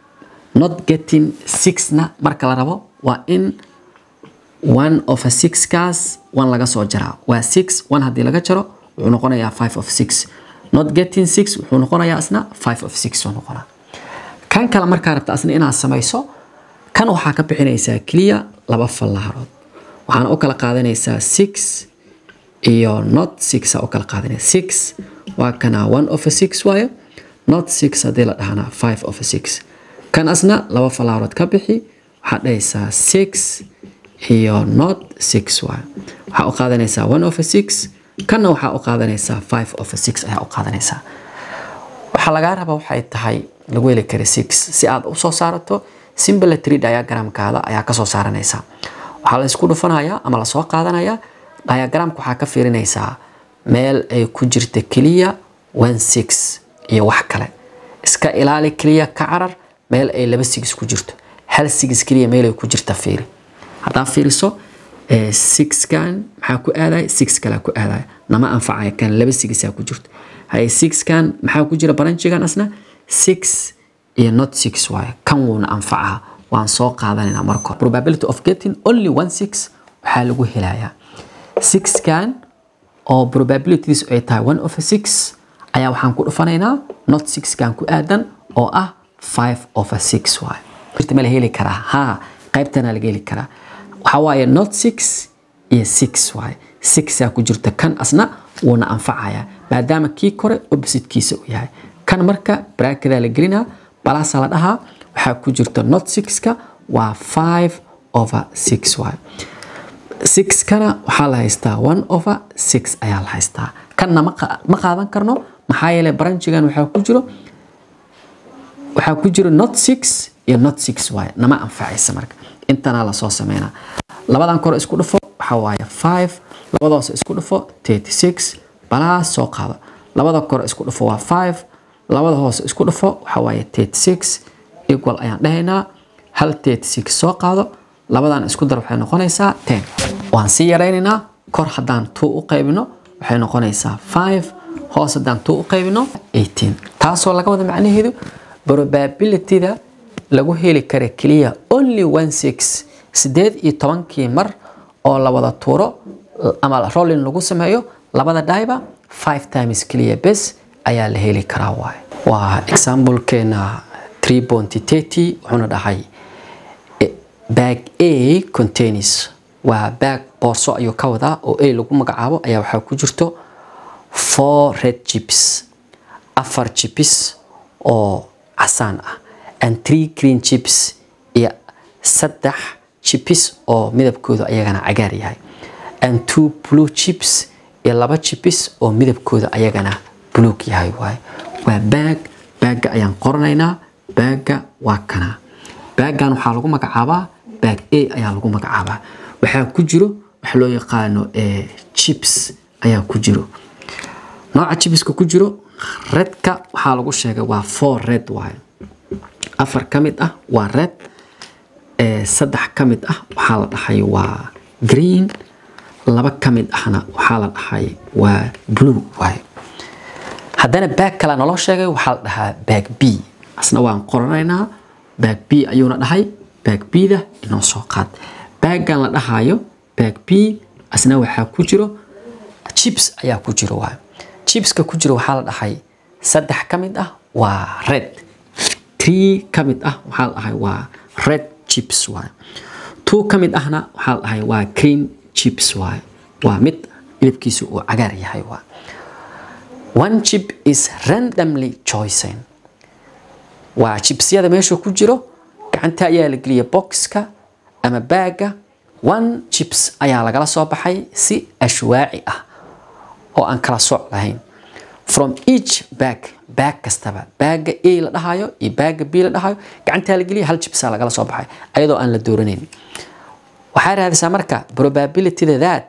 not getting sixna marka la rabo waa in one of a six kaas one laga soo jaraa waa six one haddii laga jaro wuxuu noqonayaa five of six not getting six wuxuu noqonayaa isna five of six uu noqonaa kan kale markaa rabta asna inaad samayso kan waxaa ka bixinaysaa keliya laba fallaarood waxaana u kala qaadanaysaa six iyo not six u kala qaadanaya six waa kana one of a six waayo not six haddii la dhahana five of a six kan asna laba fallaarood ka bixi waxaad dhahaysaa six iyo not six waayo waxaa u qaadanaysaa one of a six kanna waxaa u qaadanaysaa five of a six ayaa u qaadanaysaa waxaa lagaa rabaa waxay tahay lagu heli kara six si aad usoo saarato simple tree diagramkaada ayaa kasoo saaranaysaa waxaa la isku dhufanayaa ama lasoo qaadanayaa diagramka waxaa ka fiirinaysaa meel ay ku jirta keliya one six iyo wax kale iska ilaali keliya ka carar meel ay laba six ku jirto hal six keliya meel ay ku jirta fiiri haddaa fiiriso sixkan maxaa ku aadaya six kalea ku aadaya nama anfacaya kan laba sigisaa ku jirto haye sixkan maxaa ku jira baranjigan asna six iyo not six waaye kan wuuna anfacaa waan soo qaadanaynaa marka hore probability of getting only one six waxaa lagu helayaa sixkan oo probabilities ay tahay one of a six ayaa waxaan ku dhufanaynaa not sixkan ku aadan oo ah five of a six waaye jirta ma la heli karaa haa qaybtana laga heli karaa waxaa waaye not six iyo six waaye sixaa ku jirta kan asna wuuna anfacayaa maadaama kii kore oppositekiisa uu yahay kan marka braakedaa la gelinaa balaasaa la dhahaa waxaa ku jirta not sixka waa five over six waaye sixkana waxaa la haystaa one over six ayaa la haystaa kanna ma qaadan karno maxaa yeelay branchigan waxaa ku jiro waxaa ku jiro not six iyo not six waaye nama anfacaysa marka intanaa lasoo sameynaa labadan kore isku dhufo waxaa waaye five labadaas isku dhufo thirty six balaas soo qaado labada kore isku dhufo waa 5 labada hoose isku dhufo waxa waaye 36 equal ayaan dhahaynaa hal 36 soo qaado labadan isku dar waxay noqonaysaa 10 waan sii yaraynaynaa kor haddaan 2 u qaybino waxay noqonaysaa 5 hoos haddaan 2 u qaybino 18 taasoo laga wada macnaheedu probabilityda lagu heli kara keliya only one six sideed iyo tobankii mar oo la wada tuuro ama rolling lagu sameeyo labada dhayba five times keliya bes ayaa la heli karaa waaye waa examplekeena 3.30 wuxuuna dhahay bag a contains waa bag boorso ayuu ka wadaa oo a lagu magacaabo ayaa waxaa ku jirto four red chips afar chips oo casaan ah and three green chips iyo saddex chips oo midabkooda ayagana cagaar yahay and two blue chips iyo laba chips oo midabkooda ayagana buluug yahay waaye waa baag baagga ayaan qoranaynaa baagga waa kana baaggan waxaa lagu magacaabaa baag a ayaa lagu magacaabaa waxaa ku jiro wax loo yaqaano chips ayaa ku jiro nooca chipska ku jiro redka waxaa lagu sheegay waa four red waaye afar ka mid ah waa red saddex ka mid ah waxaa la dhahay waa green laba ka mid ahna waxaa la dhahay waa blue waaye haddana baag kale naloo sheegay waxaa la dhahaa baag b asna waan qoranaynaa baag b ayuuna dhahay baag b-da inoo soo qaad baaggan la dhahayo baag b asna waxaa ku jiro chips ayaa ku jiro waaye chipska ku jiro waxaa la dhahay saddex ka mid ah waa red three ka mid ah waxaa la dhahay waa red chips waaye two ka mid ahna waxaa la dhahay waa green chips waaye waa mid midabkiisu uu cagaar yahay waa one chip is randomly chosen waa chipsyada meesha ku jiro gacanta ayaa la geliya boxka ama baaga one chips ayaa lagala soo baxay si ashwaaci ah oo aan kala sooc lahayn from each bag bag kastaba baaga a la dhahayo iyo baaga b la dhahayo gacantaa la geliya hal chipsaa lagala soo baxay ayadoo aan la dooranayn waxaa raadisaa marka probabilityda that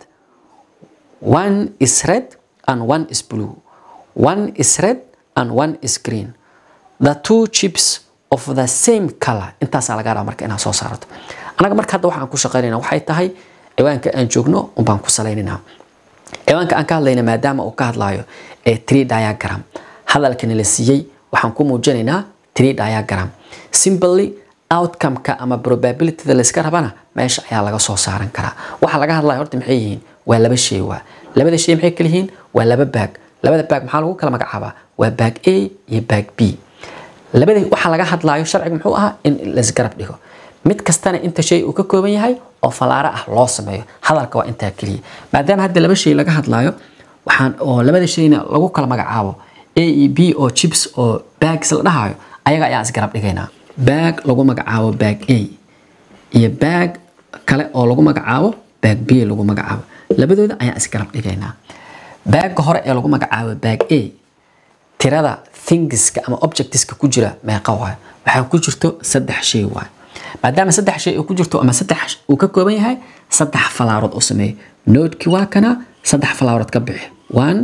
one is red and one is blue one is red and one is green the two chips of the same color intaasaa laga rabaa marka inaad soo saarato anaga marka hadda waxaan ku shaqaynayna waxay tahay ciwaanka aan joogno unbaan ku salaynaynaa ciwaanka aan ka hadlayna maadaama uu ka hadlayo ee tree diagram hadalkani la siiyey waxaan ku muujinaynaa tree diagram simply outcome-ka ama probabilityda layska rabana meesha ayaa laga soo saaran karaa waxa laga hadlaya horta maxay yihiin waa laba shay waa labada shay maxay kala yihiin waa laba baag labada baag maxaa lagu kala magacaabaa waa baag a iyo baag b labada waxa laga hadlayo sharciga muxuu ahaa in laisgarab dhigo mid kastana inta shay uu ka kooban yahay oo falaaro ah loo sameeyo hadalka waa intaa keliya maadaama hadda laba shay laga hadlayo waxaan oo labada shayna lagu kala magacaabo a e b oo chips oo bags la dhahayo ayaga ayaan isgarab dhigaynaa baag lagu magacaabo baag a iyo baag kale oo lagu magacaabo baag b lagu magacaabo labadooda ayaan isgarab dhigaynaa baagga hore ee lagu magacaabo baag a tirada thingska ama objectiska ku jira meeqa waayo waxaa ku jirto saddex shay waayo maadaama saddex shay uu ku jirto ama saddex uu ka kooban yahay saddex falaarood u sameeyo noodkii waa kana saddex falaarood ka bixi one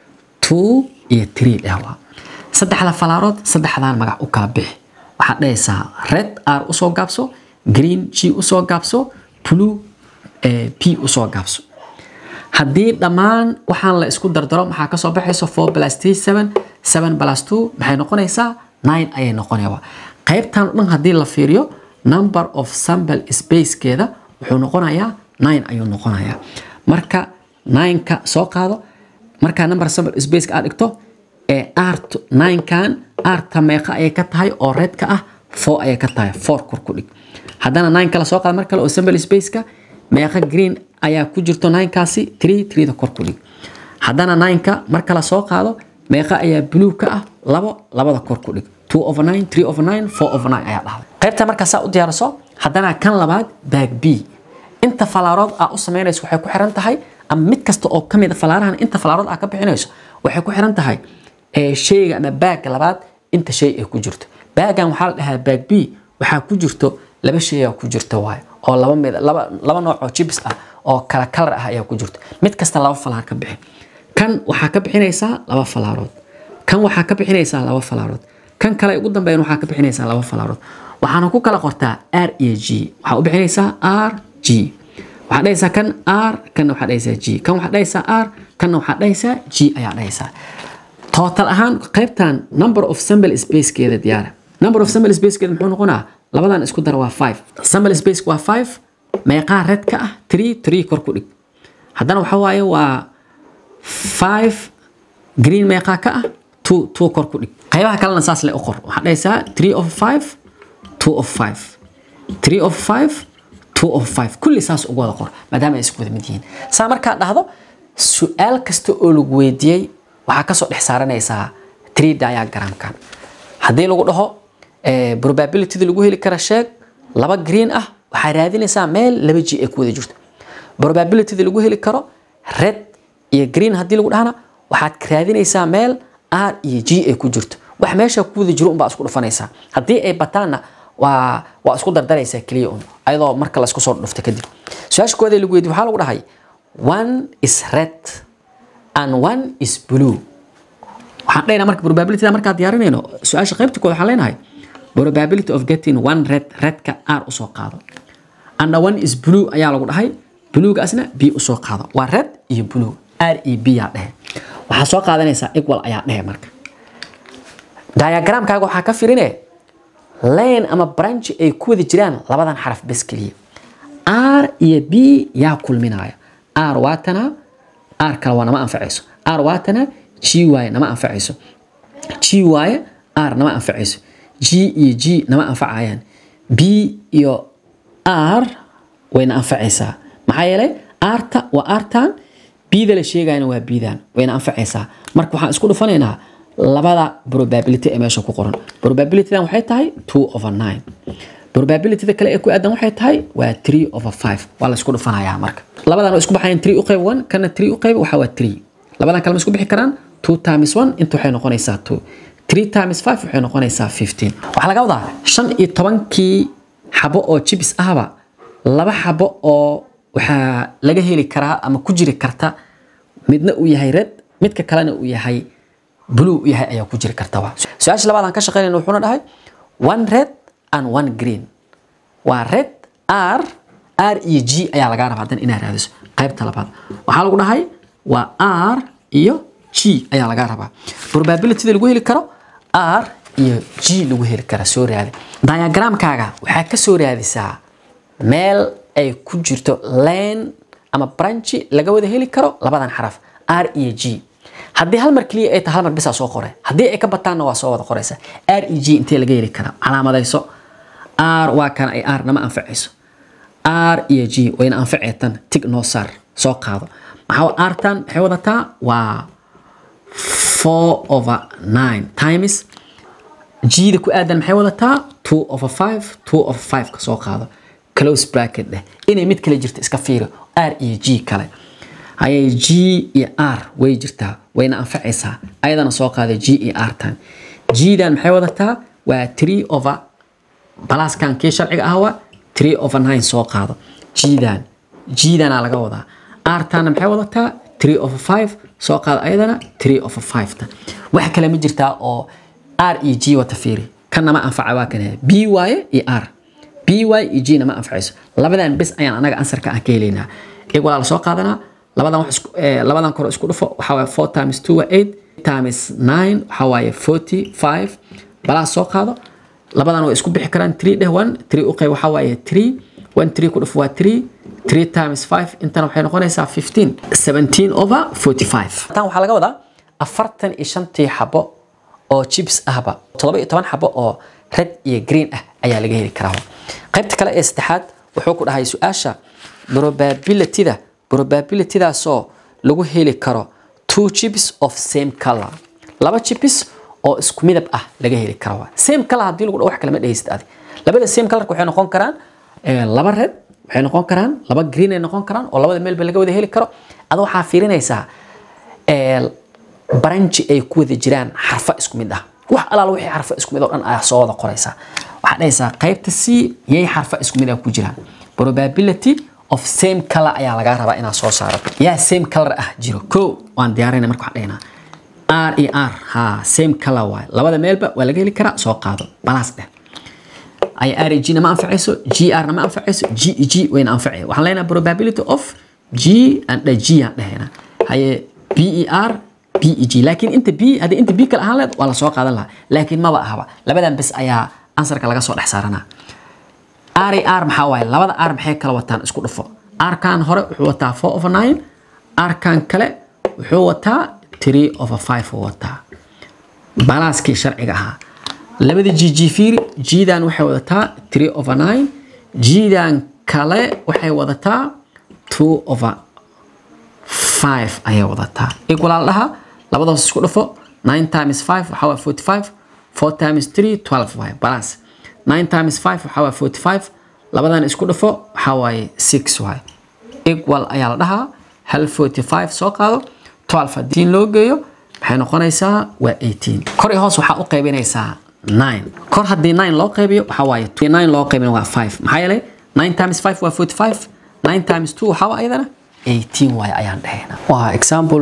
two iyo three dheh waa saddexda falaarood saddexdaan magac u kala bixi waxaad dhahaysaa red r usoo gaabso green g usoo gaabso blue p usoo gaabso haddii dhammaan waxaan la isku dardaro maxaa kasoo baxayso four plus three seven seven plus two maxay noqonaysaa nine ayay noqonaya qaybtan o dhan haddii la fiiriyo number of sample spacekeeda wuxuu noqonayaa nine ayuu noqonayaa marka nineka soo qaado markaa number sample spaceka aad dhigto ee art ninekan arta meeqa ayay ka tahay oo redka ah four ayay ka tahay four kor ku dhig haddana nine kala soo qaado mar kale oo sample spaceka meeqa green ayaa ku jirto ninekaasi three threeda kor ku dhig haddana nineka mar kale soo qaado meeqa ayaa blue ka ah labo labada kor ku dhig two over nine three over nine four over nine ayaa dhahday qaybta markaa saa u diyaariso haddana kan labaad baag b inta falaarood aa u samaynayso waxay ku xiran tahay ama mid kasta oo ka mid a falaarahan inta falaarood aa ka bixinayso waxay ku xiran tahay shayga ama baagga labaad inta shay ay ku jirto baaggan waxaa la dhahaa baag b waxaa ku jirto laba shay aa ku jirta waayo oo laba mid laba laba nooc oo chips ah oo kala kalar ah ayaa ku jirto mid kasta laba falaar ka bixi kan waxaa ka bixinaysaa laba falaarood kan waxaa ka bixinaysaa laba falaarood kan kale ugu dambeyn waxaa ka bixinaysaa laba falaarood waxaana ku kala qortaa r iyo g waxaa u bixinaysaa r g waxaad dhahaysaa kan r kanna waxaad dhahaysaa g kan waxaad dhahaysaa r kanna waxaad dhahaysaa g ayaa dhahaysaa total ahaan qaybtan number of sample spacekeeda diyaara number of sample spacekeeda muxuu noqonaa labadan isku dara waa five sample space waa five meeqaa red ka ah three three kor ku dhig haddana waxa waaye waa five green meeqaa ka ah two two kor ku dhig qaybaha kalena saas le u qor waxaad dhahaysaa three of five two of five three of five two of five kulli saas ugu wada qor maadaama ay isku wada mid yihiin saa markaad dhahdo su-aal kasta oo lagu weydiiyey waxaa kasoo dhex saaranaysaa tree diagramkan haddii lagu dhaho probabilityda lagu heli kara sheeg laba green ah waxaa raadinaysaa meel laba g ay ku wada jirto probabilityda lagu heli karo red iyo green haddii lagu dhahana waxaad raadinaysaa meel r iyo g ay ku jirto wax meesha ku wada jiro unbaa isku dhufanaysaa haddii ay bataanna waa waa isku dardaraysaa keliya un ayadoo marka laisku soo dhufto kadib su-aasha koowaad ee lagu weydiye waxaa lagu dhahay one is red and one is blue waxaan dhaynaa marka probabilityda markaa diyaarinayno su-aasha qaybta kood waxaan leenahay probability of getting one red redka r usoo qaado and one is blue ayaa lagu dhahay bluegaasna b usoo qaado waa red iyo blue r iyo b yaa dhehe waxaa soo qaadanaysaa equal ayaa dhehe marka diagramkaaga waxaa ka firine lane ama branch ay ku wada jiraan labadan xaraf bes keliya r iyo b yaa kulminaya r waatana r kale waa nama anfacayso r waatana g waaye nama anfacayso g waaye r nama anfacayso g iyo g nama anfacayaan b iyo r wayna anfacaysaa maxaa yeelay rta waa artan bda la sheegayana waa bdan wayna anfacaysaa marka waxaan isku dhufanaynaa labada probability ee meesha ku qoran probabilitydan waxay tahay two over nine probabilityda kale ee ku aadan waxay tahay waa three over five waa la isku dhufanayaa marka labadan waa isku baxayaan three u qayb one kana three u qayb waxa waa three labadan kale ma isku bixi karaan two times one inta waxay noqonaysaa two three times five waxay noqonaysaa fifteen waxaa laga wadaa shan iyo tobankii xabo oo jibis ahba laba xabo oo waxaa laga heli karaa ama ku jiri karta midna uu yahay red midka kalena uu yahay blue yahay ayaa ku jiri karta waa su-aasha labaadaan ka shaqeynayna wuxuuna dhahay one red and one green waa red r r iyo g ayaa lagaa rabaa hadan inaad raadiso qaybta labaad waxaa lagu dhahay waa r iyo g ayaa lagaa rabaa probabilityda lagu heli karo r iyo g lagu heli kara soo raadi diagramkaaga waxaa ka soo raadisaa meel ay ku jirto lane ama branchi laga wada heli karo labadan xaraf r iyo g haddii hal mar keliya ay tahay hal mar bisaa soo qoray haddii ay ka bataanna waa soo wada qoraysa r e g intee laga heli karaa calaamadayso r waa kana ay r nama anfacayso r iyo g wayna anfaceetan tig noo saar soo qaado maxaa r tan maxay wadataa waa four over nine times g da ku aadan maxay wadataa two over five two over five ka soo qaado close bracket dheh inay mid kale jirto iska fiiri r iyo g kale hayay g iyo r way jirtaa wayna anfacaysaa ayadana soo qaaday g iyo r tan g-dan maxay wadataa waa three over balaskan kii sharciga ah waa three over nine soo qaado g-dan g-dana laga wadaa r tanna maxay wadataa three over five soo qaado ayadana three over five tan wax kale ma jirtaa oo r iyo g wata fiiri kanna ma anfaca waa kan b waaye iyo r b y iyo g nama anfacayso labadan bes ayaan anaga ansarka aan ka helaynaa igualaa la soo qaadanaa labadan wax isku labadan kore isku dhufo waxaa waaye four times two waa eight times nine waxaa waaye forty five balaas soo qaado labadan way isku bixi karaan three dheh one three u qayb waxaa waaye three one three ku dhufo waa three three times five intana waxay noqonaysaa fifteen seventeen over forty five tan waxaa laga wadaa afartan iyo shantii xabo oo chips ahba toddoba iyo toban xabo oo red iyo green ah ayaa laga heli karaa qaybta kale ee saddexaad wuxuu ku dhahay su-aasha probabilityda probabilitydaasoo lagu heli karo two chips of same color laba chips oo isku midab ah laga heli karo same color haddii lagu dhaho wax kale ma dhehaysid adi labada same colorka waxay noqon karaan laba red waxay noqon karaan laba green ay noqon karaan oo labada meelba laga wada heli karo ada waxaa fiirinaysaa branchi ay ku wada jiraan xarfo isku mid ah wax alaal wixii xarfo isku mid oo dhan ayaa soo wada qoraysaa waxaad dhahaysaa qaybta c yay xarfo isku mid ah ku jiraan probability of same color ayaa lagaa rabaa inaad soo saarato yaa same color ah jiro ko waan diyaarina marka waxaan dhehnaa r e r ha same color waay labada meelba waa laga heli karaa soo qaado balaas dheh ay r e g na ma anfacayso g r na ma anfacayso g e g wayna anfacaya waxaan leenahay probability of g and the g aan dhehayna haye b e r b e g laakiin inta b haddii inta b kale ahaan leed waa la soo qaadan lahaa laakiin maba ahaba labadan bes ayaa ansarka laga soo dhex saaranaa r e r maxaa waaye labada r maxay kala wataan isku dhufo r kan hore wuxuu wataa four over nine r kan kale wuxuu wataa three over five uu wataa balaaskii sharciga ahaa labada g g fiiri g-dan waxay wadataa three over nine g-dan kale waxay wadataa two over five ayay wadataa equal dhaha labadaas isku dhufo nine times five waxaa waa forty five four times three twelve waaye balance nine times five waxaa waa forty five labadan isku dhufo waxaa waaye six waaye equal ayaa la dhahaa hal forty five soo qaado twelve haddii loo geeyo maxay noqonaysaa waa eighteen kor iyo hoos waxaa u qaybinaysaa nine kor haddii nine loo qaybiyo waxaa waaye nine loo qaybina waa five maxaa yeelay nine times five waa forty five nine times two waxaa waa ayadana 18 waaye ayaan dhahayna waa example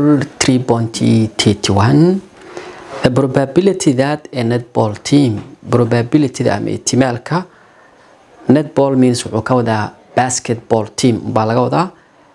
3.31 the probability that a netball team probabilityda ama ihtimaalka netball means wuxuu ka wadaa basketball team baa laga wadaa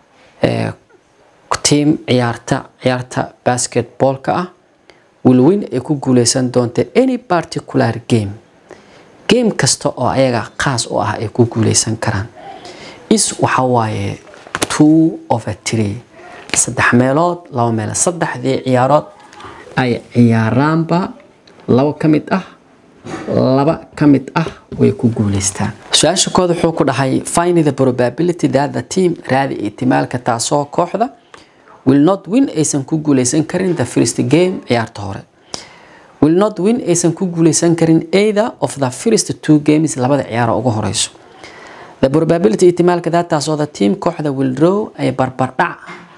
team ciyaarta ciyaarta basketballka ah will win ay ku guuleysan doonta any particular game game kasta oo ayaga khaas u ah ay ku guuleysan karaan is waxa waaye two over three saddex meelood laba meelood saddexdii ciyaarood ay ciyaaraanba labo ka mid ah laba ka mid ah way ku guuleystaan su-aasha kood wuxuu ku dhahay find the probability that the team raadi ihtimaalka taasoo kooxda will not win aysan ku guuleysan karin the first game ciyaarta hore will not win aysan ku guuleysan karin either of the first two games labada ciyaaro ugu horeyso the probability ihtimaalka daataasoo the team kooxda will draw ay barbardhac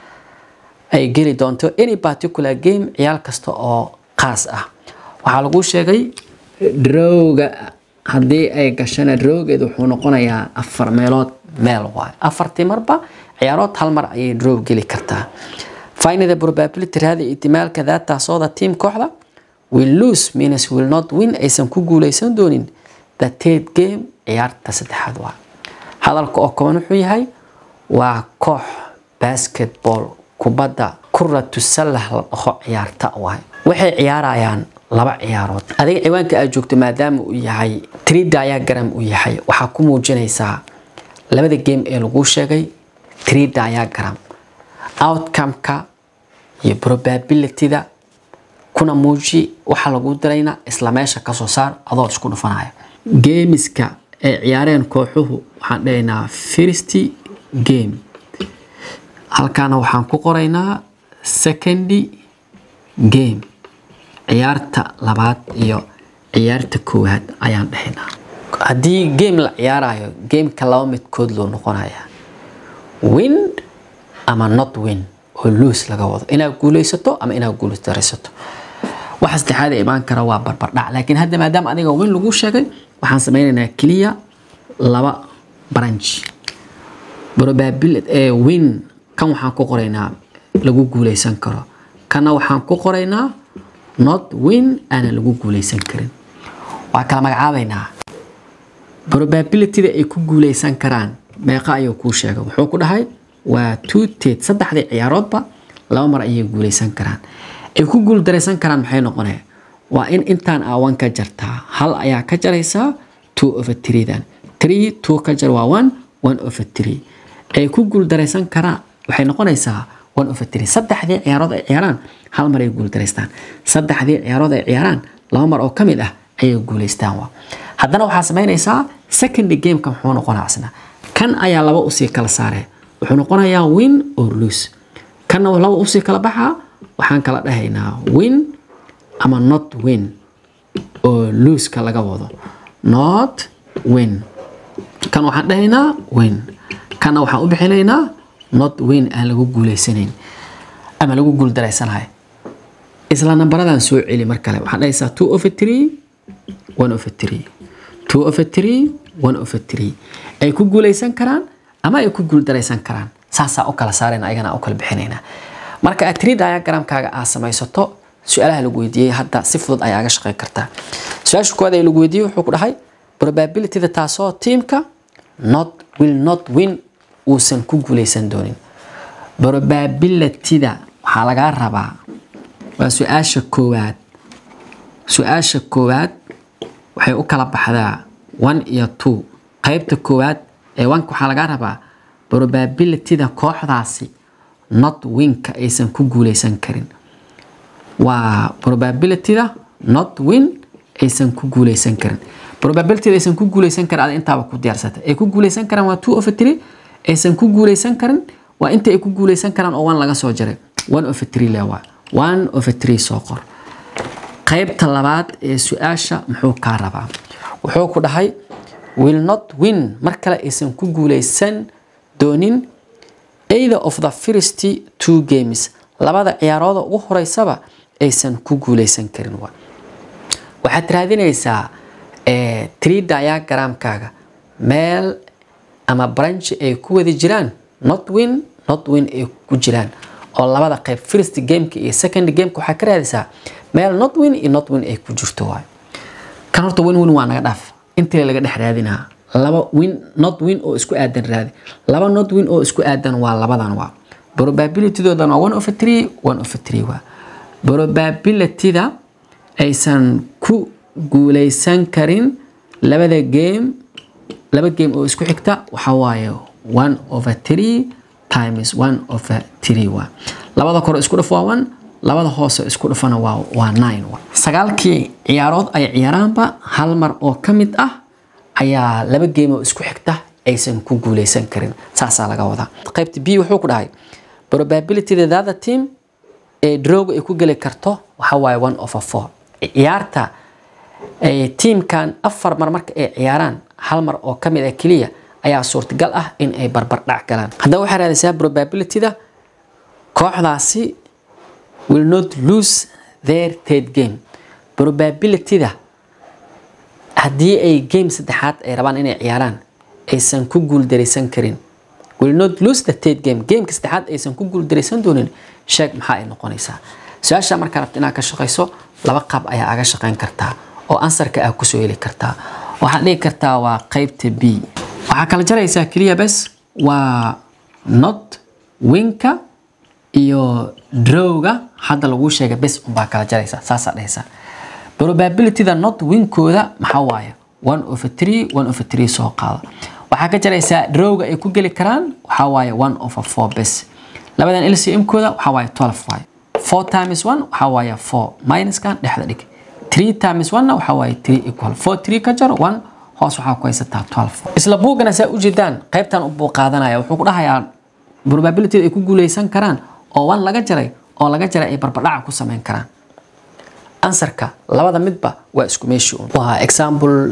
ay geli doonto any particular game ciyaal kasta oo qaas ah waxaa lagu sheegay drowga haddii ay gashana drowgeed wuxuu noqonayaa afar meelood meel waay afartii marba ciyaarood hal mar ayay drow geli kartaa find the probability raadi ihtimaalka daataasoo the team kooxda will lose means will not win aysan ku guuleysan doonin the third game ciyaarta saddexaad waa hadalka oo kooban wuxuu yahay waa koox basketball kubadda kuratu sallah la dhaho ciyaarta waay waxay ciyaarayaan laba ciyaarood adiga ciwaanka aad joogto maadaama uu yahay three diagram uu yahay waxaa ku muujinaysaa labada game ee lagu sheegay three diagram outcome-ka iyo probability-da kuna muuji waxaa lagu dirayna isla meesha kasoo saar adoo isku dhufanaya geemiska ay ciyaareen kooxuhu waxaan dhahaynaa first game halkaana waxaan ku qoraynaa second game ciyaarta labaad iyo ciyaarta koowaad ayaan dhahaynaa haddii game la ciyaarayo gameka laba midkood loo noqonaya win ama not win oo loos laga wado inaad guuleysato ama inaad guuldaraysato waxa saddexaad ee imaan kara waa barbardhac laakiin hadda maadaama adiga win lagu sheegay waxaan sameynaynaa keliya laba branch probability ee win kan waxaan ku qoraynaa lagu guuleysan karo kana waxaan ku qoraynaa not win aanan lagu guuleysan karin waa kala magacaabaynaa probabilityda ay ku guuleysan karaan meeqa ayuu kuu sheegay wuxuu ku dhahay waa two ted saddexdii ciyaaroodba laba mar ayay guuleysan karaan ay ku guuldaraysan karaan maxay noqonaya waa in intaan aawan ka jartaa hal ayaa ka jaraysaa two over threedan three two ka jar waa one one over three ay ku guuldaraysan karaan waxay noqonaysaa one over three saddexdii ciyaarood ay ciyaaraan hal mar ay guuldaraystaan saddexdii ciyaarood ay ciyaaraan laba mar oo ka mid ah ayay guuleystaan waa haddana waxaa samaynaysaa second gameka muxuu noqonaa isna kan ayaa laba usii kala saaree wuxuu noqonayaa win or lose kanna laba usii kala baxaa waxaan kala dhahaynaa win ama not win oo loseka laga wado not win kan waxaan dhahaynaa win kanna waxaan u bixinaynaa not win aan lagu guuleysanayn ama lagu guuldareysanahay isla nambaradan soo celi mar kale waxaan dhahaysaa two over three one over three two over three one over three ay ku guuleysan karaan ama ay ku guuldaraysan karaan saasaa u kala saarayna ayagana u kala bixinaynaa marka aad tiri diagramkaaga aad samaysato su-aalaha lagu weydiiyey hadda si fudud ayaa aga shaqeyn kartaa su-aasha koowaad ee lagu weydiiyey wuxuu ku dhahay probabilityda taasoo tiimka not will not win uusan ku guuleysan doonin probabilityda waxaa lagaa rabaa waa su-aasha koowaad su-aasha koowaad waxay u kala baxdaa one iyo two qaybta koowaad ee wanka waxaa lagaa rabaa probabilityda kooxdaasi not winka aysan ku guuleysan karin waa probabilityda not win aysan ku guuleysan karin probabilityda aysan ku guuleysan karin ada intaaba ku diyaarsata ay ku guuleysan karaan waa two of three aysan ku guuleysan karin waa inta ay ku guuleysan karaan oo one laga soo jaray one of three le waa one of three soo qor qaybta labaad ee su-aasha muxuu kaa rabaa wuxuu ku dhahay will not win mar kale aysan ku guuleysan doonin either of the first two games labada ciyaarooda ugu horeysaba aysan ku guuleysan karin wa waxaad raadinaysaa tree diagramkaaga meel ama branch ay ku wada jiraan not win not win ay ku jiraan oo labada qayb first gameka iyo second gameka waxaa ka raadisaa meel not win iyo not win ay ku jirto waay kan horta win win waa naga dhaaf intii laga dhex raadinaa laba win not win oo isku aadan raadi laba not win oo isku aadan waa labadan waa probabilitydoodan waa one of three one of three waa probabilityda aysan ku guuleysan karin labada game laba game oo isku xigta waxaa waaye one over three times one over three waa labada kore isku dhaf waa one labada hoose isku dhafana waa waa nine waa sagaalkii ciyaarood ay ciyaaraanba hal mar oo ka mid ah ayaa laba game oo isku xigta aysan ku guuleysan karin saasaa laga wadaa qaybta b wuxuu ku dhahay probabilityda the other team ee drowga ay ku geli karto waxaa waaye one over four ciyaarta tiimkan afar mar marka ay ciyaaraan hal mar oo ka mid ah keliya ayaa suurtagal ah in ay barbar dhac galaan haddaba waxaa raadaysaa probabilityda kooxdaasi will not lose their third game probabilityda haddii ay game saddexaad ay rabaan inay ciyaaraan aysan ku guuldaraysan karin will not lose the third game gameka saddexaad aysan ku guuldaraysan doonin sheeg maxaa ay noqonaysaa su-aasha markaa rabta inaad ka shaqayso laba qaab ayaa aga shaqayn kartaa oo ansarka aa kusoo heli kartaa waxaad dhigi kartaa waa qaybta b waxaa kala jaraysaa keliya bes waa not winka iyo drowga hadda laguu sheegay bes unbaa kala jaraysaa saasaa dhehaysaa probabilityda not winkooda maxaa waaye one over three one over three soo qaada waxaa ka jaraysaa drowga ay ku geli karaan waxaa waaye one over four bes labadan lcm-kooda waxaa waaye twelve waaye four times one waxaa waaye four minuskan dhexda dhig three times one-na waxaa waaye three equal four three ka jar one hoos waxaa ku haysataa twelve isla buugana saa ujeedaan qaybtan ubuu qaadanaya wuxuu ku dhahayaa probability ay ku guuleysan karaan oo one laga jaray oo laga jaray ay barbadhaca ku samayn karaan ansarka labada midba waa isku meeshii un waa example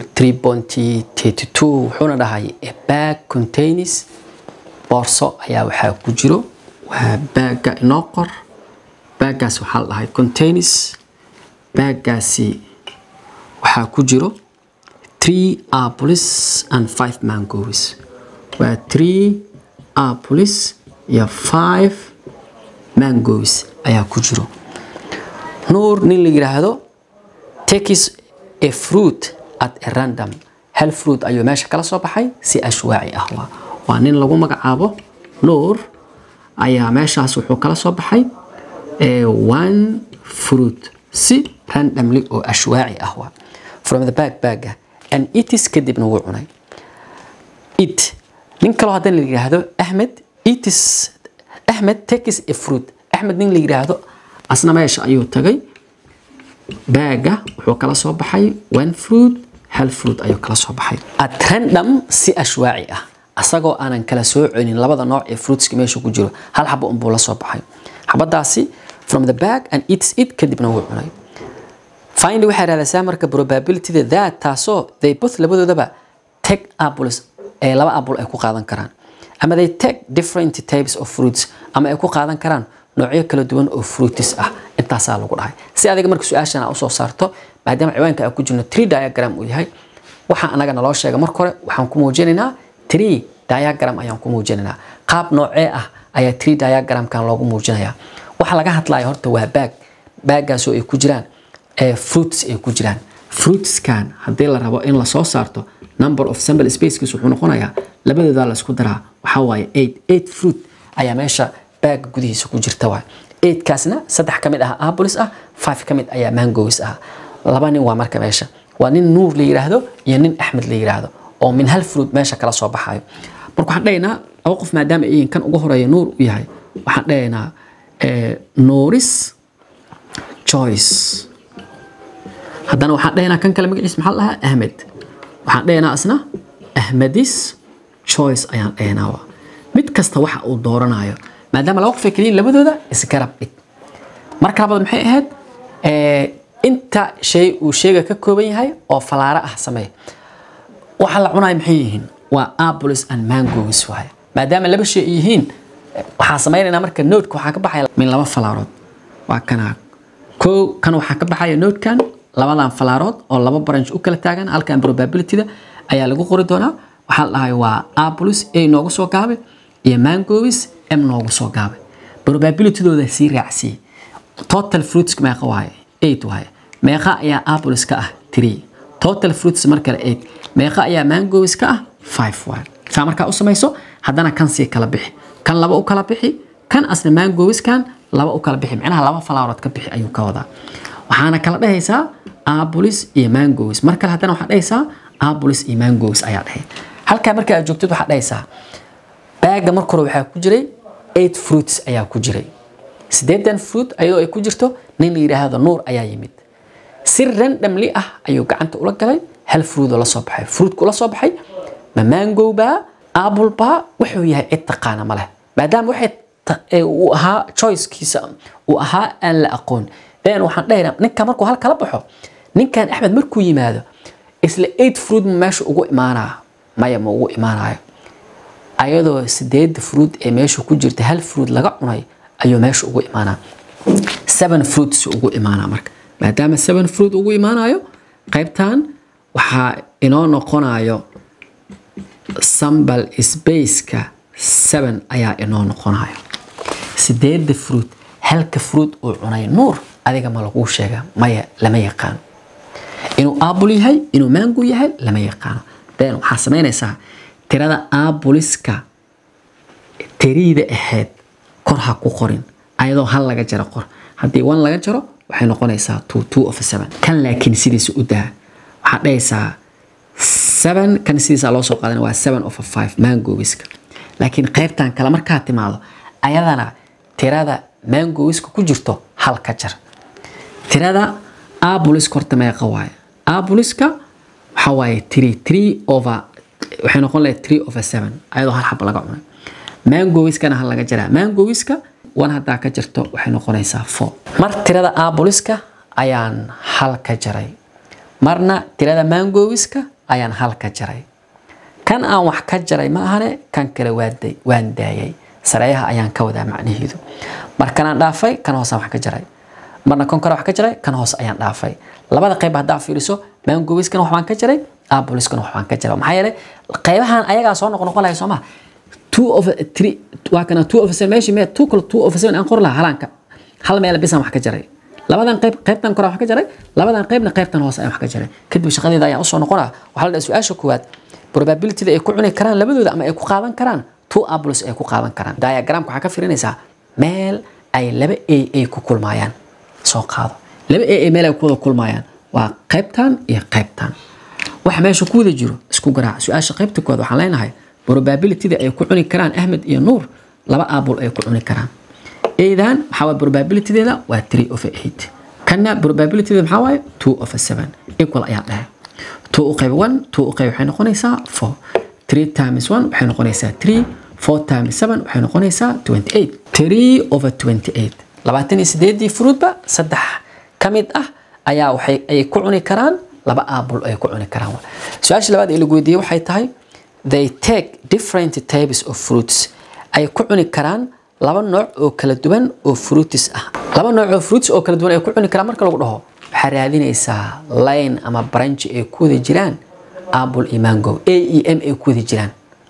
3.32 wuxuuna dhahay a bag contains boorso ayaa waxaa ku jiro waa baaga inoo qor baagaas waxaa la dhahay contains baagaasi waxaa ku jiro three apples and five mangoes waa three apples iyo five mangoes ayaa ku jiro nuur nin la yidhaahdo takes a fruit at a random hal fruit ayuu meesha kala soo baxay si ashwaaci ah waa waa nin lagu magacaabo nuur ayaa meeshaas wuxuu kala soo baxay one fruit si randomly oo ashwaaci ah waa from the bag baga and itis kadibna wuu cunay it nin kaloo haddana la yidhaahdo ahmed itis ahmed takes a fruit axmed nin la yidhaahdo asna meesha ayuu tagay baaga wuxuu kala soo baxay one fruit hal fruit ayuu kala soo baxay at random si ashwaaci ah asagoo aanan kala soo celin labada nooc ee fruitska meesha ku jiro hal xabo unbuu la soo baxay xabadaasi from the bag and eats it kadibna wuu cunay finally waxay raadaysaa marka probabilityda that taasoo they both labadoodaba take apples ee laba apple ay ku qaadan karaan ama they take different types of fruits ama ay ku qaadan karaan noocyo kala duwan oo fruitis ah intaasaa lagu dhahay si adiga marka su-aashan usoo saarto maadaama ciwaanka aan ku jirno tree diagram uu yahay waxaa anaga naloo sheega marka hore waxaan ku muujinaynaa tree diagram ayaan ku muujinaynaa qaab noocee ah ayaa tree diagramkan loogu muujinayaa waxa laga hadlaya horta waa baag baagaasoo ay ku jiraan fruits ay ku jiraan fruitskan haddii la rabo in lasoo saarto number of sample spacekiis wuxuu noqonayaa labadooda la isku daraa waxaa waaye eight eight fruit ayaa meesha baaga gudihiisa ku jirta waay eightkaasna saddex ka mid ah apples ah five ka mid ayaa mangoes ah laba nin waa marka meesha waa nin nuur la yiraahdo iyo nin axmed la yiraahdo oo min hal fruit meesha kala soo baxayo marka waxaan dhahaynaa laba qof maadaama ay kan ugu horeeya nuur u yahay waxaan dhahaynaa nuuris choice haddana waxaan dhahaynaa kan kale magaciisa maxaa la dhahaa ahmed waxaan dhahaynaa isna ahmedis choice ayaan dhahaynaa mid kasta waxa uu dooranayo maadaama laba qof ay keliyiin labadooda isgarab dhig marka labaad maxay ahayd inta shay uu sheega ka kooban yahay oo falaaro ah sameey waxa la cunayo maxay yihiin waa apples and mangoes waaye maadaama laba shay ay yihiin waxaa samaynaynaa marka noodka waxaa ka baxaya min laba falaarood waa kana kow kan waxaa ka baxaya noodkan labadan falaarood oo laba branch u kala taagan halkan probabilityda ayaa lagu qori doonaa waxaa la dhahay waa apples a noogu soo gaabay iyo mangoes m noogu soo gaabay probabilitydooda sii raacsiyey total fruits meeqa waaye eight waaye meeqa ayaa apples ka ah three total fruits mar kale eight meeqa ayaa mangoes ka ah five waaye saa markaa u samayso haddana kan sii kala bixi kan laba u kala bixi kan asna mangoeskan laba u kala bixi micnaha laba falaarood ka bixi ayuu ka wadaa waxaana kala dhehaysaa apples iyo mangoes mar kale haddana waxaa dhehaysaa apples iyo mangoes ayaa dhehay halkaa marka aad joogtid waxaa dhehaysaa baaga marka hore waxaa ku jiray eight fruits ayaa ku jiray sideedan fruit ayadoo ay ku jirto nin la yidhaahdo nuur ayaa yimid si randomly ah ayuu gacanta ula galay hal fruit oo la soo baxay fruitku la soo baxay ma mango baa apple baa wuxuu yahay cid taqaana ma leh maadaama waxay uu ahaa choicekiisa uu ahaa aan la aqoon then waxaan dhahaynaa ninka markuu hal kala baxo ninkan axmed markuu yimaado isla eight fruit ma meesha ugu imaanaa maya ma ugu imaanayo ayadoo sideeda fruit ee meesha ku jirta hal fruit laga cunay ayuu meesha ugu imaanaa seven fruits ugu imaanaa marka maadaama seven fruit ugu imaanayo qaybtan waxaa inoo noqonayo sambal spaceka seven ayaa inoo noqonayo sideeda fruit halka fruit uu cunay nuur adiga ma laguu sheega maya lama yaqaano inuu apple yahay inuu mango yahay lama yaqaano then waxaa samaynaysaa tirada appliska tiriida ahayd kor ha ku qorin ayadoo hal laga jaro qor haddii one laga jaro waxay noqonaysaa two two of seven kan laakiin sidiisa u daa waxaad dhahaysaa seven kan sidiisa loo soo qaadan waa seven of five mangowiska laakiin qaybtan kale markaa timaado ayadana tirada mangowiska ku jirto hal ka jar tirada abuliska horta meeqa waaye abuliska waxaa waaye three three over waxay noqon lahayd three over seven ayadoo hal xaba laga cunay mangowiskana hal laga jaraa mangowiska one haddaa ka jirto waxay noqonaysaa four mar tirada abuliska ayaan hal ka jaray marna tirada mangowiska ayaan hal ka jaray kan aan wax ka jaray ma ahane kan kale waan daayay sareeyaha ayaan ka wadaa macnaheedu markanaan dhaafay kan hoosaan wax ka jaray marna kon kale wax ka jaray kan hoose ayaan dhaafay labada qayb haddaa fiiriso mangowiskana waxbaan ka jaray abuliskana waxbaan ka jaray maxaa yeelay qaybahan ayagaa soo noqon noqon lahay soo maha two of three waa kana two of seven meeshii mee two kale two of seven aan qor lahaa halaanka hal meel bisaan wax ka jaray labadan qayb qaybtan kore wax ka jaray labadan qaybna qaybtan hoose ayaan wax ka jaray kadib shaqadeeda ayaan usoo noqonaa waxaa la dhahay su-aasha koowaad probabilityda ay ku cuni karaan labadooda ama ay ku qaadan karaan two apples ay ku qaadan karaan diagramka waxaa ka firinaysaa meel ay laba a ay ku kulmaayaan soo qaado laba a meel ay ku wada kulmaayaan waa qaybtan iyo qaybtan waxa meesha ku wada jiro isku garaac su-aasha qaybta koowaad waxaan leenahay probabilityda ay ku cuni karaan ahmed iyo nuur laba apple ay ku cuni karaan eedan waxaa waye probabilitydeeda waa three of eight kanna probabilitydeeda maxaa waaye two of seven equal ayaa dhahay two u qayb one two u qayb waxay noqonaysaa four three times one waxay noqonaysaa three four times seven waxay noqonaysaa twenty eight three over twenty eight labaatan iyo sideedii fruitba saddex ka mid ah ayaa waxay ay ku cuni karaan laba apple ay ku cuni karaan su-aasha labaad ee lagu weydiiyey waxay tahay they take different types of fruits ay ku cuni karaan laba nooc oo kala duwan oo fruitis ah laba nooc oo fruits oo kala duwan ay ku cuni karaan marka lagu dhaho waxaa raadinaysaa line ama branch ay ku wada jiraan apple iyo mango a e m ay ku wada jiraan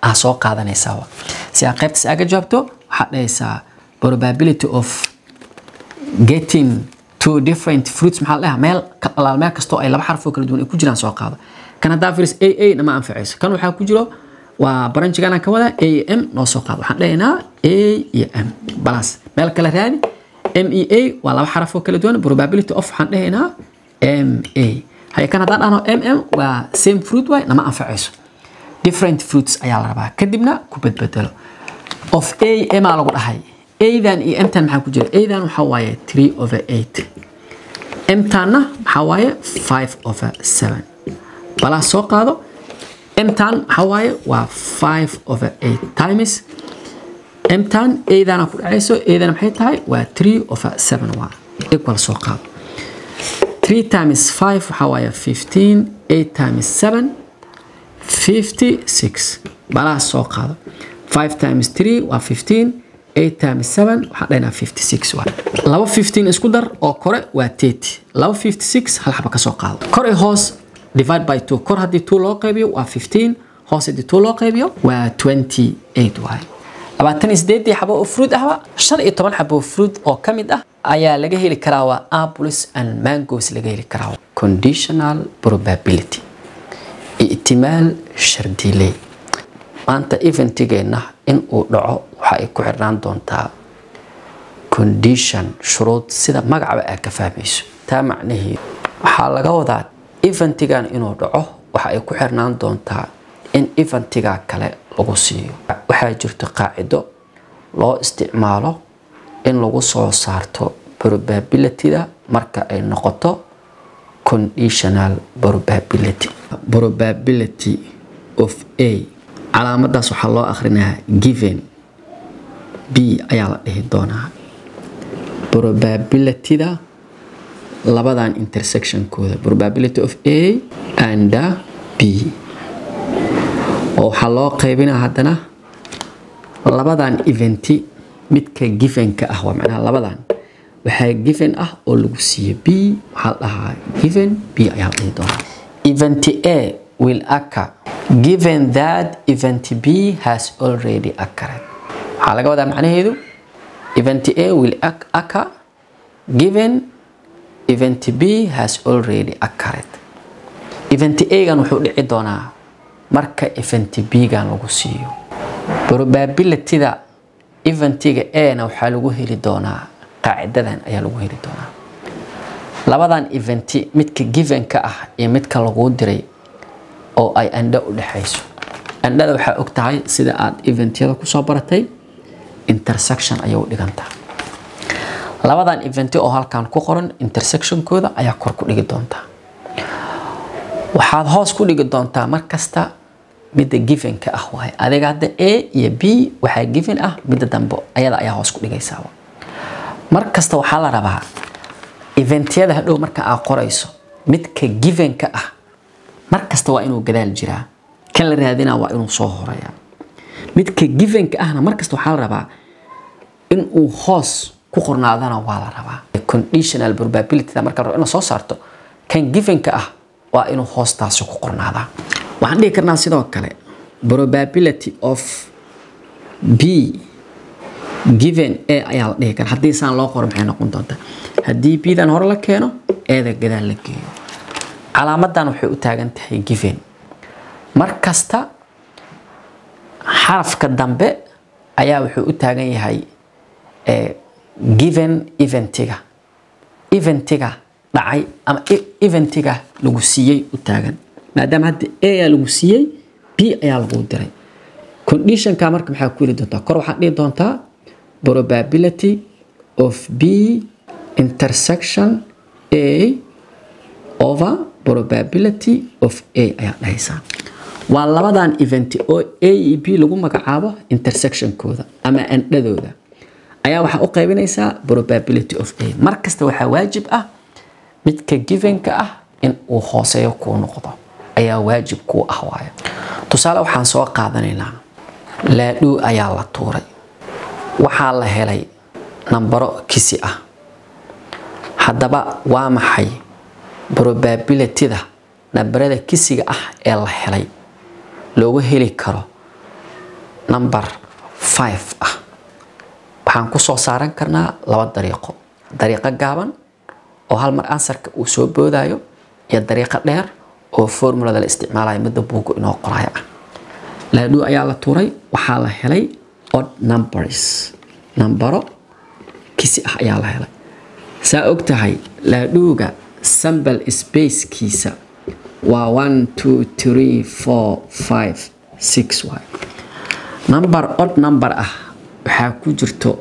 aa soo qaadanaysaa wa. si aa qaybtaas aaga jawaabto waxaad dhahaysaa probability of getting two different fruits maxaa la dhahaa meel ka- alaal meel kastoo ay laba xaraf oo kala duwan ay ku jiraan soo qaado kan haddaa firis a a nama anfacayso kan waxaa ku jiro waa baranjigan aan ka wadaa a iyo m noo soo qaado waxaan dhahaynaa a iyo m balas meel kale raadi m e a waa laba xaraf oo kala duwan probability of waxaan dhahaynaa m a haye kan haddaan dhahno m m waa same fruit waay nama anfacayso different fruits ayaa la rabaa kadibna ku bedbedelo of a m aa lagu dhahay adan iyo mtan maxaa ku jira adan waxaa waaye 3 over 8 mtanna maxaa waaye 5 over 7 balaa soo qaado mtan maxaa waaye waa 5 over 8 times mtan adana ku dhacayso adana maxay tahay waa 3 over 7 waa equal soo qaado 3 times 5 waxaa waaye 15 8 times 7 56 balaa soo qaado 5 times 3 waa 15 8 times 7 waxaan dhahnaa 56 waa laba 15 isku dar oo kore waa 30 laba 56 hal xaba ka soo qaado kor iyo hoos divide by 2 kor haddii 2 loo qaybiyo waa 15 hoos haddii 2 loo qaybiyo waa 28 waaye labaatan iyo sideedii xabo oo fruit ahba shan iyo toban xabo oo fruit oo ka mid ah ayaa laga heli karaa waa apples and mangoes laga heli karaa conditional probability ihtimaal shardiley maanta eventigeenna in uu dhaco waxa ay ku xirnaan doontaa condition shuruud sida magacaba aad ka fahmayso taa macnaheedu waxaa laga wadaa eventigan inuu dhaco waxa ay ku xirnaan doontaa in eventiga kale lagu siiyo waxaa jirto qaacido loo isticmaalo in lagu soo saarto probabilityda marka ay noqoto conditional probability probability of a calaamadaas waxaa loo akhrinayaa given b ayaa la dhihi doonaa probabilityda labadan intersectionkooda probability of a and b oo waxaa loo qaybinaa haddana labadan eventi midka givenka ah waa macnaha labadan waxaa given ah oo lagu siiyo b waxaa la dhahaa given b ayaa la dhihi doonaa event a will occur given that event b has already occurred waxaa laga wadaa macnaheedu event a will oc- occur given event b has already occurred event a-gan wuxuu dhici doonaa marka event b-gan lagu siiyo probabilityda eventiga a-na waxaa lagu heli doonaa qaacidadan ayaa lagu heli doonaa labadan eventi midka givenka ah iyo midka laguu diray oo ay andho u dhexayso andhada waxaa og tahay sida aad eventyada kusoo baratay intersection ayay u dhigantaa labadan eventi oo halkan ku qoran intersectionkooda ayaa kor ku dhigi doontaa waxaad hoos ku dhigi doontaa mar kasta midda givenka ah waaye adiga hadda a iyo b waxaa given ah midda dambe ayada ayaa hoos ku dhigaysaa mar kasta waxaa la rabaa eventyada hadhow marka aad qorayso midka givenka ah mar kasta waa inuu gadaal jiraa kan la raadinaa waa inuu soo horeeya midka givenka ahna mar kasta waxaa la rabaa in uu hoos ku qornaadana waa la rabaa conditional probability marka la rabo inaad soo saarto kan givenka ah waa inuu hoostaasi ku qornaadaa waxaan dhihi karnaa sidoo kale probability of b given a ayaa la dhihi karaa haddii saan loo qoro maxay noqon doontaa haddii b-dan hore la keeno eeda gadaal la geeyo calaamadan waxay u taagan tahay given mar kasta xarafka dambe ayaa wuxuu u taagan yahay eh, given eventiga eventiga dhacay ama e- eventiga lagu siiyey u taagan maadaama hadda a ayaa lagu siiyey b ayaa lagu diray conditionka marka maxaa ku heli doontaa kor waxaad dhihi doontaa probability of b intersection a over probability of a ayaa dhahaysaa waa labadan event oo a iyo b lagu magacaabo intersectionkooda ama andhadooda ayaa waxaa u qaybinaysaa probability of a mar kasta waxaa waajib ah midka givenka ah in uu hooseeyo kuu noqdo ayaa waajib kuu ah waayo tusaale waxaan soo qaadanaynaa laadhuu ayaa la tuuray waxaa la helay nambaro kisi ah haddaba waa maxay probabilityda nambarada kisiga ah ee la helay looga heli karo number five ah waxaan ku soo saaran karnaa laba dariiqo dariiqo gaaban oo hal mar ansarka uu soo boodayo iyo dariiqo dheer oo formulada la isticmaalayo midda buugu inoo qoraayo ah laadhuu ayaa la tuuray waxaa la helay odd numbers nambaro kisi ah ayaa la helay saa og tahay laadhuuga sambal spacekiisa waa one two three four five six waay number odd number ah waxaa ku jirto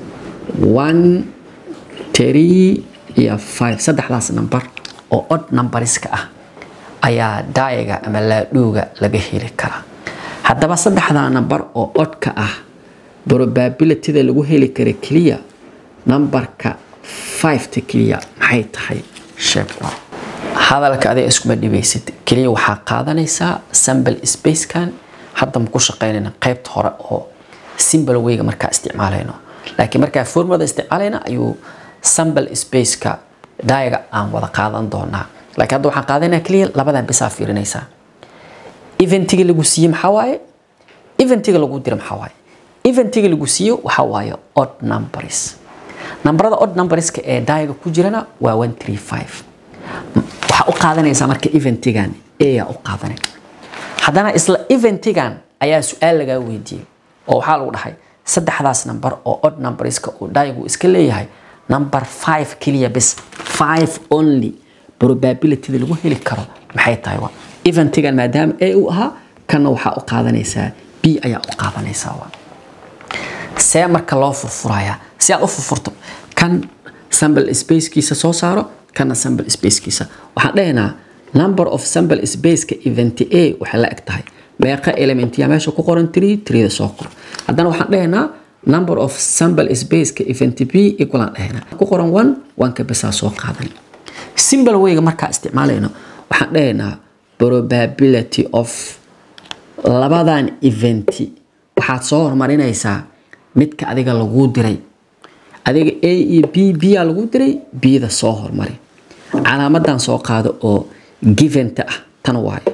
one three iyo five saddexdaas number oo odd numberska ah ayaa daayaga ama laadhuuga laga heli karaa haddaba saddexdaa number oo oddka ah probabilityda lagu heli kara keliya numberka fiveta keliya maxay tahay sheeg hadalka adiga iskuma dhibaysid keliya waxaa qaadanaysaa sambal spacekan hadda maku shaqaynayna qaybta hore oo simbal weyga markaa isticmaalayno laakiin markaa formulada isticmaalayna ayuu sambal spaceka daayaga aan wada qaadan doonaa laakiin hadda waxaan qaadanaa keliya labadan bisaa fiirinaysaa eventiga lagu siiye maxaa waaye eventiga lagu dira maxaa waaye eventiga lagu siiyo waxaa waaye odd numbers nambarada odd numberska ee daayaga ku jirana waa one three five waxaa u qaadanaysaa marka eventigan ayaa u qaadanay haddana isla eventigan ayaa su-aal lagaa weydiiyey oo waxaa lagu dhahay saddexdaas number oo odd numberska uu daayagu iska leeyahay number five keliya bis five only probabilityda lagu heli karo maxay tahay waa eventigan maadaama a uu ahaa kanna waxaa u qaadanaysaa b ayaa u qaadanaysaa waa see marka loo furfurayaa si aad u furfurto kan sample spacekiisa soo saaro kana sample spacekiisa waxaan dhahaynaa number of sample spaceka event a waxay la eg tahay meeqa elementiya meesha ku qoran tree treeda soo qor haddana waxaan dhahaynaa number of sample spaceka event b equalaan dhahaynaa ku qoran one oneka bisaa soo qaadan simple wayga markaa isticmaalayno waxaan dhahaynaa probability of labadan eventi waxaad soo hormarinaysaa midka adiga laguu diray adiga a iyo b byaa lagu diray bda soo hormari calaamadan soo qaado oo giventa ah tan waayo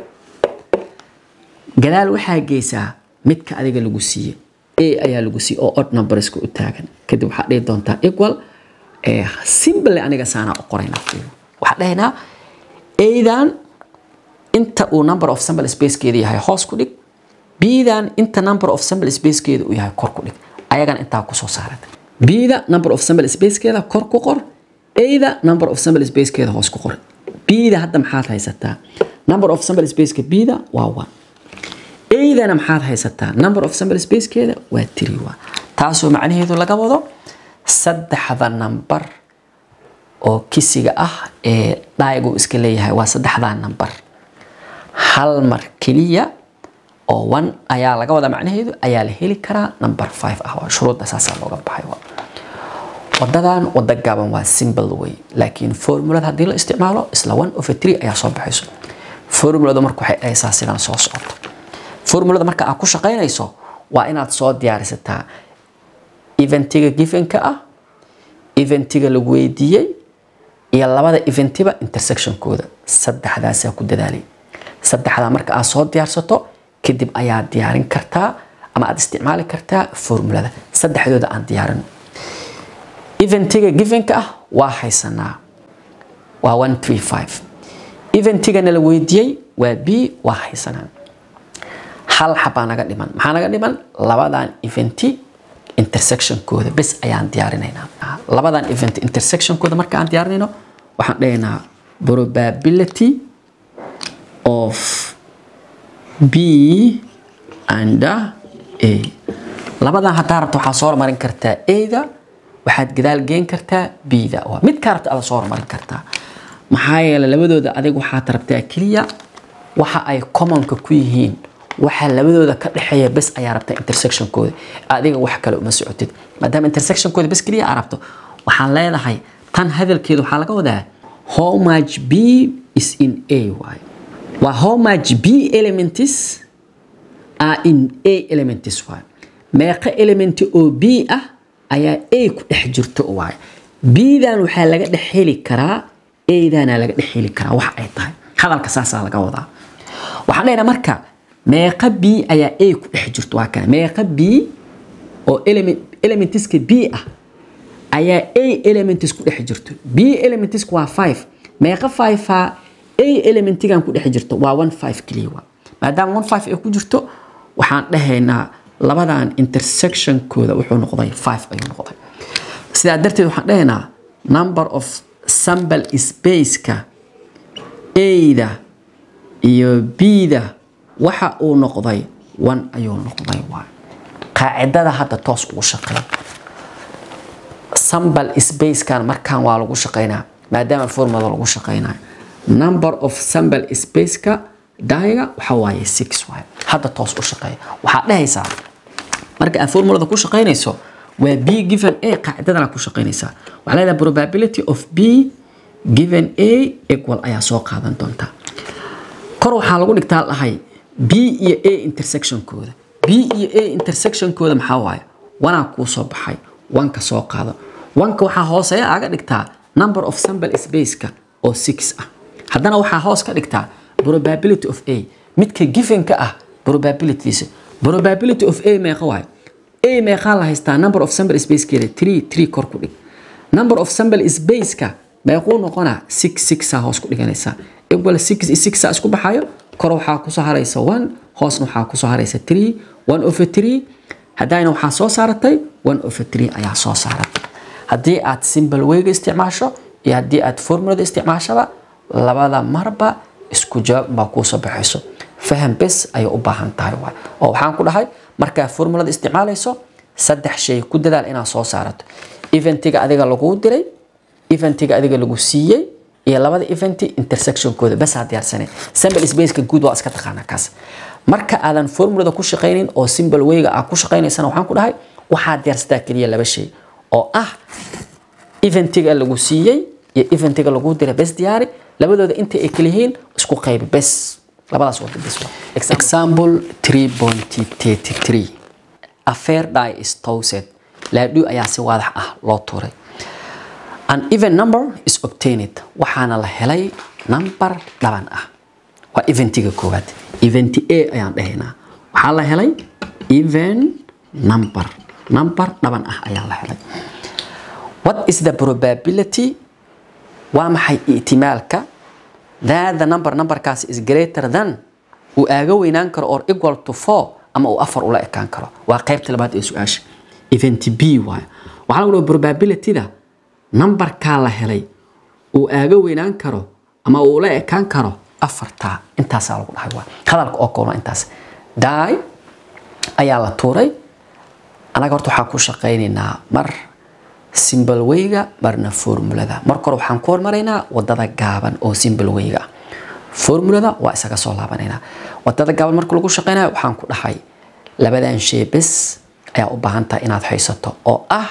gadaal waxaa geysaa midka adiga lagu siiye a ayaa lagu siiye oo odd numberska u taagan kadib waxaa dhihi doontaa equal simple aniga saanaa u qorayna waxaa dhahaynaa adan inta uu number of sample spacekeeda yahay hoos ku dhig bdan inta number of sample spacekeeda uu yahay kor ku dhig ayagana intaa kusoo saarata bda number of sample spacekeeda kor ku qor ada number of sample spacekeeda hoos ku qor bda hadda maxaad haysataa number of sample spaceka bda waa one adana maxaad haysataa number of sample spacekeeda waa three waa taasoo macnaheedu laga wado saddexda number oo kisiga ah ee dhaayagu iska leeyahay waa saddexdaa number hal mar keliya oo one ayaa laga wada macnaheedu ayaa la heli karaa number five ah waa shuruudda saasaa looga baxay waa wadadan wada gaaban waa simple way laakiin formulada haddii la isticmaalo isla one over three ayaa soo baxayso formulada marka waxay dhahaysaa sidaan soo socoto formulada marka aad ku shaqaynayso waa inaad soo diyaarisataa eventiga givenka ah eventiga lagu weydiiyey iyo labada eventiba intersectionkooda saddexdaasaa ku dadaalay saddexdaa marka aad soo diyaarsato kadib ayaad diyaarin kartaa ama aad isticmaali kartaa formulada saddexdooda aan diyaarin eventiga givenka ah waa haysanaa waa one three five eventigana la weydiiyey waa b waa haysanaa hal xabaa naga dhiman maxaa naga dhiman labadan eventi intersectionkooda bes ayaan diyaarinaynaa labadan event intersectionkooda marka aan diyaarinayno waxaan dhahaynaa probability of b and a labadan haddaa rabta waxaa soo hormarin kartaa ada waxaad gadaal geen kartaa bda mid kaa rabta ada soo hormarin kartaa maxaa yeele labadooda adig waxaad rabtaa keliya waxa ay commonka ku yihiin waxa labadooda ka dhexeeya bes ayaa rabtaa intersectionkooda adiga wax kale uma socotid maadaama intersectionkooda bes keliya aa rabto waxaan leedahay tan hadalkeeda waxaa laga wadaa how much b is in a waay waa how much b elements are in a elements waay meeqa element oo b ah ayaa a ku dhex jirto waay bdan waxaa laga dhex heli karaa adana laga dhex heli karaa wax ay tahay hadalka saasaa laga wadaa waxaan dhahnaa marka meeqa b ayaa a ku dhex jirto waa kana meeqa b oo element elementiska b ah ayaa a elements ku dhex jirto b elementiska waa 5 meeqa 5 a a elementigan ku dhex jirto waa 1 5 kaliya waa maadaama 1 5 ay ku jirto waxaan dhahaynaa labadan intersectionkooda wuxuu noqday 5 ayuu noqday sidaa darteed waxaan dhahaynaa number of sample spaceka a-da iyo b-da waxa uu noqday 1 ayuu noqday waa qaacidada hadda toos ugu shaqeeya sample spacekan markaan waa lagu shaqeynaa maadaama formula lagu shaqeynayo number of sample spaceka daiga waxa waaye six waaye hadda toos u shaqeeya waxaad dhehaysaa marka aad formulada ku shaqeynayso waa b given a qaacidadana ku shaqeynaysaa waxaa leedahay probability of b given a equal ayaa soo qaadan doontaa kor waxaa lagu dhigtaa dhahay b iyo a intersectionkooda b iyo a intersectionkooda maxaa waaye wanaa kuu soo baxay wanka soo qaado wanka waxaa hooseeya aga dhigtaa number of sample spaceka oo six ah haddana waxaa hoos ka dhigtaa probability of a midka givenka ah probabilitydiisa probability of a meeqa waaye a meeqaa la haystaa number of sample spacekeeda three three kor ku dhig number of sample spaceka meequu noqonaa six sixaa hoos ku dhiganaysaa equal six iyo sixaa isku baxayo kor waxaa kusoo haraysa one hoosna waxaa kusoo haraysa three one over three haddayna waxaa soo saaratay one over three ayaa soo saaratay haddii aad simple wayga isticmaasho iyo haddii aad formulada isticmaashaba labada marba isku jawaab baa kuusoo baxayso faham bes ayay u baahan tahay waay oo waxaan ku dhahay markaa formulada isticmaalayso saddex shay ku dadaal inaad soo saarato eventiga adiga laguu diray eventiga adiga lagu siiyey iyo labada eventi intersectionkooda bas aa diyaarsanay sample spaceka guud waa iska taqaanaa kaas marka aadan formulada ku shaqaynin oo simple wayga aad ku shaqaynaysana waxaan ku dhahay waxaad diyaarsataa keliya laba shay oo ah eventiga lagu siiyey iyo eventiga lagu diray bes diyaari labadooda inta ay kala yihiin isku qaybi bes labadaas wada bes example 3.33 a fair die is toasted laadhu ayaa si waadax ah loo tuuray an even number is obtained waxaana la helay number dhaban ah waa eventiga koowaad event a ayaan dhahaynaa waxaa la helay even number number dhaban ah ayaa la helay what is the probability waa maxay ihtimaalka that the number numberkaas is greater than uu aaga weynaan karo or equal to four ama uu afar ula ekaan karo waa qaybta labaad ee su-aasha event b waayo waxaa lagu dhaha probabilityda numberkaa la helay uu aaga weynaan karo ama uu ula ekaan karo afartaa intaasaa lagu dhahay waa hadalka oo kooban intaas daay ayaa la tuuray anaga horta waxaan ku shaqaynaynaa mar simple wayga marna formulada marka hore waxaan ku hormaraynaa wadada gaaban oo simple wayga ah formulada waa isaga soo laabanaynaa wadada gaaban marka lagu shaqaynayo waxaan ku dhahay labadan shay bes ayaa u baahan tahay inaad haysato oo ah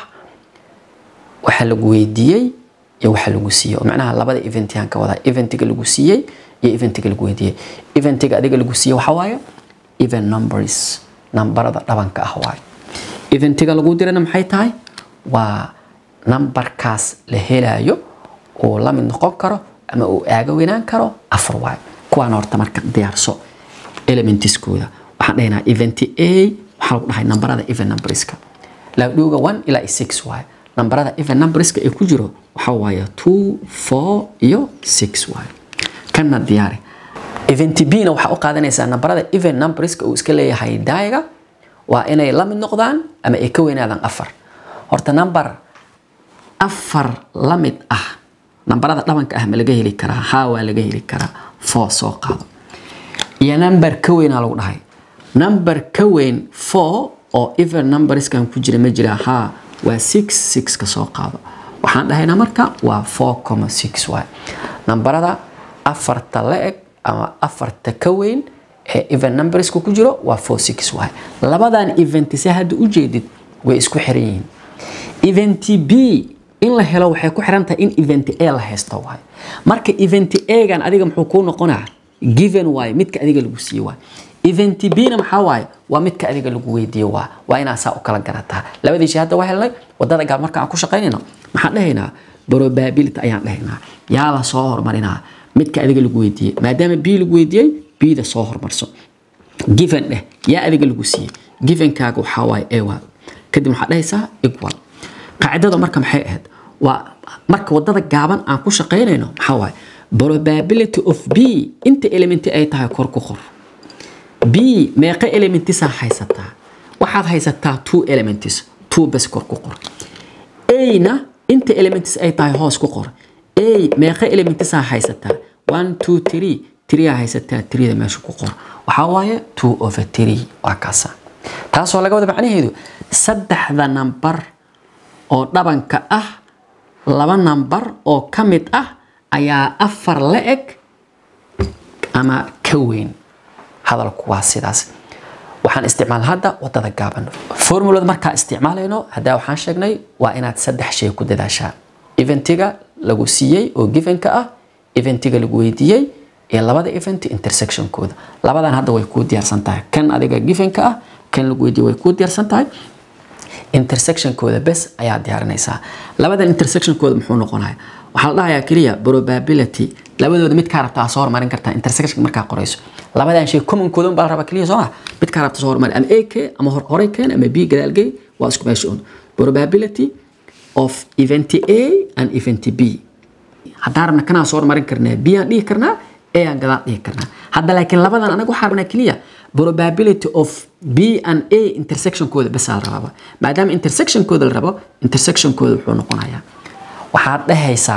waxa lagu weydiiyey iyo waxa lagu siiyey oo macnaha labada eventiyan ka wada eventiga lagu siiyey iyo eventiga lagu weydiiyey eventiga adiga lagu siiyey waxa waaye even numbers nambarada dhabanka ah waaye eventiga lagu dirana maxay tahay waa nambarkaas la helayo uu la mid noqon karo ama uu aaga weynaan karo afar waayo kuwaan horta marka diyaarso elementiskooda waxaan dhahaynaa event a waxaa lagu dhahay nambarada even numberska laadhuuga one ilaa six waayo nambarada even numberska ee ku jiro waxaa waaye two four iyo six waayo kanna diyaari event b na waxaa u qaadanaysaa nambarada even numberska uu iska leeyahay daayaga waa inay la mid noqdaan ama ay ka weynaadaan afar horta number afar la mid ah nambarada dhabanka ah ma laga heli karaa haa waa laga heli karaa four soo qaado iyo number ka weynaa lagu dhahay number ka weyn four oo even numberskan ku jira ma jira haa waa six six ka soo qaado waxaan dhahaynaa marka waa four comma six waay nambarada afarta la eg ama afarta ka weyn ee even numberska ku jiro waa four six waay labadan event se hadda u jeedid way isku xiran yihiin event b in la helo waxay ku xiran tahay in event a la haysto waay marka event a-gan adiga muxuu kuu noqonaa given waay midka adiga lagu siiye waay event b-na maxaa waaye waa midka adiga lagu weydiiye waa waa inaa saa u kala garataa labadii shay hadda waa helnay wadada gaab marka aan ku shaqaynayno maxaan dhahaynaa probability ayaan dhahaynaa yaa la soo hormarinaa midka adiga lagu weydiiyey maadaama b lagu weydiiyey b-da soo hormarso given dheh yaa adiga lagu siiyey givenkaaga waxaa waaye a waa kadib waxaad dhahaysaa equal qaacidada marka maxay ahayd waa marka wadada gaaban aan ku shaqaynayno maxaa waaye probability of b inta elementi ay tahay kor ku qor b meeqa elementisaa haysataa waxaad haysataa two elements two bes kor ku qor a-na inta elements ay tahay hoos ku qor a meeqa elementisaa haysataa one two three three-aa haysataa three-da meesha ku qor waxaa waaye two over three waa kaasa taasoo laga wada macnaheedu saddexda nambar oo dhabanka ah laba nambar oo ka mid ah ayaa afar la eg ama ka weyn hadalku waa sidaas waxaan isticmaal hadda wadada gaaban formulada markaa isticmaalayno haddaa waxaan sheegnay waa inaad saddex shay ku dadaashaa eventiga lagu siiyey oo givenka ah eventiga lagu weydiiyey iyo labada event intersectionkooda labadan hadda way kuu diyaarsan tahay kan adiga givenka ah kan lagu weydiiyey way kuu diyaarsan tahay intersectionkooda bes ayaa diyaarinaysaa labadan intersectionkooda muxuu noqonaya waxaa la dhahayaa keliya probability labadooda mid kaa rabtaa soo hormarin kartaa intersection markaa qorayso labadan shay commonkooda un baa la rabaa keliya soo ma mid kaa rabta soo hormari ama a k ama horey keen ama b gadaalgey waa isku meesha un probability of event a and event b haddaan rabna kanaa soo hormarin karnaa b aan dhihi karnaa a aan gadaal dhihi karnaa hadda laakiin labadan anaga waxaa rabnaa keliya probability of b and a intersectionkooda basaa la rabaa maadaama intersectionkooda la rabo intersectionkooda wuxuu noqonayaa waxaad dhahaysaa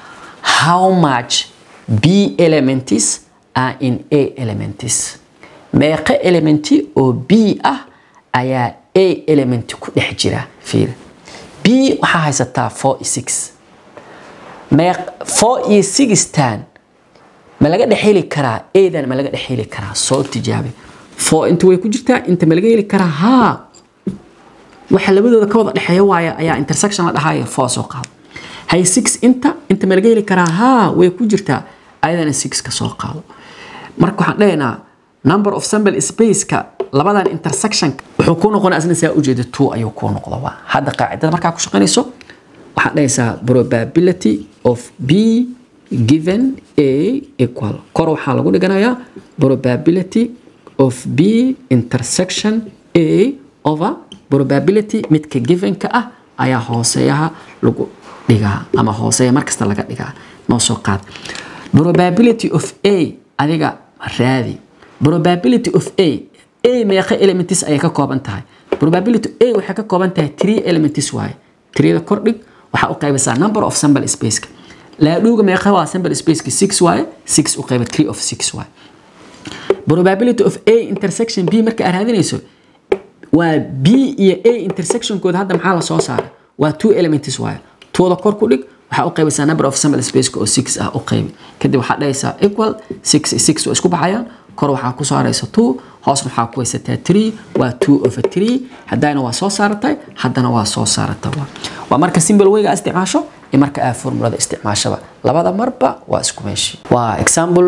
how much b elements are in a elements meeqa elementi oo b ah ayaa a element ku dhex jira fiir b waxaa haysataa four iyo six meeq four iyo sixtan ma laga dhex heli karaa adan ma laga dhex heli karaa soo tijaabe four inta way ku jirtaa inta ma laga heli karaa haa waxa labadooda ka wada dhexeeya waaya ayaa intersection la dhahaya four soo qaado hay six inta inta ma laga heli karaa haa way ku jirtaa ayadana six ka soo qaado marka waxaan dhahaynaa number of sample spaceka labadan intersection wuxuu kuu noqonaa asna saa ujeeda two ayuu kuu noqda waa hadda qaacidada markaa ku shaqaynayso waxaad dhahaysaa probability of b given a equal kor waxaa lagu dhiganayaa probability of b intersection a over probability midka givenka ah ayaa hooseeyaha lagu dhigaa ama hooseeya markasta laga dhigaa noo soo qaad probability of a adiga raadi probability of a a meeqa elements ayay ka kooban tahay probability a waxay ka kooban tahay three elements waaye threeda kordhig waxaa u qaybisaa number of sample spaceka laadhuuga meeqa waa sample spaceka six waaye six u qayba three of six waaye probability of a intersection b marka aad raadinayso waa b iyo a intersectionkooda hadda maxaa la soo saaray waa two elements waaye tooda kor ku dhig waxaa u qaybaysaa number of sample spaceka oo six ah u qaybi kadib waxaa dhahaysaa equal six iyo six waa isku baxayaan kor waxaa ku saaraysa two hoosna waxaa ku haysataa three waa two over three haddana waa soo saaratay haddana waa soo saarata waa marka simple wayga aad isticmaasho iyo marka aad formulada isticmaashaba labada marba waa isku meeshii waa example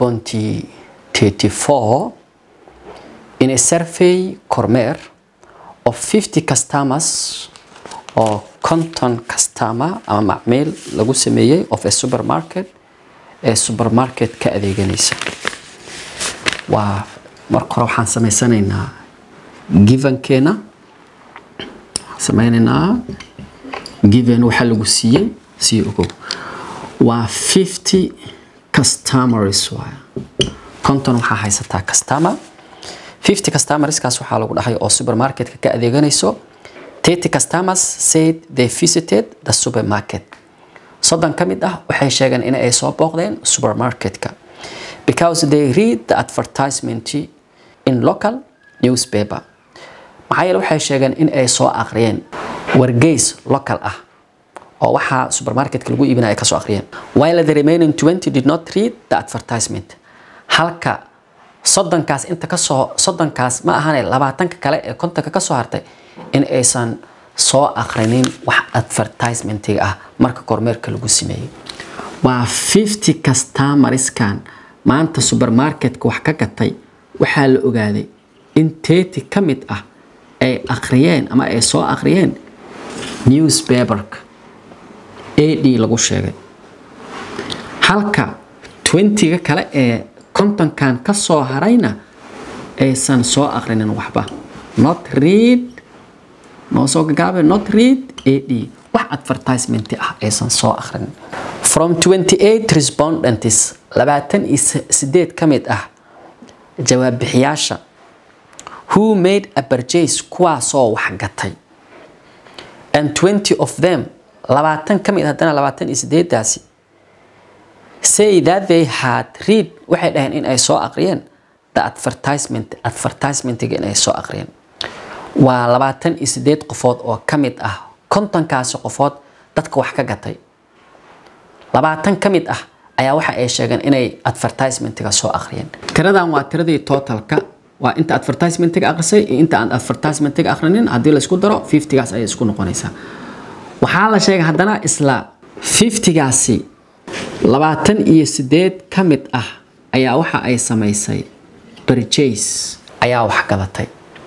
3.34 in a survey kormeer of 50 customers oo conton customer ama macmiil lagu sameeyey of a supermarket ee supermarket ka adeeganaysa waa marka hore waxaan samaysanaynaa givenkeena sameynaynaa given waxaa lagu siiyey sii ogow waa 50 customers waay conton waxaa haysataa customer 50 customerskaas waxaa lagu dhahay oo supermarketka ka adeeganayso 30 customers said they visited the supermarket soddon ka mid ah waxay sheegeen in ay soo booqdeen supermarketka because they read the advertisement in local newspaper maxaa yeele waxay sheegeen in ay soo aqriyeen wargeys local ah oo waxaa supermarketka lagu iibinaya ay ka soo aqriyeen while the remaining 20 did not read the advertisement halka soddonkaas inta kasoo soddonkaas ma ahane labaatanka kale ee kontonka kasoo hartay in aysan soo aqrinin wax advertisementiga ah marka kormeerka lagu sameeyey waa 50 customerskan maanta supermarketka wax ka gatay waxaa la ogaaday in teti ka mid ah ay akhriyeen ama ay soo akhriyeen newspaperka ad lagu sheegay halka 20ga kale ee kontonkan ka soo harayna aysan soo aqrinin waxba not read noo soo gagaabe not read ad wax advertisement ah aysan soo aqrinin from 28 respondents labaatan iyo sideed ka mid ah jawaab bixiyaasha who made a purchase kuwaasoo wax gatay and 20 of them labaatan ka mid haddana labaatan iyo sideedaasi say that they had read waxay dhaheen in ay soo aqriyeen the advertisement advertisementiga in ay soo aqriyeen waa labaatan iyo sideed qofood oo ka mid ah kontonkaasi qofood dadka wax ka gatay labaatan ka mid ah ayaa waxa ay sheegeen inay advertisementiga soo aqriyeen tiradan waa tiradii totalka waa inta advertisementiga aqrisay iyo inta aan advertisementiga aqrinin haddii laysku daro 50gaas ayay isku noqonaysaa waxaa la sheegay haddana isla 50gaasi labaatan iyo sideed ka mid ah ayaa waxa ay samaysay purchase ayaa wax gadatay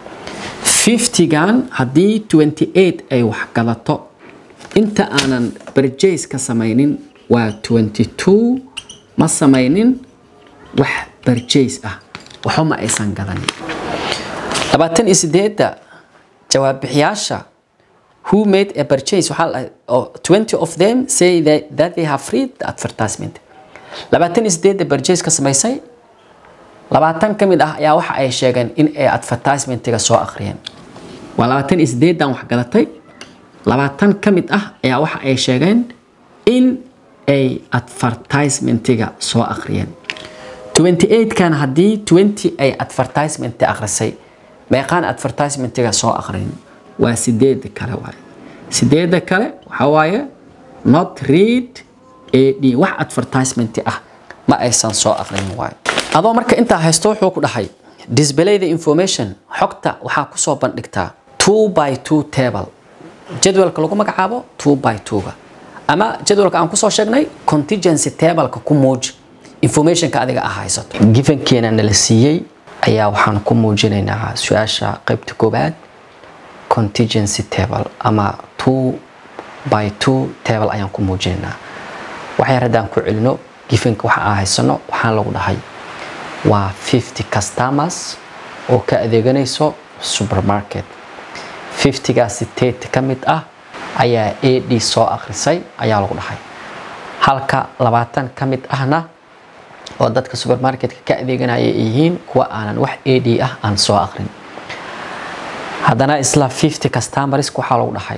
50gan haddii 28 ay wax gadato inta aanan purchase ka samaynin waa 22 ma samaynin wax purchase ah waxba ma aysan gadanin labaatan iyo sideedda jawaab bixiyaasha who made a purchase waxaa oh, 20 of them say that, that they have read the advertisement labaatan iyo sideedda purchase ka samaysay labaatan ka mid ah ayaa waxa ay sheegeen in ay advertisementiga soo aqriyeen waa labaatan iyo sideeddan wax gadatay labaatan ka mid ah ayaa waxa ay sheegeen in ay advertisementiga soo aqriyeen 28kan haddii 20 ay advertisement aqrisay meeqaan advertisementiga soo aqrin waa sideeda kale waaye sideeda kale waxaa waaye not read ad wax advertisement ah ma aysan soo aqrin waaye adoo marka intaa haysto wuxuu ku dhahay display the information xogta waxaa kusoo bandhigtaa two by two table jadwalka lagu magacaabo two by two-ga ama jadwalka aan kusoo sheegnay contingency tableka ku muuji informationka adiga ah haysato gifankeena nala siiyey ayaa waxaan ku muujinaynaa su-aasha qaybta koobaad contingency table ama two by two table ayaan ku muujinaynaa waxyar haddaan ku celino gifanka waxa aan haysano waxaan lagu dhahay waa 50 customers oo ka adeeganayso supermarket 50gaasi tet ka mid ah ayaa ad soo akhrisay ayaa lagu dhahay halka labaatan ka mid ahna oo dadka supermarketka ka adeeganaya ay yihiin kuwa aanan wax ad ah aan soo aqrin haddana isla 50 customersk waxaa lagu dhahay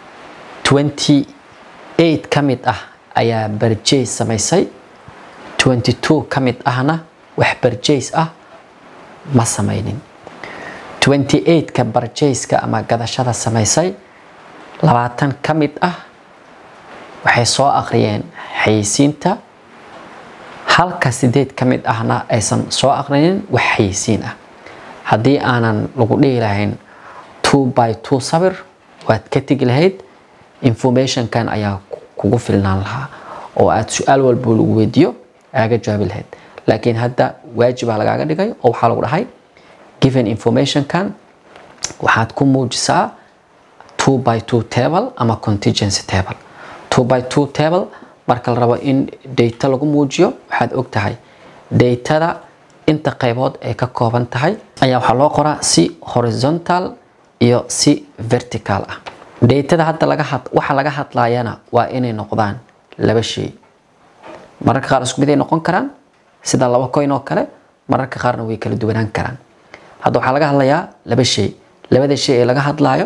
28 ka mid ah ayaa barjays samaysay 22 ka mid ahna wax barjays ah ma samaynin 28ka barjayska ama gadashada samaysay labaatan ka mid ah waxay soo aqriyeen xayeysiinta halka sideed ka mid ahna aysan soo aqrinin wax xayeysiin ah haddii aanan lagu dhihi lahayn two by two sabir waad ka tegi lahayd informationkan ayaa kugu filnaan lahaa oo aad su-aal walbo lagu weydiiyo aaga jawaabi lahayd laakiin hadda waajibaa lagaaga dhigay oo waxaa lagu dhahay given informationkan waxaad ku muujisaa two by two table ama contingency table two by two table marka la rabo in data lagu muujiyo waxaad og tahay datada inta qaybood ay ka kooban tahay ayaa waxaa loo qoraa si horizontal iyo si vertical ah datada hadda laga had waxa laga hadlayana waa inay noqdaan laba shay mararka qaar isku mid ay noqon karaan sida laba coin oo kale mararka qaarna way kala duwanaan karaan hadda waxaa laga hadlayaa laba shay labada shay ee laga hadlayo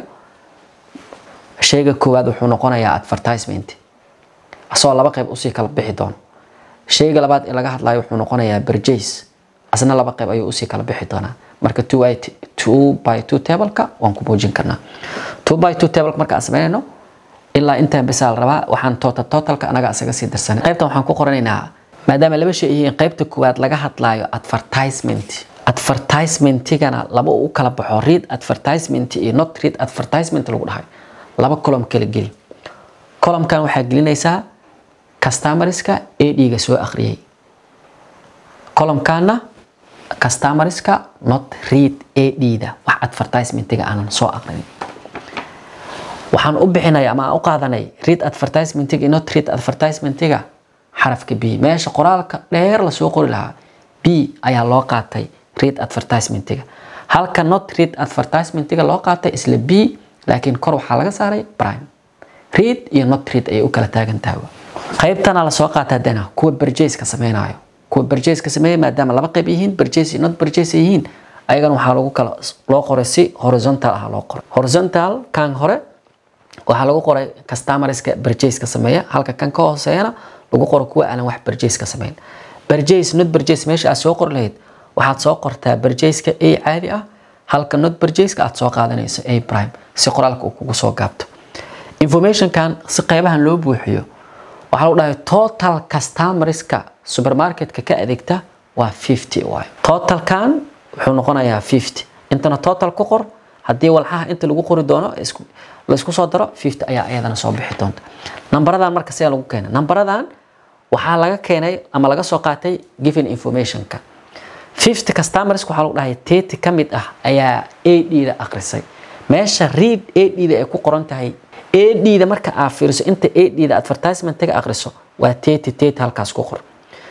shayga koowaad wuxuu noqonayaa advertisement asagoo laba qayb usii kala bixi doono shayga labaad ee laga hadlayo wuxuu noqonayaa purchase asna laba qayb ayuu usii kala bixi doonaa marka two by two by two tableka waan ku muujin karnaa two by two tableka marka aan sameynayno ilaa intaan bisaa la rabaa waxaan total totalka anaga isaga sii darsanay qaybtan waxaan ku qoranaynaa maadaama laba shay yihiin qaybta koowaad laga hadlayo advertisement advertisementigana laba u kala baxo read advertisement iyo not read advertisement lagu dhahay laba column kala geli columnkan waxaa gelinaysaa customerska ad-ga soo akhriyay columnkanna customerska not read ad-da wax advertisementiga aanan soo aqrinin waxaan u bixinaya ama aan u qaadanay read advertisementiga iyo not read advertisementiga xarafka b meesha qoraalka dheer lasoo qori lahaa b ayaa loo qaatay read advertisementiga halka not read advertisementiga loo qaatay isla b laakiin kor waxaa laga saaray prime read iyo not read ayay u kala taagan tahay qaybtana lasoo qaata haddana kuwa berjayska sameynayo kuwa berjayska sameeya maadaama laba qayb yihiin berjays iyo not berjays yihiin ayagana waxaa lagu kala loo qoray si horizontal ah loo qoray horizontal kan hore waxaa lagu qoray customerska berjayska sameeya halka kan ka hooseeyana lagu qoro kuwa aanan wax berjayska sameyn berjays not berjays meesha aad soo qori lahayd waxaad soo qortaa berjayska a caadi ah halka not berjayska aad soo qaadanayso a prime si qoraalka uu kugu soo gaabto informationkan si qaybahan loo buuxiyo waxaa lagu dhahay total customerska supermarketka ka adeegta waa 50 waay totalkan wuxuu noqonayaa 50 intana total ku qor haddii walxaha inta lagu qori doono laysku soo daro 50 ayaa iyadana soo bixi doonta nambaradan marka sidaa lagu keenay nambaradan waxaa laga keenay ama laga soo qaatay given informationka 50 customers waxaa lagu dhahay 30 ka mid ah ayaa AD-da akhrisay meesha read AD-da ay ku qoran tahay AD-da marka aad fiiriso inta AD-da advertisement-ga akhriso waa 30 30 halkaas ku qor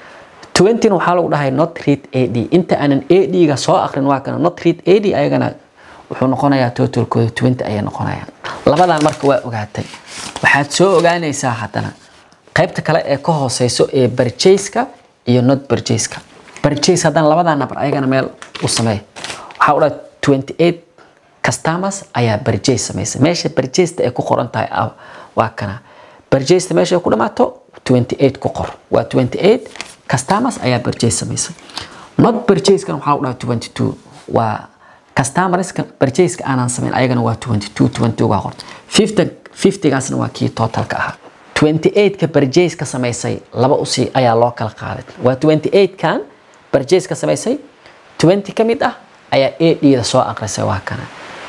20 waxaa lagu dhahay not read AD inta aanan AD-ga soo akhrin waa kana not read AD ayagana wuxuu noqonayaa totalkooda 20 ayay noqonayaan labadan marka waa ogaatay waxaad soo ogaanaysaa haddana qaybta kale ee ka hooseyso ee purchase-ka iyo not purchase-ka purchase haddana labadan number ayagana meel u sameey waxaa u dhahay 28 customers ayaa purchase samaysay meesha purchase ay ku qoran tahay waa kana purchase meesha ay ku dhamaato 28 ku qor waa 28 customers ayaa purchase samaysay not purchase kan waxaa u dhahay 22 waa customerska purchase aanan samayn ayagana waa 22 22 waa qor 50 50 gaasna waa kii totalka ahaa 28 ka purchase ka samaysay laba usi ayaa loo kala qaaday waa 28 kan purchase ka samaysay 20 ka mid ah ayaa AD-da soo aqrisay waa kana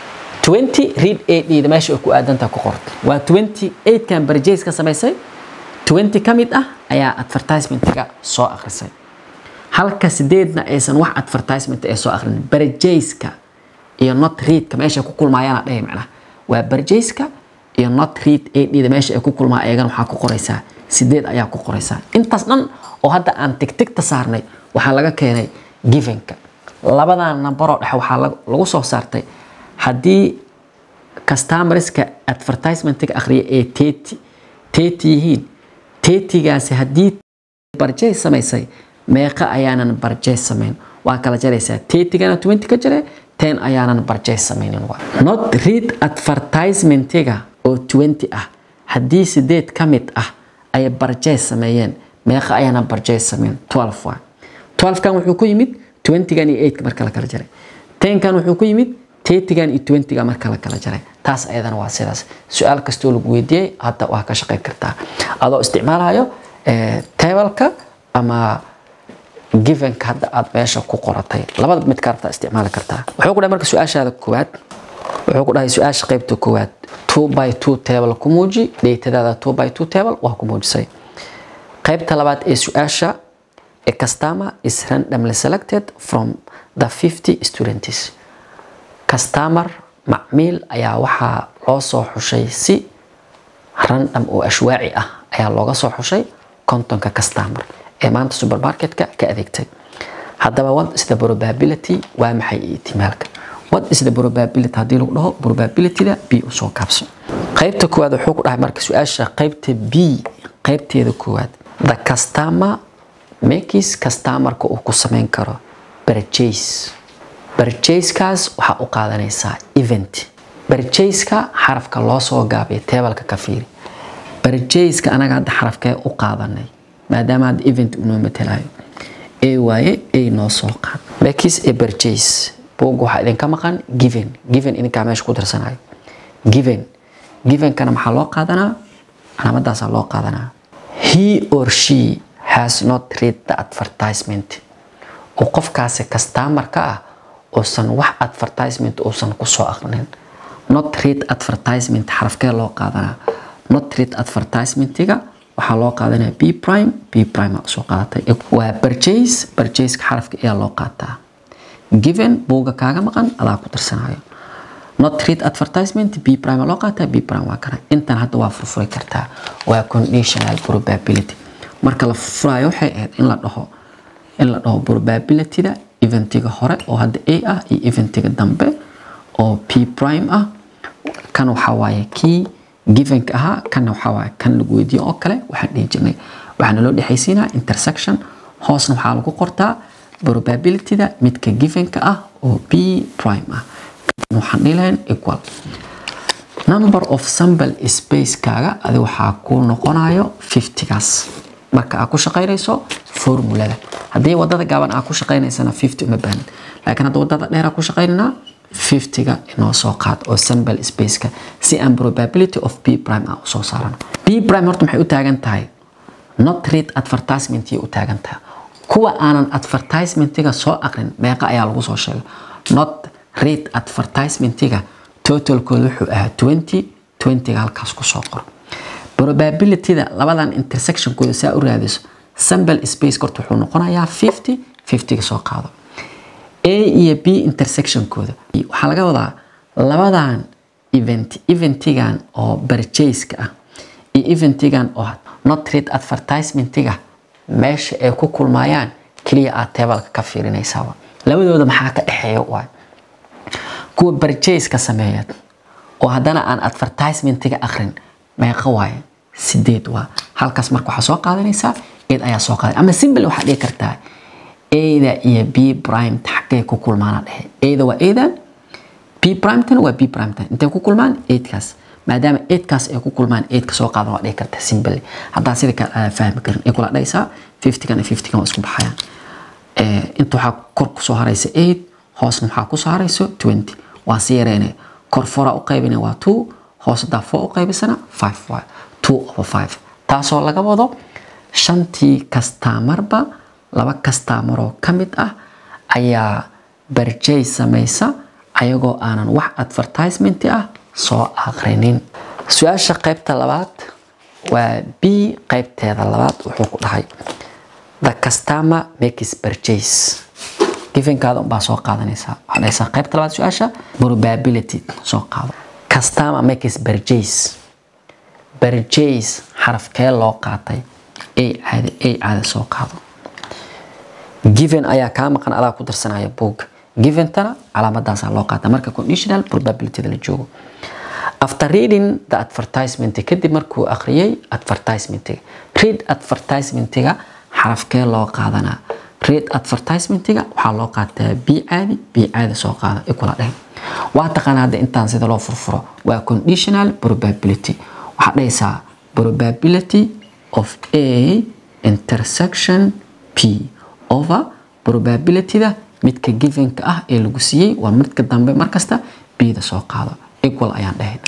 20 read AD-da meesha ay ku aadantahay ku qorta waa 28 kan purchase ka samaysay 20 ka mid ah ayaa advertisement-ga soo aqrisay halka sideedna aysan wax advertisement ay soo aqrin purchase-ka iyo not read-ka meesha ku kulmaayaan dhahay macnaha waa purchase-ka iyo not read AD-da meesha ay ku kulmaa ayagana waxaa ku qoraysaa sideed ayaa ku qoraysaa intaas dhan oo hadda aan tigtigta saarnay waxaa laga keenay givenka labadan nambaroo dhexe waxaa lagu soo saartay haddii customerska advertisementiga akhriya ee teti teti yihiin tetigaasi haddii barjay samaysay meeqa ayaanan barjay samayn waa kala jaraysaa tetigana 20 ka jare ten ayaanan barjay samaynin not read advertisementiga oo 20 ah haddii sideed ka mid ah ay barjay sameeyeen meeqa ayaanan barjay samayn 12 waa 12 kan wuxuu ku yimid 20gan iyo 8 marka la kala jaray 10 kan wuxuu ku yimid 30gan iyo 20ga marka la kala jaray taas ayadana waa sidaas su-aal kastoo lagu weydiiyey hadda waa ka shaqayn kartaa adoo isticmaalayo tableka ama givenka hadda aad meesha ku qoratay labada mid karta isticmaali kartaa wuxuu ku dhahay marka su-aashaada koowaad wuxuu ku dhahay su-aasha qaybta koowaad two by two table ku muuji dheetadaada two by two table waa ku muujisay qaybta labaad ee su-aasha a customer is randomly selected from the 50 students customer macmiil ayaa waxaa loo soo xushay si random oo ashwaaci ah ayaa looga soo xushay kontonka customer ee maanta supermarketka ka adeegtay haddaba what is the probability waa maxay ihtimaalka what is the probability haddii lagu dhaho probabilityda b usoo kaabso qaybta koowaad wuxuu ku dhahay marka su-aasha qaybta b qaybteeda koowaad the customer makis customerka uu ku samayn karo purchase purchasekaas waxaa u qaadanaysaa event purchaseka xarafka loo soo gaabay tebalka ka fiiri purchaseka anaga hadda xarafkee u qaadanay maadaama hadda event unoo matelayo a waaye a noo soo qaad makis a purchase buug waxaa idinka maqan given given idinkaa meesha ku darsanayo given givenkana maxaa loo qaadanaa calaamadaasaa loo qaadanaa he or she has not read the advertisement oo qofkaasi customerka ah uusan wax advertisement uusan kusoo aqrinin not read advertisement xarafkee loo qaadanaa not read advertisementiga waxaa loo qaadanaya b prime b prime soo qaadatay waa purchase purchaseka xarafka ayaa loo qaataa given buuga kaaga maqan adaa ku tirsanayo not read advertisement b prime loo qaataa b prime waa kana intan hadda waa furfuri kartaa waa conditional probability marka la furfurayo waxay ahayd in la dhaho in la dhaho probabilityda eventiga hore oo hadda a ah iyo eventiga dambe oo p prime ah kan waxaa waaye kii givenka ahaa kanna waxaa waaye kan lagu weydiiyo oo kale waxaan dhihi jirnay waxaana loo dhexaysiinaa intersection hoosna waxaa lagu qortaa probabilityda midka givenka ah oo p prime ah waxaan dhihi lahayn equal number of sample spacekaaga adi waxaa ku noqonayo 50gaas marka aad ku shaqaynayso formulada haddii wadada gaaban aad ku shaqaynaysana 50 uma baahnid laakiin hadda wadada dheer aad ku shaqaynaynaa 50ga inoo soo qaad oo sample spaceka si aan probability of p prime ah usoo saarano p prime horta maxay u taagan tahay not read advertisement u taagan tahay kuwa aanan advertisementiga soo aqrin meeqa ayaa lagu soo sheegay not read advertisementiga totalkooda wuxuu ahaa 20 20ga halkaas kusoo qor probabilityda labadan intersectionkooda saa u raadiso sample space horta wuxuu noqonayaa 50 50ga soo qaado a iyo b intersectionkooda waxaa laga wadaa labadan event eventigan oo purchaseka ah iyo eventigan oo not read advertisementiga meesha ay ku kulmayaan keliya aad tebalka ka fiirinaysaaba labadooda maxaa ka dhexeeya waay kuwa purchaseka sameeya oo haddana aan advertisementiga akrin meeqa waaye sideed waa halkaas marka waxaa soo qaadanaysaa eed ayaa soo qaaday ama simple waxaa dhihi kartaa ada iyo b prime xaggay ku kulmaana dhexe ada waa adan b primetana waa b primetana intay ku kulmaan eedkaas maadaama eedkaas ay ku kulmaan eedka soo qaadan waa dhihi kartaa simple haddaa sida kale aa fahmi karin ay kula dhaysaa fiftygan iyo fiftygan waa isku baxayaan inta waxaa kor kusoo haraysa eight hoosna waxaa kusoo harayso twenty waa si yareynaya kor fora u qaybina waa two hoos hadaa four u qaybisana five waa two over five taasoo laga wado shantii kastaamarba laba kastaamaroo ka mid ah ayaa barjay samaysa ayagoo aanan wax advertisement ah soo aqrinin su-aasha qaybta labaad waa b qaybteeda labaad wuxuu ku dhahay the customer makes purchase givenkaada unbaa soo qaadanaysaa waxaa dhahaysaa qaybta labaad su-aasha probability soo qaado customer makes purchase purchase xarafkee loo qaatay a caada a caada soo qaado given ayaa kaa maqan adaa ku darsanaya boog giventana calaamadaasaa loo qaata marka conditional probabilityda la joogo after reading the advertisement kadib markuu akhriyay advertisementiga read advertisementiga xarafkee loo qaadanaa read advertisementiga waxaa loo qaataa b caadi b caadi soo qaada ikula dheh waa taqaana hadda intaan sida loo furfuro waa conditional probability waxaad dhahaysaa probability of a intersection p over probabilityda midka givenka ah ee lagu siiyey waa midka dambe markasta bda soo qaado equal ayaan dhahayna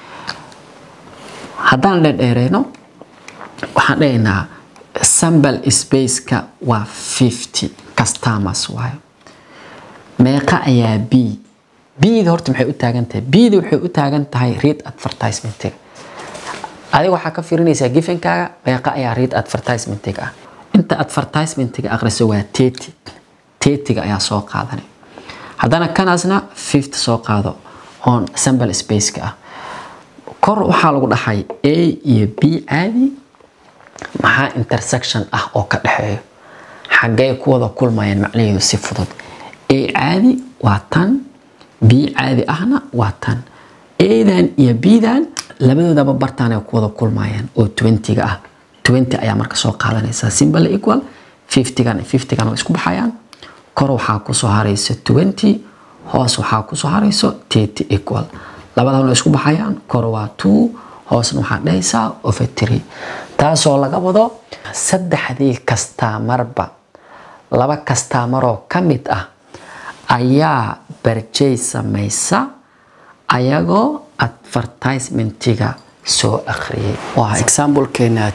haddaan dhedheereyno waxaan dhahaynaa sample spaceka waa 50 customers waayo meeqa ayaa b bda horta maxay u taagan tahay bda waxay u taagan tahay read advertisementiga adiga waxaa ka fiirinaysaa givenkaaga meeqa ayaa read advertisementiga ah inta advertisementiga akhriso waa teti tetiga ayaa soo qaadanay haddana kanaasna fifty soo qaado oon sample spaceka ah kor waxaa lagu dhahay a iyo b caadi maxaa intersection ah oo ka dhexeeyo xaggee ku wada kulmayaan macnaheedu si fudud a caadi waa tan b caadi ahna waa tan adan iyo bdan labadoodaba bartaan ay ku wada kulmayaan oo 20ga ah 20 ayaa marka soo qaadanaysaa simple equal 50gan 50gan way isku baxayaan kor waxaa kusoo haraysa 20 hoos waxaa kusoo harayso 30 equal labadan way isku baxayaan kor waa 2 hoosna waxaa dhahaysaa over 3 taasoo laga wado saddexdii kastaamarba laba kastaamaroo ka mid ah ayaa barjay samaysa ayagoo advertisementiga soo akhriyay waa examplekeena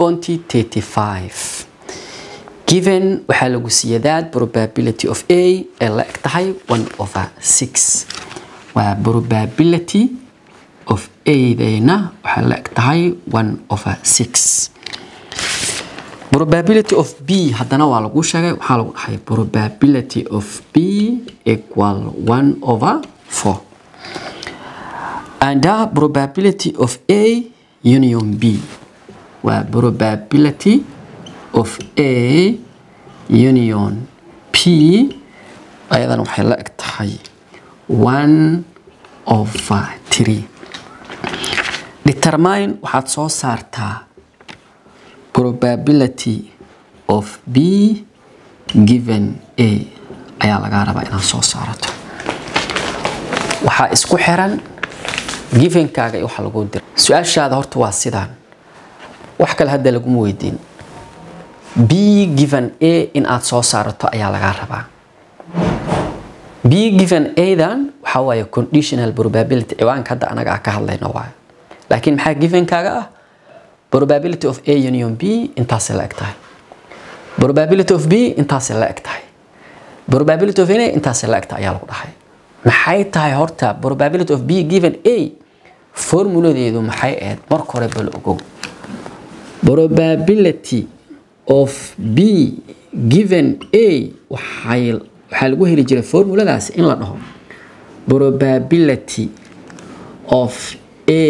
3.35 given waxaa lagu siiya that probability of a ee la eg tahay 1 over 6 waa probability of a-deena waxaa la eg tahay 1 over 6 probability of b haddana waa lagu sheegay waxaa lagu dhahay probability of b equal 1 over 4 and the probability of a union b waa probability of a union p ayadan waxay la eg tahay one over three determine waxaad soo saartaa probability of b given a ayaa lagaa rabaa inaad soo saarato waxaa isku xiran givenkaaga iyo waxa lagu dira su-aashaada horta waa sidaan wax kale hadda laguma weydiin b given a in aad soo saarato ayaa lagaa rabaa b given adan waxaa waaye conditional probability ciwaanka hadda anaga ah ka hadlayno waayo laakiin maxaa givenkaaga ah probability of a union b intaasay la eg tahay probability of b intaasay la eg tahay probability of a intaasay la eg tahay ayaa lagu dhahay maxay tahay horta probability of b given a formuladeedu maxay ahayd marka hore bal ogow probability of b given a waxay waxaa lagu heli jiray formuladaas in la dhaho probability of a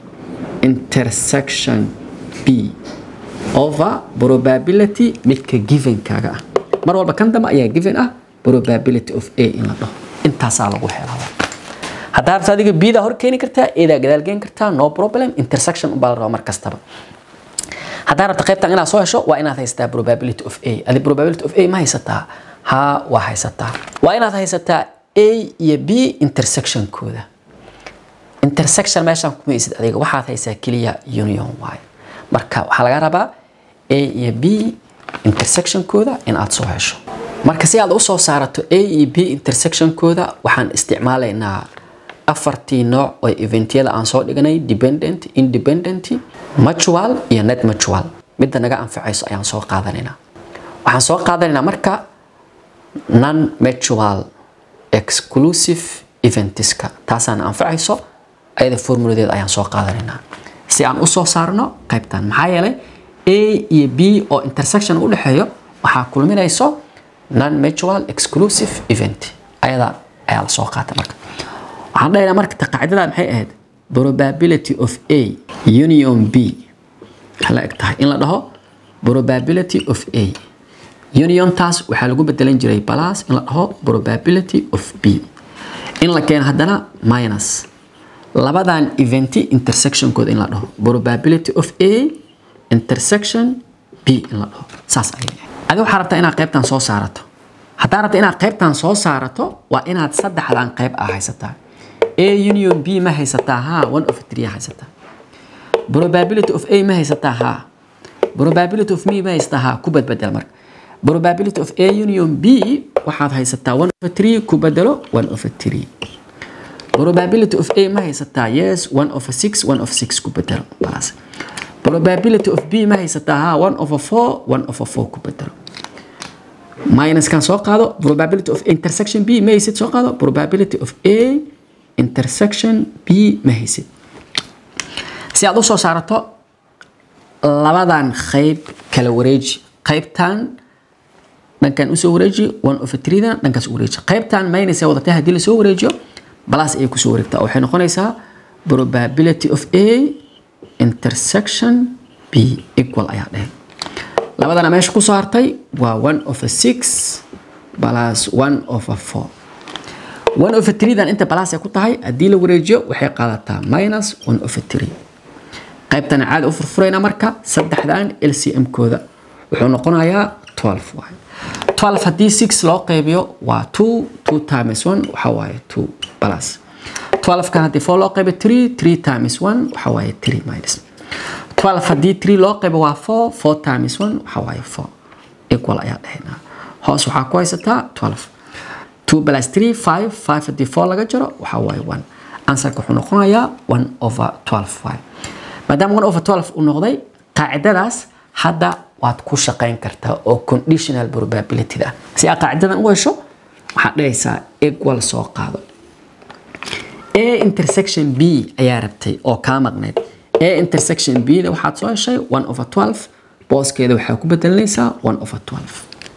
intersection b over probability midka givenkaaga ah mar walba kan dambe ayaa given ah probability of a in la dhaho intaasaa lagu helaa haddaa rabta adiga bida hor keeni kartaa eedaa gadaal geen kartaa no problem intersection ubaa la rabaa mar kastaba haddaa rabta qaybtan inaad soo hesho waa inaad haysataa probability of a adi probability of a ma haysataa ha waa haysataa waa inaad haysataa a iyo b intersectionkooda intersection meeshaan kumaysid adiga waxaad haysaa keliya union waayo marka waxaa laga rabaa a iyo b intersectionkooda in aad soo hesho marka si aad usoo saarato a iyo b intersectionkooda waxaan isticmaalaynaa afartii nooc oo eventyada aan soo dhiganay dependent independent mutual iyo net mutual midda naga anfacayso ayaan soo qaadanaynaa waxaan soo qaadanaynaa marka non mutual exclusive eventiska taasaan anfacayso ayada formuladeeda ayaan soo qaadanaynaa si aan usoo saarno qaybtan maxaa yeelay a iyo b oo intersection u dhexeeyo waxaa kulminayso non mutual exclusive event ayada ayaa la soo qaata marka waxaan dhahaynaa marka qaacidada maxay ahayd probability of a union b waxay la eg tahay in la dhaho probability of a union taas waxaa lagu bedelan jiray plus in la dhaho probability of b in la keeno haddana minus labadan eventi intersectionkooda in la dhaho probability of a intersection b in la dhaho saas ayay adi waxaa rabtaa inaad qaybtan soo saarato haddaa rabta inaad qaybtan soo saarato waa inaad saddexdan qayb ah haysataa a union b ma haysataa ha one of three haysataa probability of a ma haysataa ha probability of me ma haysataa ha ku badbedel marka probability of a union b waxaad haysataa one of three ku bedelo one of three probability of a ma haysataa yes one of six one of six ku bedelo balaas probability of b ma haysataa ha one of four one of four ku bedelo minuskan soo qaado probability of intersection b ma haysid soo qaado probability of a intersection b ma haysid si aad usoo saarato labadan qayb kala wareeji qaybtan dhankan usoo wareeji one of threedan dhankaas u wareeji qaybtan minus ee wadatay haddii lasoo wareejiyo balas ayay kusoo wareegtaa waxay noqonaysaa probability of a intersection b equal ayaa dhehey labadana meesha kusoo hartay waa one of six plus one of four one of threedan inta balas ay ku tahay haddii la wareejiyo waxay qaadataa minus one of three qaybtana caadi u furfurayna marka saddexdan lcm kooda wuxuu noqonayaa twelve waay twelve haddii six loo qaybiyo waa two two times one waxa waaye two plus twelve kan haddii four loo qaybiyo three three times one waxa waaye three minus twelve haddii three loo qaybo waa four four times one waxa waaye four equal ayaa dhahaynaa hoos waxaa ku haysataa twelve two plus three five five haddii four laga jaro waxa waaye one answerka wuxuu noqonayaa one over twelve waaye maadaama one over twelve uu noqday qaacidadaas hadda waad ku shaqayn kartaa oo conditional probability ah si aad qaacidadan u hesho waxaad dhahaysaa equal soo qaado a intersection b ayaa rabtay oo kaa maqnayd a intersection b da waxaad soo heshay one over twelve booskeeda waxaa ku bedelanaysaa one over twelve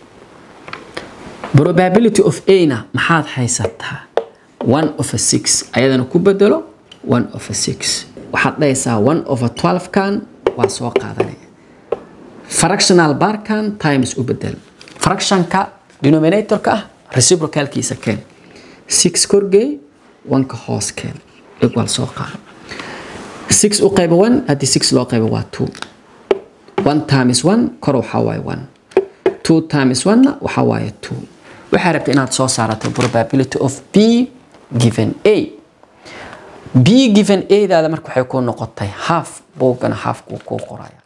probability of a na maxaad haysataa one over six ayadana ku bedelo one over six waxaad dhahaysaa one over twelve kan waa soo qaadanaya fractional barkan times u bedel fractionka denominatorka ah reciprocalkiisa keen six korgey wanka hoos keen equal soo qaad six u qayba one haddii six loo qayba waa two one times one kor waxaa waaye one two times one waxaa waaye two waxaa rabta inaad soo saarato probability of b given a b given a daada marka waxay ku noqotay half buugana half kuu kuu qoraya